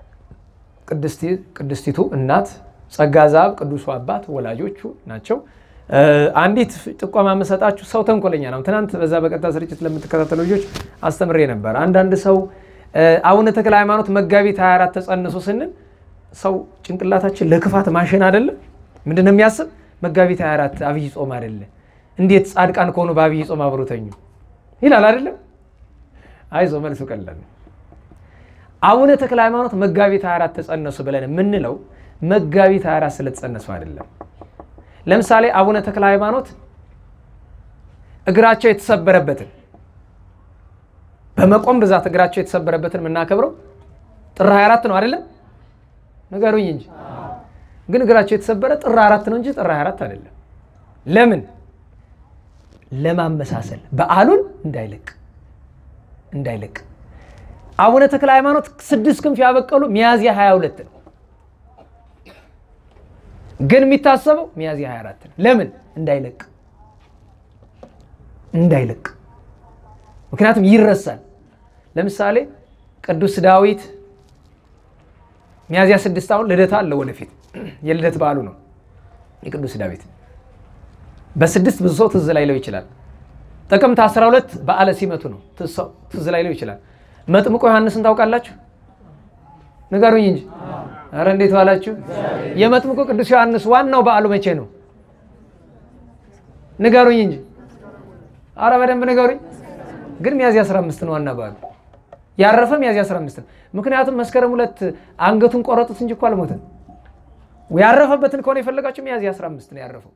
ቅድስቲቱ እናት ጸጋ ዛብ ቅዱሱ አባት ወላጆቹ ናቸው። አንዲት ጥቆማ የምሰጣችሁ ሰው ተንኮለኛ ነው። ትናንት በዛ በቀጥታ ስርጭት ለምትከታተሉ ልጆች አስተምሬ ነበር። አንዳንድ ሰው አቡነ ተክለ ሃይማኖት መጋቢት 24 ተጸንሱ ስንል ሰው ጭንቅላታችን ለክፋት ማሽን አይደለም። ምንድን ነው የሚያስብ? መጋቢት 24 አብይ ጾም አይደለ? እንዴት ጻድቃን ከሆኑ በአብይ ጾም አብሮተኙ ይላል አይደለም? አይዞ መልሱ ቀላል ነው። አቡነ ተክለ ሃይማኖት መጋቢት 24 ተጸነሱ ብለን የምንለው መጋቢት 24 ስለተጸነሱ አይደለም። ለምሳሌ አቡነ ተክለ ሃይማኖት እግራቸው የተሰበረበትን በመቆም ብዛት እግራቸው የተሰበረበትን የምናከብረው ጥር 24 ነው አይደለም? ንገሩኝ እንጂ ግን እግራቸው የተሰበረ ጥር 24 ነው እንጂ ጥር 24 አይደለም። ለምን? ለማመሳሰል በዓሉን እንዳይለቅ እንዳይለቅ አቡነ ተክለ ሃይማኖት ስድስት ክንፍ ያበቀሉ ሚያዝያ 22 ነው። ግን የሚታሰበው ሚያዝያ 24 ነው። ለምን? እንዳይለቅ እንዳይለቅ። ምክንያቱም ይረሳል። ለምሳሌ ቅዱስ ዳዊት ሚያዝያ ስድስት አሁን ልደታ አለ ወደፊት የልደት በዓሉ ነው የቅዱስ ዳዊት። በስድስት ብዙ ሰው ትዝ ላይለው ይችላል። ጥቅምት 12 በዓለ ሲመቱ ነው ትዝ ላይለው ይችላል። መጥምቆ ዮሐንስን ታውቃላችሁ? ንገሩኝ እንጂ። ኧረ እንዴት ዋላችሁ? የመጥምቁ ቅዱስ ዮሐንስ ዋናው በዓሉ መቼ ነው? ንገሩኝ እንጂ። ኧረ በደንብ ንገሩኝ። ግን ሚያዝያ 15 ነው ዋና በዓሉ። ያረፈ ሚያዝያ 15 ነው። ምክንያቱም መስከረም ሁለት አንገቱን ቆረጡት እንጂ እኮ አልሞተም። ያረፈበትን ከሆነ የፈለጋችሁ ሚያዝያ 15 ነው ያረፈው።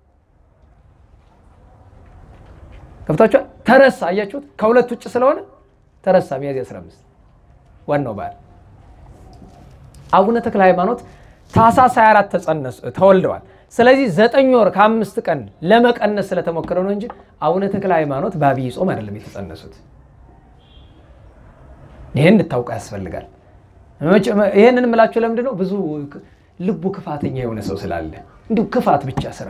ገብታችኋል? ተረሳ። አያችሁት? ከሁለት ውጭ ስለሆነ ተረሳ። ሚያዝያ 15 ዋናው በዓል አቡነ ተክለ ሃይማኖት ታኅሳስ 24 ተጸነሱ ተወልደዋል። ስለዚህ ዘጠኝ ወር ከአምስት ቀን ለመቀነስ ስለተሞከረ ነው እንጂ አቡነ ተክለ ሃይማኖት በአብይ ጾም አይደለም የተጸነሱት። ይህን እንድታውቁ ያስፈልጋል። ይህንን የምላችሁ ለምንድን ነው? ብዙ ልቡ ክፋተኛ የሆነ ሰው ስላለ እንዲሁ ክፋት ብቻ ስራ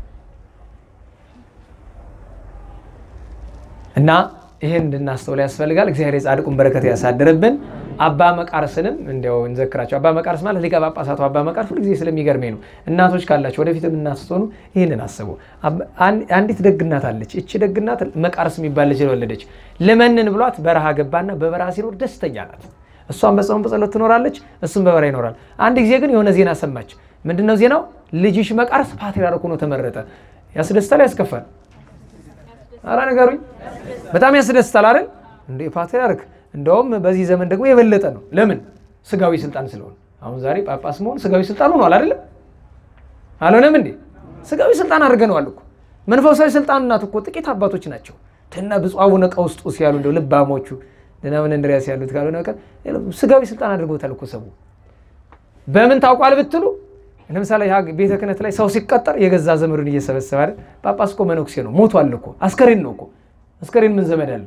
እና ይህን እንድናስተውል ያስፈልጋል። እግዚአብሔር የጻድቁን በረከት ያሳድርብን። አባ መቃርስንም እንዲያው እንዘክራቸው። አባ መቃርስ ማለት ሊቀ ጳጳሳቱ አባ መቃርስ ሁልጊዜ ስለሚገርመኝ ነው። እናቶች ካላቸው ወደፊት እናት ስትሆኑ ይህንን አስቡ። አንዲት ደግናት አለች። እቺ ደግናት መቃርስ የሚባል ልጅ ወለደች። ልመንን ብሏት በረሃ ገባና በበረሃ ሲኖር ደስተኛ ናት። እሷም በጾም በጸሎት ትኖራለች፣ እሱም በበረሃ ይኖራል። አንድ ጊዜ ግን የሆነ ዜና ሰማች። ምንድነው ዜናው? ልጅሽ መቃርስ ፓትርያርክ ሆኖ ተመረጠ። ያስደስታል? ያስከፋል? አረ ንገሩኝ። በጣም ያስደስታል አይደል? እንደ ፓትርያርክ እንደውም በዚህ ዘመን ደግሞ የበለጠ ነው። ለምን? ስጋዊ ስልጣን ስለሆነ። አሁን ዛሬ ጳጳስ መሆን ስጋዊ ስልጣን ሆኗል አይደለም? አልሆነም እንዴ? ስጋዊ ስልጣን አድርገነዋል እኮ። መንፈሳዊ ስልጣን እናት እኮ ጥቂት አባቶች ናቸው። ትነ ብፁዕ አቡነ ቀውስጦስ ያሉ እንደው ልባሞቹ ደህና ምን እንድሪያስ ያሉት ካልሆነ በቀር ስጋዊ ስልጣን አድርገውታል እኮ ሰው። በምን ታውቋል ብትሉ ለምሳሌ ቤተ ክህነት ላይ ሰው ሲቀጠር የገዛ ዘመዱን እየሰበሰበ አይደል? ጳጳስ እኮ መነኩሴ ነው፣ ሞቷል እኮ አስከሬን ነው እኮ። አስከሬን ምን ዘመድ አለው?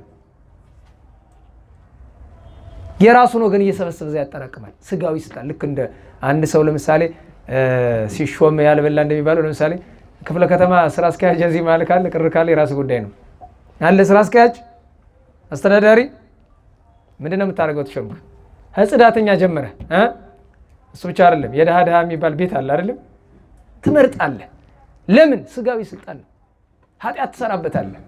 የራሱን ወገን እየሰበሰበ ያጠራቅማል። ስጋዊ ስልጣን ልክ እንደ አንድ ሰው ለምሳሌ ሲሾም ያልበላ እንደሚባለው ለምሳሌ ክፍለ ከተማ ስራ አስኪያጅ እዚህ ማለት ካለ ቅር ካለ የራሱ ጉዳይ ነው አለ። ስራ አስኪያጅ አስተዳዳሪ ምንድን ነው የምታደርገው? ተሾምክ ህጽዳተኛ ጀመረ እሱ ብቻ አይደለም። የድሃ ድሃ የሚባል ቤት አለ አይደለም? ትመርጣለህ። ለምን? ስጋዊ ስልጣን ነው። ኃጢአት ትሰራበታለህ።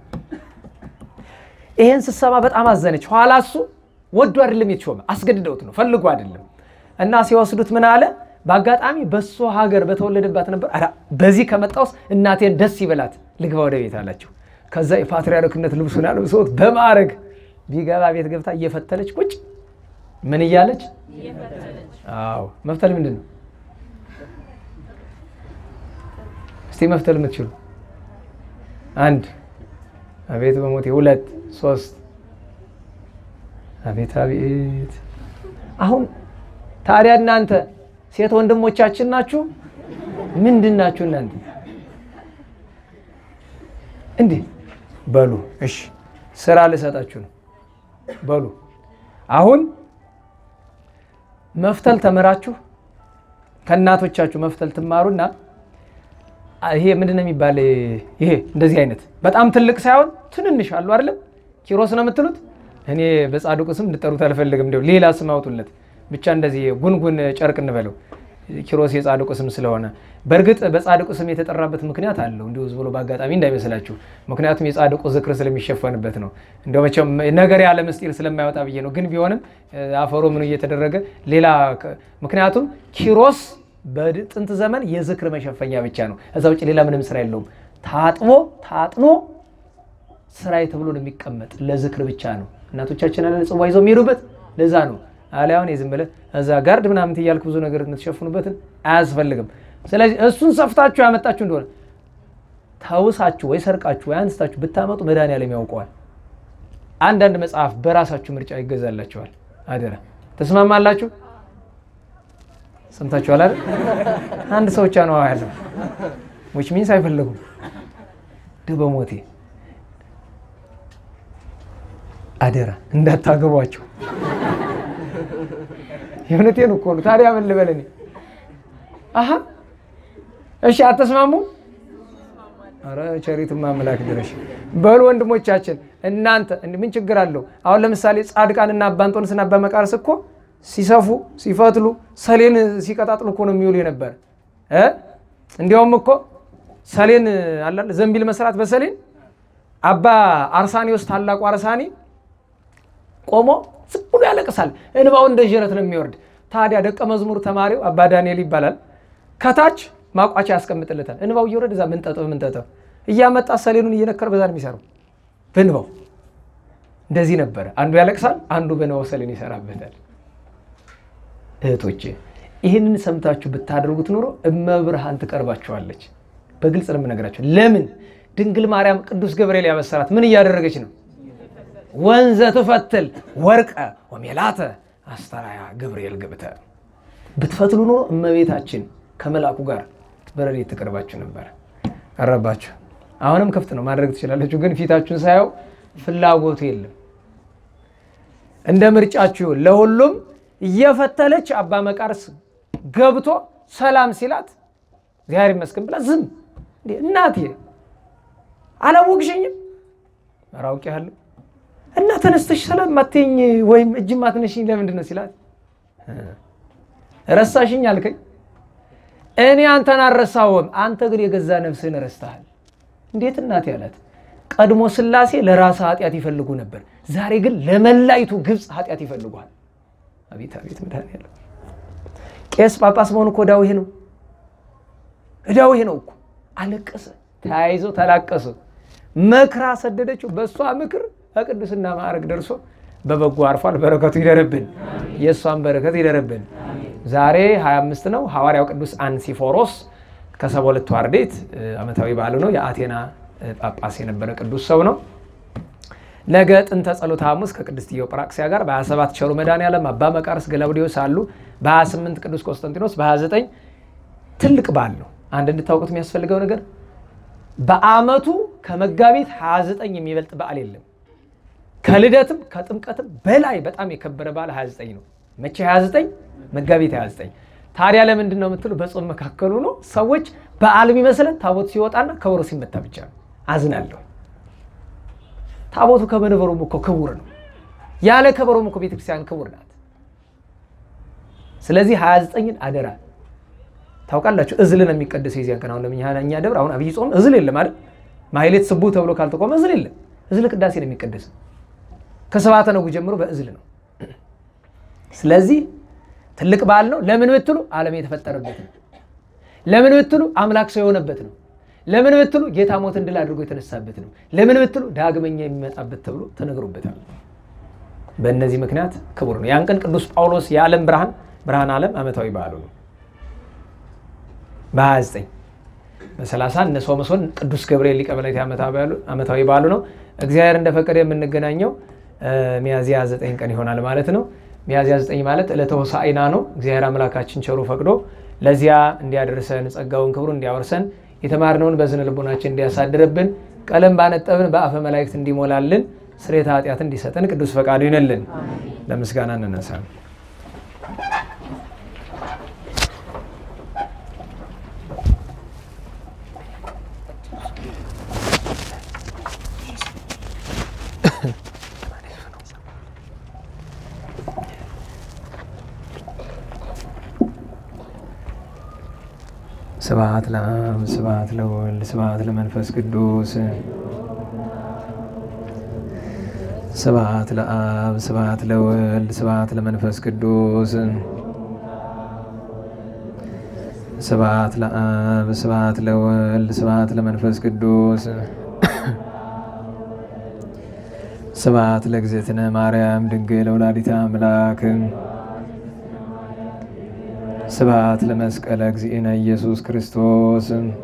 ይሄን ስትሰማ በጣም አዘነች። ኋላ እሱ ወዶ አይደለም የተሾመ አስገድደውት ነው ፈልጎ አይደለም። እና ሲወስዱት ምን አለ? በአጋጣሚ በእሱ ሀገር በተወለደባት ነበር። ኧረ በዚህ ከመጣውስ እናቴን ደስ ይበላት ልግባ ወደ ቤት አላቸው። ከዛ የፓትርያርክነት ልብሱን አልብሰውት በማዕረግ ቢገባ ቤት ገብታ እየፈተለች ቁጭ ምን እያለች አዎ መፍተል ምንድን ነው? እስቲ መፍተል የምትችሉ አንድ አቤት በሞቴ ሁለት ሶስት አቤት አቤት። አሁን ታዲያ እናንተ ሴት ወንድሞቻችን ናችሁ፣ ምንድን ናችሁ እናንተ? እንዲህ በሉ እሺ፣ ስራ ልሰጣችሁ ነው በሉ አሁን መፍተል ተምራችሁ ከእናቶቻችሁ መፍተል ትማሩና ይሄ ምንድን ነው የሚባል? ይሄ እንደዚህ አይነት በጣም ትልቅ ሳይሆን ትንንሽ አሉ አይደለም? ኪሮስ ነው የምትሉት። እኔ በጻድቁ ስም እንድጠሩት አልፈልግም፣ እንዲያው ሌላ ስም አውጡለት ብቻ። እንደዚህ ጉንጉን ጨርቅ እንበለው ኪሮስ የጻድቁ ስም ስለሆነ። በእርግጥ በጻድቁ ስም የተጠራበት ምክንያት አለው፣ እንዲሁ ዝም ብሎ በአጋጣሚ እንዳይመስላችሁ። ምክንያቱም የጻድቁ ዝክር ስለሚሸፈንበት ነው። እንደው መቼም ነገር ያለ ምስጢር ስለማይወጣ ብዬ ነው። ግን ቢሆንም አፈሮ ምኑ እየተደረገ ሌላ ምክንያቱም ኪሮስ በጥንት ዘመን የዝክር መሸፈኛ ብቻ ነው። እዛ ውጭ ሌላ ምንም ስራ የለውም። ታጥቦ ታጥኖ ስራዬ ተብሎ ነው የሚቀመጥ ለዝክር ብቻ ነው። እናቶቻችን አለ ጽዋ ይዘው የሚሄዱበት ለዛ ነው። አሊያውን የዝም ብለህ እዛ ጋርድ ምናምን እያልክ ብዙ ነገር የምትሸፍኑበትን አያስፈልግም። ስለዚህ እሱን ሰፍታችሁ ያመጣችሁ እንደሆነ ተውሳችሁ ወይ ሰርቃችሁ ወይ አንስታችሁ ብታመጡ መድኃኒዓለም ያውቀዋል። አንዳንድ መጽሐፍ በራሳችሁ ምርጫ ይገዛላችኋል። አደራ ተስማማላችሁ? ሰምታችኋል አይደል? አንድ ሰው ብቻ ነው ያለው ዊች ሚንስ አይፈለጉም። በሞቴ አደራ እንዳታገቧቸው። የእውነቴን እኮ ነው። ታዲያ ምን ልበል እኔ? አሀ እሺ፣ አተስማሙ? ኧረ ቸሪትማ አምላክ ድረሽ በሉ ወንድሞቻችን፣ እናንተ ምን ችግር አለው? አሁን ለምሳሌ ጻድቃንና አባ እንጦንስና አባ መቃርስ እኮ ሲሰፉ ሲፈትሉ ሰሌን ሲቀጣጥሉ እኮ ነው የሚውሉ የነበረ። እንዲያውም እኮ ሰሌን አላለ ዘንቢል መስራት በሰሌን አባ አርሳኒዎስ ታላቁ አርሳኒ ቆሞ ዝም ብሎ ያለቅሳል። እንባው እንደ ዥረት ነው የሚወርድ። ታዲያ ደቀ መዝሙር ተማሪው አባ ዳንኤል ይባላል። ከታች ማቋቻ ያስቀምጥለታል። እንባው እየወረደ እዛ ምንጠጠው ምንጠጠው እያመጣ ሰሌኑን እየነከረ በዛ ነው የሚሰራው በንባው እንደዚህ ነበረ። አንዱ ያለቅሳል፣ አንዱ በንባው ሰሌን ይሰራበታል። እህቶቼ ይህንን ሰምታችሁ ብታደርጉት ኖሮ እመብርሃን ትቀርባችኋለች። በግልጽ ነው የምነግራቸው። ለምን ድንግል ማርያም ቅዱስ ገብርኤል ያበሰራት ምን እያደረገች ነው? ወንዘ ትፈትል ወርቀ ወሜላተ አስተራያ ገብርኤል ግብተ ብትፈትሉ ኖሮ እመቤታችን ከመልአኩ ጋር በረድኤት ትቀርባችሁ ነበር። ቀረባችሁ። አሁንም ክፍት ነው ማድረግ ትችላለችሁ። ግን ፊታችሁን ሳየው ፍላጎቱ የለም። እንደ ምርጫችሁ ይሁን። ለሁሉም እየፈተለች አባ መቃርስ ገብቶ ሰላም ሲላት እግዚአብሔር ይመስገን ብላ ዝም እንዴ እናቴ አላወቅሽኝም? ኧረ አውቄሃለሁ እና ተነስተሽ ሰላም ማትይኝ ወይም እጅ ማትነሽኝ ለምንድን ነው ሲላት ረሳሽኝ አልከኝ። እኔ አንተን አልረሳሁም፣ አንተ ግን የገዛ ነፍስህን ረስተሃል። እንዴት እናቴ አላት። ቀድሞ ሥላሴ ለራስ ኃጢአት ይፈልጉ ነበር፣ ዛሬ ግን ለመላይቱ ግብፅ ኃጢአት ይፈልጓል። አቤት አቤት መድኃኒዓለም ቄስ ጳጳስ መሆኑ እኮ ዕዳው ይሄ ነው፣ ዕዳው ይሄ ነው እኮ። አለቀሰ፣ ተያይዘው ተላቀሱ። መክራ ሰደደችው። በእሷ ምክር በቅድስና ማዕረግ ደርሶ በበጎ አርፏል። በረከቱ ይደርብን፣ የእሷን በረከት ይደርብን። ዛሬ 25 ነው። ሐዋርያው ቅዱስ አንሲፎሮስ ከሰባ ሁለቱ አርድእት ዓመታዊ በዓሉ ነው። የአቴና ጳጳስ የነበረ ቅዱስ ሰው ነው። ነገ ጥንተ ጸሎተ ሐሙስ ከቅድስት ዲዮጵራክሲያ ጋር በ27 ቸሩ መድኃኔዓለም አባ መቃርስ ገላውዴዎስ አሉ። በ28 ቅዱስ ቆስጠንጢኖስ፣ በ29 ትልቅ በዓል ነው። አንድ እንድታውቁት የሚያስፈልገው ነገር በዓመቱ ከመጋቢት 29 የሚበልጥ በዓል የለም። ከልደትም ከጥምቀትም በላይ በጣም የከበረ በዓል 29 ነው። መቼ 29? መጋቢት 29። ታዲያ ለምንድን ነው የምትሉ፣ በጾም መካከሉ ነው። ሰዎች በዓል የሚመስለን ታቦት ሲወጣና ከበሮ ሲመታ ብቻ ነው። አዝናለሁ። ታቦቱ ከመንበሩም እኮ ክቡር ነው። ያለ ከበሮም እኮ ቤተክርስቲያን ክቡር ናት። ስለዚህ 29ን አደራ ታውቃላችሁ። እዝል ነው የሚቀደሰው የዚያን ቀን። አሁን ለእኛ ደብር አሁን አብይ ጾም እዝል የለም አይደል? ማሕሌት ስቡ ተብሎ ካልተቆመ እዝል የለም። እዝል ቅዳሴ ነው የሚቀደሰው። ከሰባተ ነጉ ጀምሮ በእዝል ነው። ስለዚህ ትልቅ በዓል ነው። ለምን ብትሉ ዓለም የተፈጠረበት ነው። ለምን ብትሉ አምላክ ሰው የሆነበት ነው። ለምን ብትሉ ጌታ ሞትን ድል አድርጎ የተነሳበት ነው። ለምን ብትሉ ዳግመኛ የሚመጣበት ተብሎ ተነግሮበታል። በእነዚህ ምክንያት ክቡር ነው። ያን ቀን ቅዱስ ጳውሎስ የዓለም ብርሃን ብርሃን ዓለም ዓመታዊ በዓሉ ነው። በ29 በ30 እነ ሶምሶን ቅዱስ ገብርኤል ሊቀ መላእክት ዓመታዊ በዓሉ ነው። እግዚአብሔር እንደፈቀደ የምንገናኘው ሚያዝያ 9 ቀን ይሆናል ማለት ነው። ሚያዝያ 9 ማለት ዕለተ ሆሳዕና ነው። እግዚአብሔር አምላካችን ቸሩ ፈቅዶ ለዚያ እንዲያደርሰን ጸጋውን ክብሩ እንዲያወርሰን የተማርነውን በዝነ ልቦናችን እንዲያሳድርብን ቀለም ባነጠብን በአፈ መላእክት እንዲሞላልን ስርየተ ኃጢአት እንዲሰጠን ቅዱስ ፈቃዱ ይነልን። ለምስጋና እንነሳ። ስብሐት ለአብ ስብሐት ለወልድ ስብሐት ለመንፈስ ቅዱስ ስብሐት ለአብ ስብሐት ለወልድ ስብሐት ለመንፈስ ቅዱስ ስብሐት ለአብ ስብሐት ለወልድ ስብሐት ለመንፈስ ቅዱስ ስብሐት ለእግዝእትነ ማርያም ድንግል ወላዲተ አምላክ ስብሐት ለመስቀለ እግዚእነ ኢየሱስ ክርስቶስ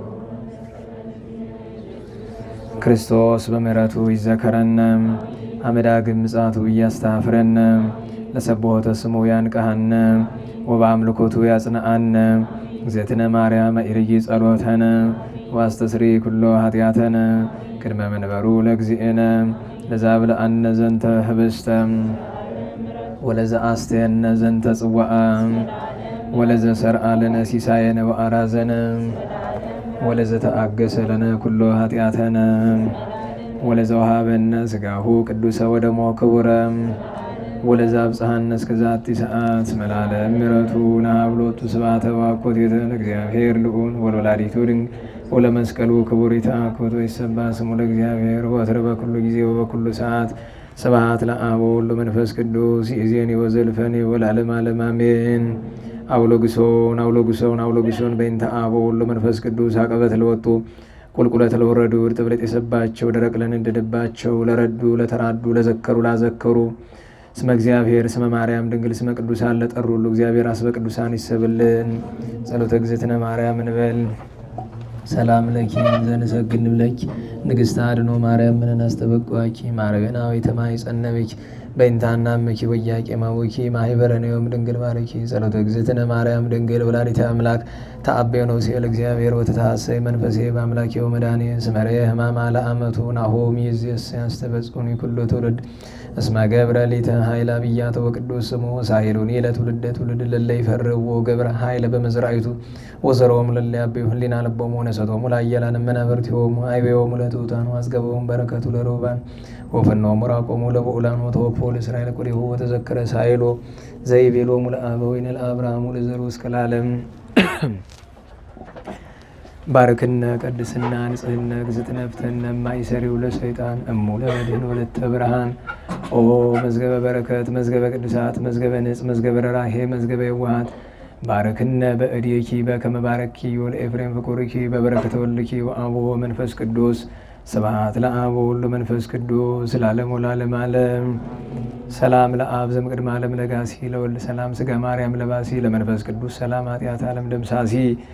ክርስቶስ በምሕረቱ ይዘከረነ አመዳግም ምጽአቱ እያስታፍረነ ለሰብሖተ ስሙ ያንቀሐነ ወበአምልኮቱ ያጽንአነ እግዝእትነ ማርያም ኢርይ ጸሎተነ ዋስተስሪ ኩሎ ኃጢአተነ ቅድመ መንበሩ ለእግዚእነ ለዛብልአነ ዘንተ ህብስተ ወለዘአስተየነ ዘንተ ጽዋዓ ወለዘ ሰርአ ለነ ሲሳየነ ወአራዘነ ወለዘ ተአገሰ ለነ ኩሎ ኃጢአተነ ወለዘ ወሃበነ ስጋሁ ቅዱሰ ወደሞ ክቡረ ወለዘ አብጽሐነ እስከ ዛቲ ሰዓት መላለም ምሕረቱ ናብሎቱ ስብሐተ ወአኮቴተ ለእግዚአብሔር ልዑል ወለወላዲቱ ድንግል ወለመስቀሉ ክቡር ይትአኮቶ ይሰባ ስሙ ለእግዚአብሔር ወትረ በኩሉ ጊዜ ወበኩሉ ሰዓት ስብሐት ለአብ ወወልድ ወመንፈስ ቅዱስ ይእዜኒ ወዘልፈኒ ወለዓለመ ዓለም አሜን። አውሎግሶን አውሎግሶን አውሎግሶን በእንተ አብ ወወልድ ወመንፈስ ቅዱስ አቀበት ለወጡ ቁልቁለት ለወረዱ እርጥብ ለጤሰባቸው ደረቅ ለነደደባቸው ለረዱ ለተራዱ ለዘከሩ ላዘከሩ ስመ እግዚአብሔር ስመ ማርያም ድንግል ስመ ቅዱሳን ለጠሩ ሁሉ እግዚአብሔር አስበ ቅዱሳን ይሰብልን። ጸሎተ እግዝእትነ ማርያም እንበል። ሰላም ለኪ ዘንሰግድ ብለኪ ንግሥተ አድኖ ማርያም ምንን አስተበቋኪ ማረገናዊተ ማኅፀነ በእንታና ምኪ ወያቄ ማወኪ ማህበረ ነዮም ድንግል ማረኪ ጸሎተ እግዝእትነ ማርያም ድንግል ወላዲተ አምላክ ተአቤ ነው ሲል እግዚአብሔር ወተታሰይ መንፈሴ በአምላኬ ወመድኃኔ ስመሬ ህማማ ለአመቱ ናሆም ይዝስ ያስተበጽኒ ኩሎ ትውልድ እስመ ገብረ ሊተ ኃይለ አብያተ ወቅዱስ ስሙ ሳይሉኒ ለትውልደ ትውልድ ለለ ይፈርዎ ገብረ ኃይለ በመዝራይቱ ወዘሮም ለለ ያቤሁ ህሊና ልቦሙ ነሰቶሙ ላየላን መናብርቲሆሙ አይቤዎሙ ለትሑታኑ አዝገበውም በረከቱ ለሮባን ወፈኖሙ ራቆሙ ለብዑላን ወተወክፎ ለእስራኤል ቁሪሁ ወተዘከረ ሳይሎ ዘይቤሎሙ ለአበዊነ ለአብርሃሙ ለዘሩ እስከ ለዓለም ባርክነ ቀድስና ንጽህነ ግዝእትነ ፍትሕነ ማይሰሪው ለሰይጣን እሙ ለመድህን ወለተ ብርሃን ኦ መዝገበ በረከት መዝገበ ቅዱሳት መዝገበ ንጽ መዝገበ ረራሄ መዝገበ የዋሃት ባረክነ በእድኪ በከመ ባረኪ ወለኤፍሬም ፍቁርኪ በበረከተ ወልኪ ወአብ መንፈስ ቅዱስ ስብሐት ለአብ ወወልድ መንፈስ ቅዱስ ለዓለሙ ለዓለመ ዓለም። ሰላም ለአብ ዘእምቅድመ ዓለም ለጋሲ ለወልድ ሰላም ስጋ ማርያም ለባሲ ለመንፈስ ቅዱስ ሰላም ኃጢአት ዓለም ደምሳሲ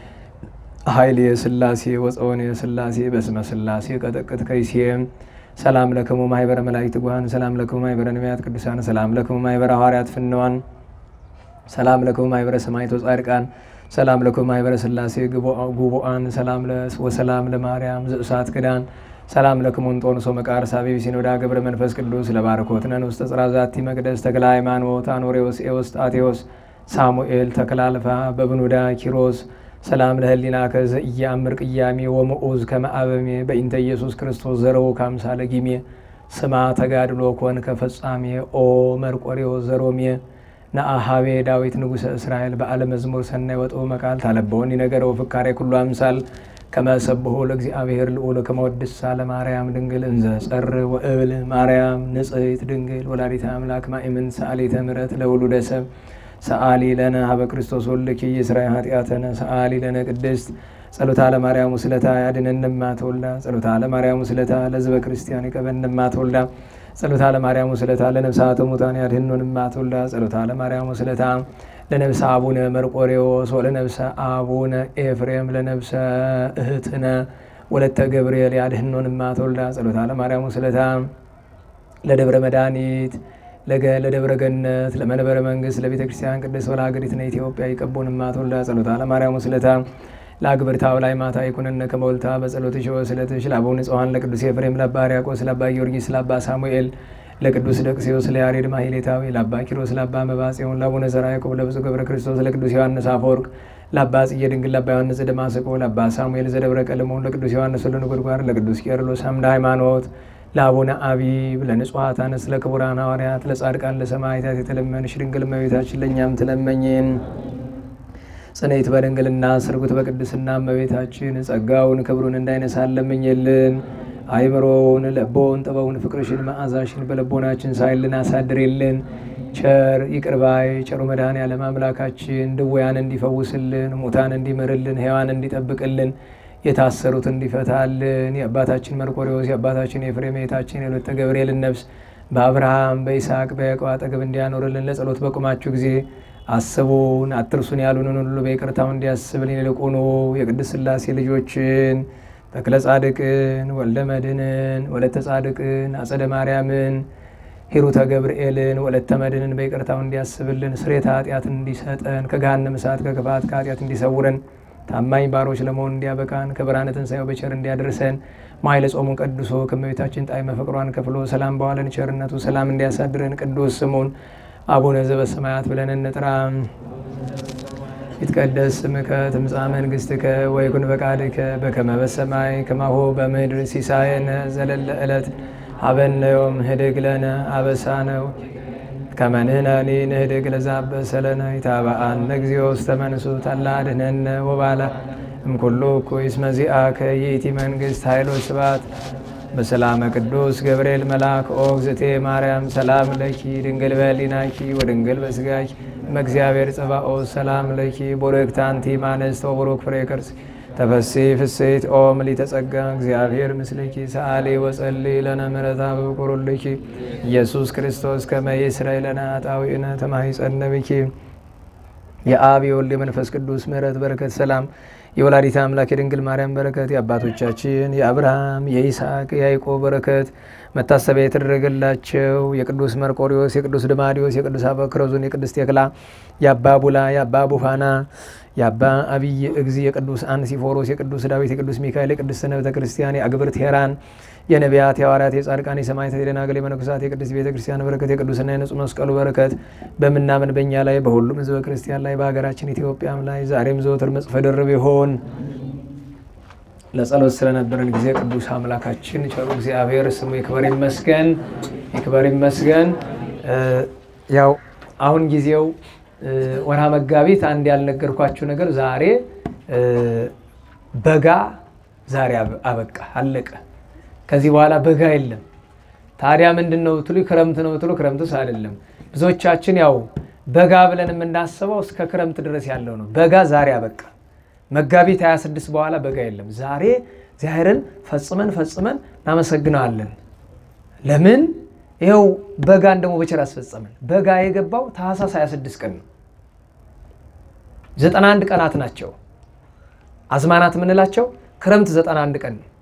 ኃይል የስላሴ ወፀውን የስላሴ በስመ ስላሴ ቀጠቅጥ ከይሴ ሰላም ለክሙ ማህበረ መላእክት ጉሃን ሰላም ለክሙ ማህበረ ነቢያት ቅዱሳን ሰላም ለክሙ ማህበረ ሐዋርያት ፍንዋን ሰላም ለክሙ ማህበረ ሰማዕታት ወጻድቃን ሰላም ለክሙ ማህበረ ስላሴ ጉቡአን ሰላም ወሰላም ለማርያም ዘእሳት ክዳን ሰላም ለክሙ እንጦንሶ መቃር ሳቤ ሲኖዳ ገብረ መንፈስ ቅዱስ ለባርኮትነን ውስተ ጽርሐ ዛቲ መቅደስ ተክለ ሃይማኖት አኖሬዎስ ኤዎስጣቴዎስ ሳሙኤል ተክላልፋ በብኑዳ ኪሮስ ሰላም ለህሊና ከዘ እያምር ቅያሜ ወምዑዝ ከመአበሜ በኢንተ ኢየሱስ ክርስቶስ ዘረው ካምሳለ ጊሜ ስማ ተጋድሎ ኮን ከፈጻሜ ኦ መርቆሬዎ ዘሮሜ ነአሃቤ ዳዊት ንጉሰ እስራኤል በዓለ መዝሙር ሰናይ ወጥኦ መቃል ታለበውን ይነገረው ፍካሬ ኩሉ አምሳል ከመሰብሖ ለእግዚአብሔር ልዑል ከመወድሳ ለማርያም ድንግል እንዘ ጸር ወእብል ማርያም ንጽሕት ድንግል ወላዲተ አምላክ ማእምን ሰአሊተ ምሕረት ለውሉደ ሰብ ሰአሊ ለነ ሀበ ክርስቶስ ወልኪ የስራይ ኃጢአተነ ሰአሊ ለነ ቅድስት ጸሎታ ለማርያም ውስለታ ያድነንማ ተወልዳ ጸሎታ ለማርያም ውስለታ ለህዝበ ክርስቲያን ይቀበንማ ተወልዳ ጸሎታ ለማርያም ውስለታ ለነፍሳተ ሙታን ያድህኖንማ ተወልዳ ጸሎታ ለማርያም ውስለታ ለነብሰ አቡነ መርቆሬዎስ ወለነብሰ አቡነ ኤፍሬም ለነብሰ እህትነ ወለተ ገብርኤል ያድህኖንማ ተወልዳ ጸሎታ ለማርያም ውስለታ ለደብረ መድኃኒት ለደብረ ገነት ለመንበረ መንግስት ለቤተ ክርስቲያን ቅድስት ወለሀገሪትነ ኢትዮጵያ ይቀቡንማ ተወልዳ ጸሎታ ለማርያም ውስለታ ለአግብርታው ላይ ማታ ይኩነነ ከመወልታ በጸሎትሽ ወስለትሽ ለአቡነ ጽዋን ለቅዱስ ኤፍሬም ለአባ ሕርያቆስ ለአባ ጊዮርጊስ ለአባ ሳሙኤል ለቅዱስ ደቅሴዎስ ለያሬድ ማሕሌታዊ ለአባ ኪሮስ ለአባ መባጽዮን ለአቡነ ዘርዓ ያዕቆብ ለብፁዕ ገብረ ክርስቶስ ለቅዱስ ዮሐንስ አፈወርቅ ለአባ ጽጌ ድንግል ለአባ ዮሐንስ ዘደማስቆ ለአባ ሳሙኤል ዘደብረ ቀለሞን ለቅዱስ ዮሐንስ ወለነጎድጓድ ለቅዱስ ቄርሎስ አምደ ሃይማኖት ለአቡነ አቢብ ለንጹሐት አንስት ለክቡራን ሐዋርያት ለጻድቃን ለሰማዕታት የተለመንሽ ድንግል እመቤታችን ለእኛም ትለመኝን። ጽኔት በድንግልና ስርጉት በቅድስና እመቤታችን ጸጋውን ክብሩን እንዳይነሳን ለምኝልን። አይምሮውን ለቦውን ጥበውን ፍቅርሽን መዓዛሽን በልቦናችን ሳይልን አሳድሬልን። ቸር ይቅርባይ ቸሩ መድኃኔዓለም አምላካችን ድውያን እንዲፈውስልን፣ ሙታን እንዲምርልን፣ ሕያዋን እንዲጠብቅልን የታሰሩት እንዲፈታልን የአባታችን መርቆሬዎስ የአባታችን የኤፍሬም የእህታችን የወለተ ገብርኤልን ነፍስ በአብርሃም በይስሐቅ በያዕቆብ አጠገብ እንዲያኖርልን ለጸሎት በቁማችሁ ጊዜ አስቡን አትርሱን ያሉንን ሁሉ በይቅርታው እንዲያስብልን ይልቁኑ የቅድስት ሥላሴ ልጆችን ተክለ ጻድቅን ወልደ መድኅንን ወለተ ጻድቅን አጸደ ማርያምን ሂሩተ ገብርኤልን ወለተ መድኅንን በይቅርታው እንዲያስብልን ስርየተ ኃጢአትን እንዲሰጠን ከገሃነመ እሳት ከክፋት ከኃጢአት እንዲሰውረን ታማኝ ባሮች ለመሆን እንዲያበቃን ከብርሃነ ትንሣኤው በቸር እንዲያደርሰን ማይለ ጾሙን ቀድሶ ከእመቤታችን ጣዕመ ፍቅሯን ከፍሎ ሰላም በዋለን ቸርነቱ ሰላም እንዲያሳድረን ቅዱስ ስሙን አቡነ ዘበሰማያት ብለን እንጥራ። ይትቀደስ ስምከ ትምጻእ መንግሥትከ ወይኩን ፈቃድከ በከመ በሰማይ ከማሁ በምድር ሲሳየነ ዘለለ ዕለት ሀበነ ዮም ህድግ ለነ አበሳነ ከመ ንሕነኒ ንህድግ ለዘአበሰ ለነ ኢታብአነ እግዚኦ ውስተ መንሱት አላ አድኅነነ ወባላ እምኩሉ እኩይ እስመ ዚአከ ይእቲ መንግሥት ኃይል ወስብሐት በሰላመ ቅዱስ ገብርኤል መልአክ ኦ እግዝእቴ ማርያም ሰላም ለኪ ድንግል በሕሊናኪ ወድንግል በሥጋኪ እመእግዚአብሔር ጸባኦት ሰላም ለኪ ቡርክት አንቲ እምአንስት ወቡሩክ ፍሬ ከርሥኪ ተፈሥሒ ፍሥሕት ኦ ምልዕተ ጸጋ እግዚአብሔር ምስልኪ ሰአሊ ወጸልይ ለነ ምሕረተ በፍቁርልኪ ኢየሱስ ክርስቶስ ከመ ይስረይ ለነ ኃጣውኢነ ተማኅፀነ ብኪ የአብ የወልድ የመንፈስ ቅዱስ ምሕረት በረከት ሰላም የወላዲተ አምላክ የድንግል ማርያም በረከት የአባቶቻችን የአብርሃም የይስሐቅ የያዕቆብ በረከት መታሰቢያ የተደረገላቸው የቅዱስ መርቆሪዎስ የቅዱስ ድማዲዎስ የቅዱስ አበክረዙን የቅዱስ ቴክላ የአባ ቡላ የአባ ቡፋና የአባ አብይ እግዚ የቅዱስ አንሲፎሮስ የቅዱስ ዳዊት የቅዱስ ሚካኤል የቅዱስ ቤተ ክርስቲያን የአግብርት ሄራን የነቢያት የሐዋርያት የጻድቃን የሰማዕታት የደናግል የመነኮሳት የቅድስት ቤተ ክርስቲያን በረከት የቅዱስና የንጹሕ መስቀሉ በረከት በምናምን በእኛ ላይ በሁሉም ሕዝበ ክርስቲያን ላይ በሀገራችን ኢትዮጵያም ላይ ዛሬም ዘወትር መጽፈ ድርብ ይሆን። ለጸሎት ስለነበረን ጊዜ ቅዱስ አምላካችን ቸሩ እግዚአብሔር ስሙ ይክበር ይመስገን፣ ይክበር ይመስገን። ያው አሁን ጊዜው ወርሃ መጋቢት አንድ ያልነገርኳችሁ ነገር ዛሬ በጋ ዛሬ አበቃ አለቀ። ከዚህ በኋላ በጋ የለም። ታዲያ ምንድን ነው ብትሉ ክረምት ነው ብትሉ ክረምትስ አይደለም። ብዙዎቻችን ያው በጋ ብለን የምናስበው እስከ ክረምት ድረስ ያለው ነው። በጋ ዛሬ አበቃ። መጋቢት 26 በኋላ በጋ የለም። ዛሬ እግዚአብሔርን ፈጽመን ፈጽመን እናመሰግነዋለን። ለምን ይኸው በጋን ደግሞ በቸር አስፈጸመን። በጋ የገባው ታህሳስ 26 ቀን ነው። 91 ቀናት ናቸው አዝማናት የምንላቸው። ክረምት 91 ቀን ነው።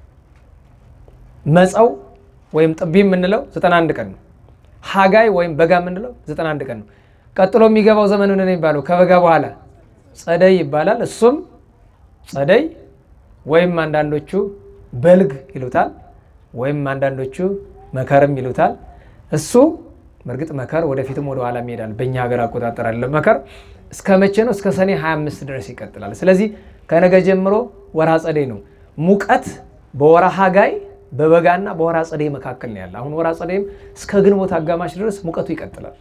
መፀው ወይም ጥቢ የምንለው 91 ቀን ነው። ሀጋይ ወይም በጋ የምንለው 91 ቀን ነው። ቀጥሎ የሚገባው ዘመን ምን ነው የሚባለው? ከበጋ በኋላ ጸደይ ይባላል። እሱም ጸደይ ወይም አንዳንዶቹ በልግ ይሉታል፣ ወይም አንዳንዶቹ መከርም ይሉታል። እሱ በእርግጥ መከር ወደፊትም ወደ ኋላ ይሄዳል። በእኛ ሀገር አቆጣጠር አለ። መከር እስከ መቼ ነው? እስከ ሰኔ 25 ድረስ ይቀጥላል። ስለዚህ ከነገ ጀምሮ ወርሃ ጸደይ ነው። ሙቀት በወርሃ ሀጋይ በበጋና በወርሃ ጸደይ መካከል ነው ያለ። አሁን ወርሃ ጸደይም እስከ ግንቦት አጋማሽ ድረስ ሙቀቱ ይቀጥላል።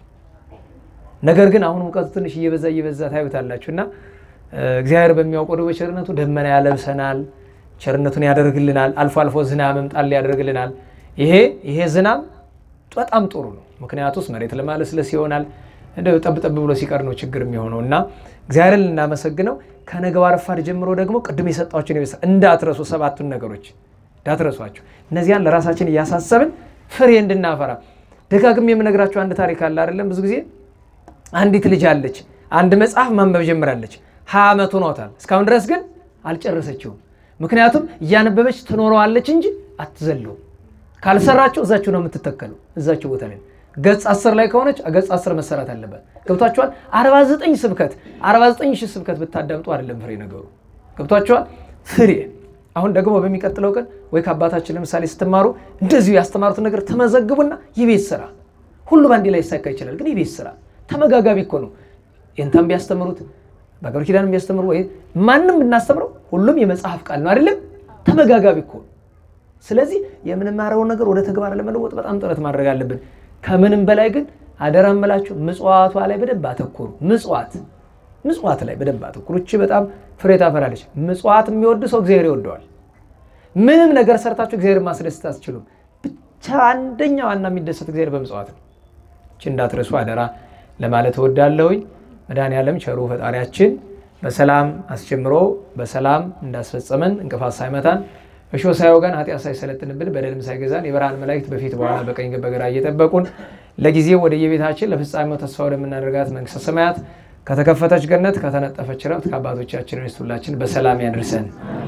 ነገር ግን አሁን ሙቀቱ ትንሽ እየበዛ እየበዛ ታዩታላችሁ እና እግዚአብሔር በሚያውቀው ደግሞ ቸርነቱ ደመና ያለብሰናል፣ ቸርነቱን ያደርግልናል። አልፎ አልፎ ዝናብ መምጣት ያደርግልናል። ይሄ ይሄ ዝናብ በጣም ጥሩ ነው። ምክንያቱስ መሬት ለማለስለስ ይሆናል። እንደው ጠብ ጠብ ብሎ ሲቀር ነው ችግር የሚሆነው እና እግዚአብሔርን ልናመሰግነው ከነገው ረፋድ ጀምሮ ደግሞ ቅድም የሰጧቸውን ይበሳ እንዳትረሱ ሰባቱን ነገሮች እንዳትረሷቸው። እነዚያን ለራሳችን እያሳሰብን ፍሬ እንድናፈራ ደጋግም የምነግራቸው አንድ ታሪክ አለ አይደለም። ብዙ ጊዜ አንዲት ልጅ አለች፣ አንድ መጽሐፍ ማንበብ ጀምራለች። ሀያ ዓመት ሆኗታል። እስካሁን ድረስ ግን አልጨረሰችውም። ምክንያቱም እያነበበች ትኖረዋለች እንጂ አትዘለውም። ካልሰራቸው እዛችሁ ነው የምትተከለው፣ እዛችሁ ቦታ ላይ ገጽ አስር ላይ ከሆነች ገጽ አስር መሰራት አለበት። ገብቷችኋል? 49 ስብከት 49 ሺህ ስብከት ብታዳምጡ አይደለም ፍሬ ነገሩ። ገብቷችኋል? ፍሬ አሁን ደግሞ በሚቀጥለው ቀን ወይ ከአባታችን ለምሳሌ ስትማሩ እንደዚሁ ያስተማሩትን ነገር ተመዘግቡና የቤት ስራ ሁሉ በአንዴ ላይ ይሳካ ይችላል። ግን የቤት ስራ ተመጋጋቢ እኮ ነው። ይንታም ቢያስተምሩት በአገር ኪዳን ቢያስተምሩ ወይ ማንም ብናስተምረው ሁሉም የመጽሐፍ ቃል ነው አይደለም? ተመጋጋቢ እኮ ነው። ስለዚህ የምንማረውን ነገር ወደ ተግባር ለመለወጥ በጣም ጥረት ማድረግ አለብን። ከምንም በላይ ግን አደራ እምላችሁ ምጽዋቷ ላይ በደንብ አተኩሩ። ምጽዋት ምጽዋት ላይ በደንብ አተኩሩ። እቺ በጣም ፍሬ ታፈራለች። ምጽዋት የሚወድ ሰው እግዚአብሔር ይወደዋል። ምንም ነገር ሰርታችሁ እግዚአብሔር ማስደሰት አትችሉም። ብቻ አንደኛ ዋና የሚደሰት እግዚአብሔር በምጽዋት ነው። እቺ እንዳትረሱ አደራ ለማለት እወዳለሁኝ። መድኃኔዓለም ቸሩ ፈጣሪያችን በሰላም አስጀምሮ በሰላም እንዳስፈጸመን እንቅፋት ሳይመታን እሾህ ሳይወጋን ኃጢአት ሳይሰለጥንብን በደልም ሳይገዛን የብርሃን መላእክት በፊት በኋላ በቀኝ በግራ እየጠበቁን ለጊዜው ወደ የቤታችን ለፍጻሜው ተስፋ ወደምናደርጋት መንግስተ ሰማያት ከተከፈተች ገነት ከተነጠፈች ረፍት ከአባቶቻችን ርስት ሁላችን በሰላም ያድርሰን።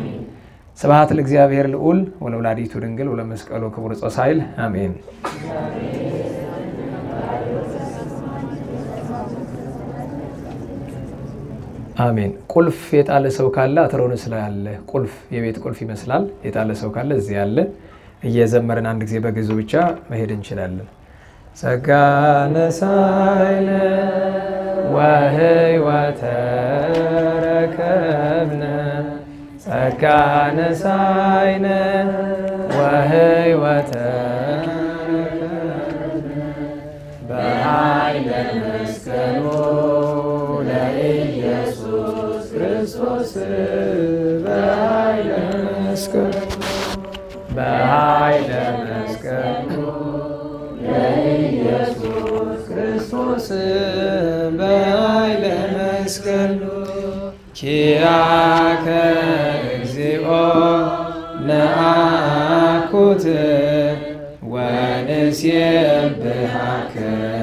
ስብሐት ለእግዚአብሔር ልዑል ወለወላዲቱ ድንግል ወለመስቀሉ ክቡር ጾሳይል አሜን። አሜን። ቁልፍ የጣለ ሰው ካለ አትሮንስ ላይ አለ። ቁልፍ የቤት ቁልፍ ይመስላል። የጣለ ሰው ካለ እዚህ ያለ እየዘመርን አንድ ጊዜ በግዙ ብቻ መሄድ እንችላለን። ጸጋ ነሳይነ ወህይወተ ረከብነ ጸጋ ነሳይነ ወህይወተ በኃይለ መስቀሉ ለኢየሱስ ክርስቶስ በኃይለ መስቀሉ በኃይለ መስቀሉ ለኢየሱስ ክርስቶስ በኃይለ መስቀሉ ኪያከ እግዚኦ ነአኩት ወንሴብሐከ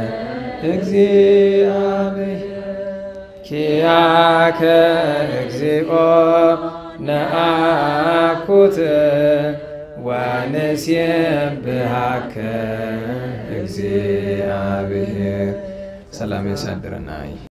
እግዚአብሔር ኪያከ እግዚኦ ነአኩት ወንሴብሐከ እግዚአብሔር ሰላም ያሳድረናይ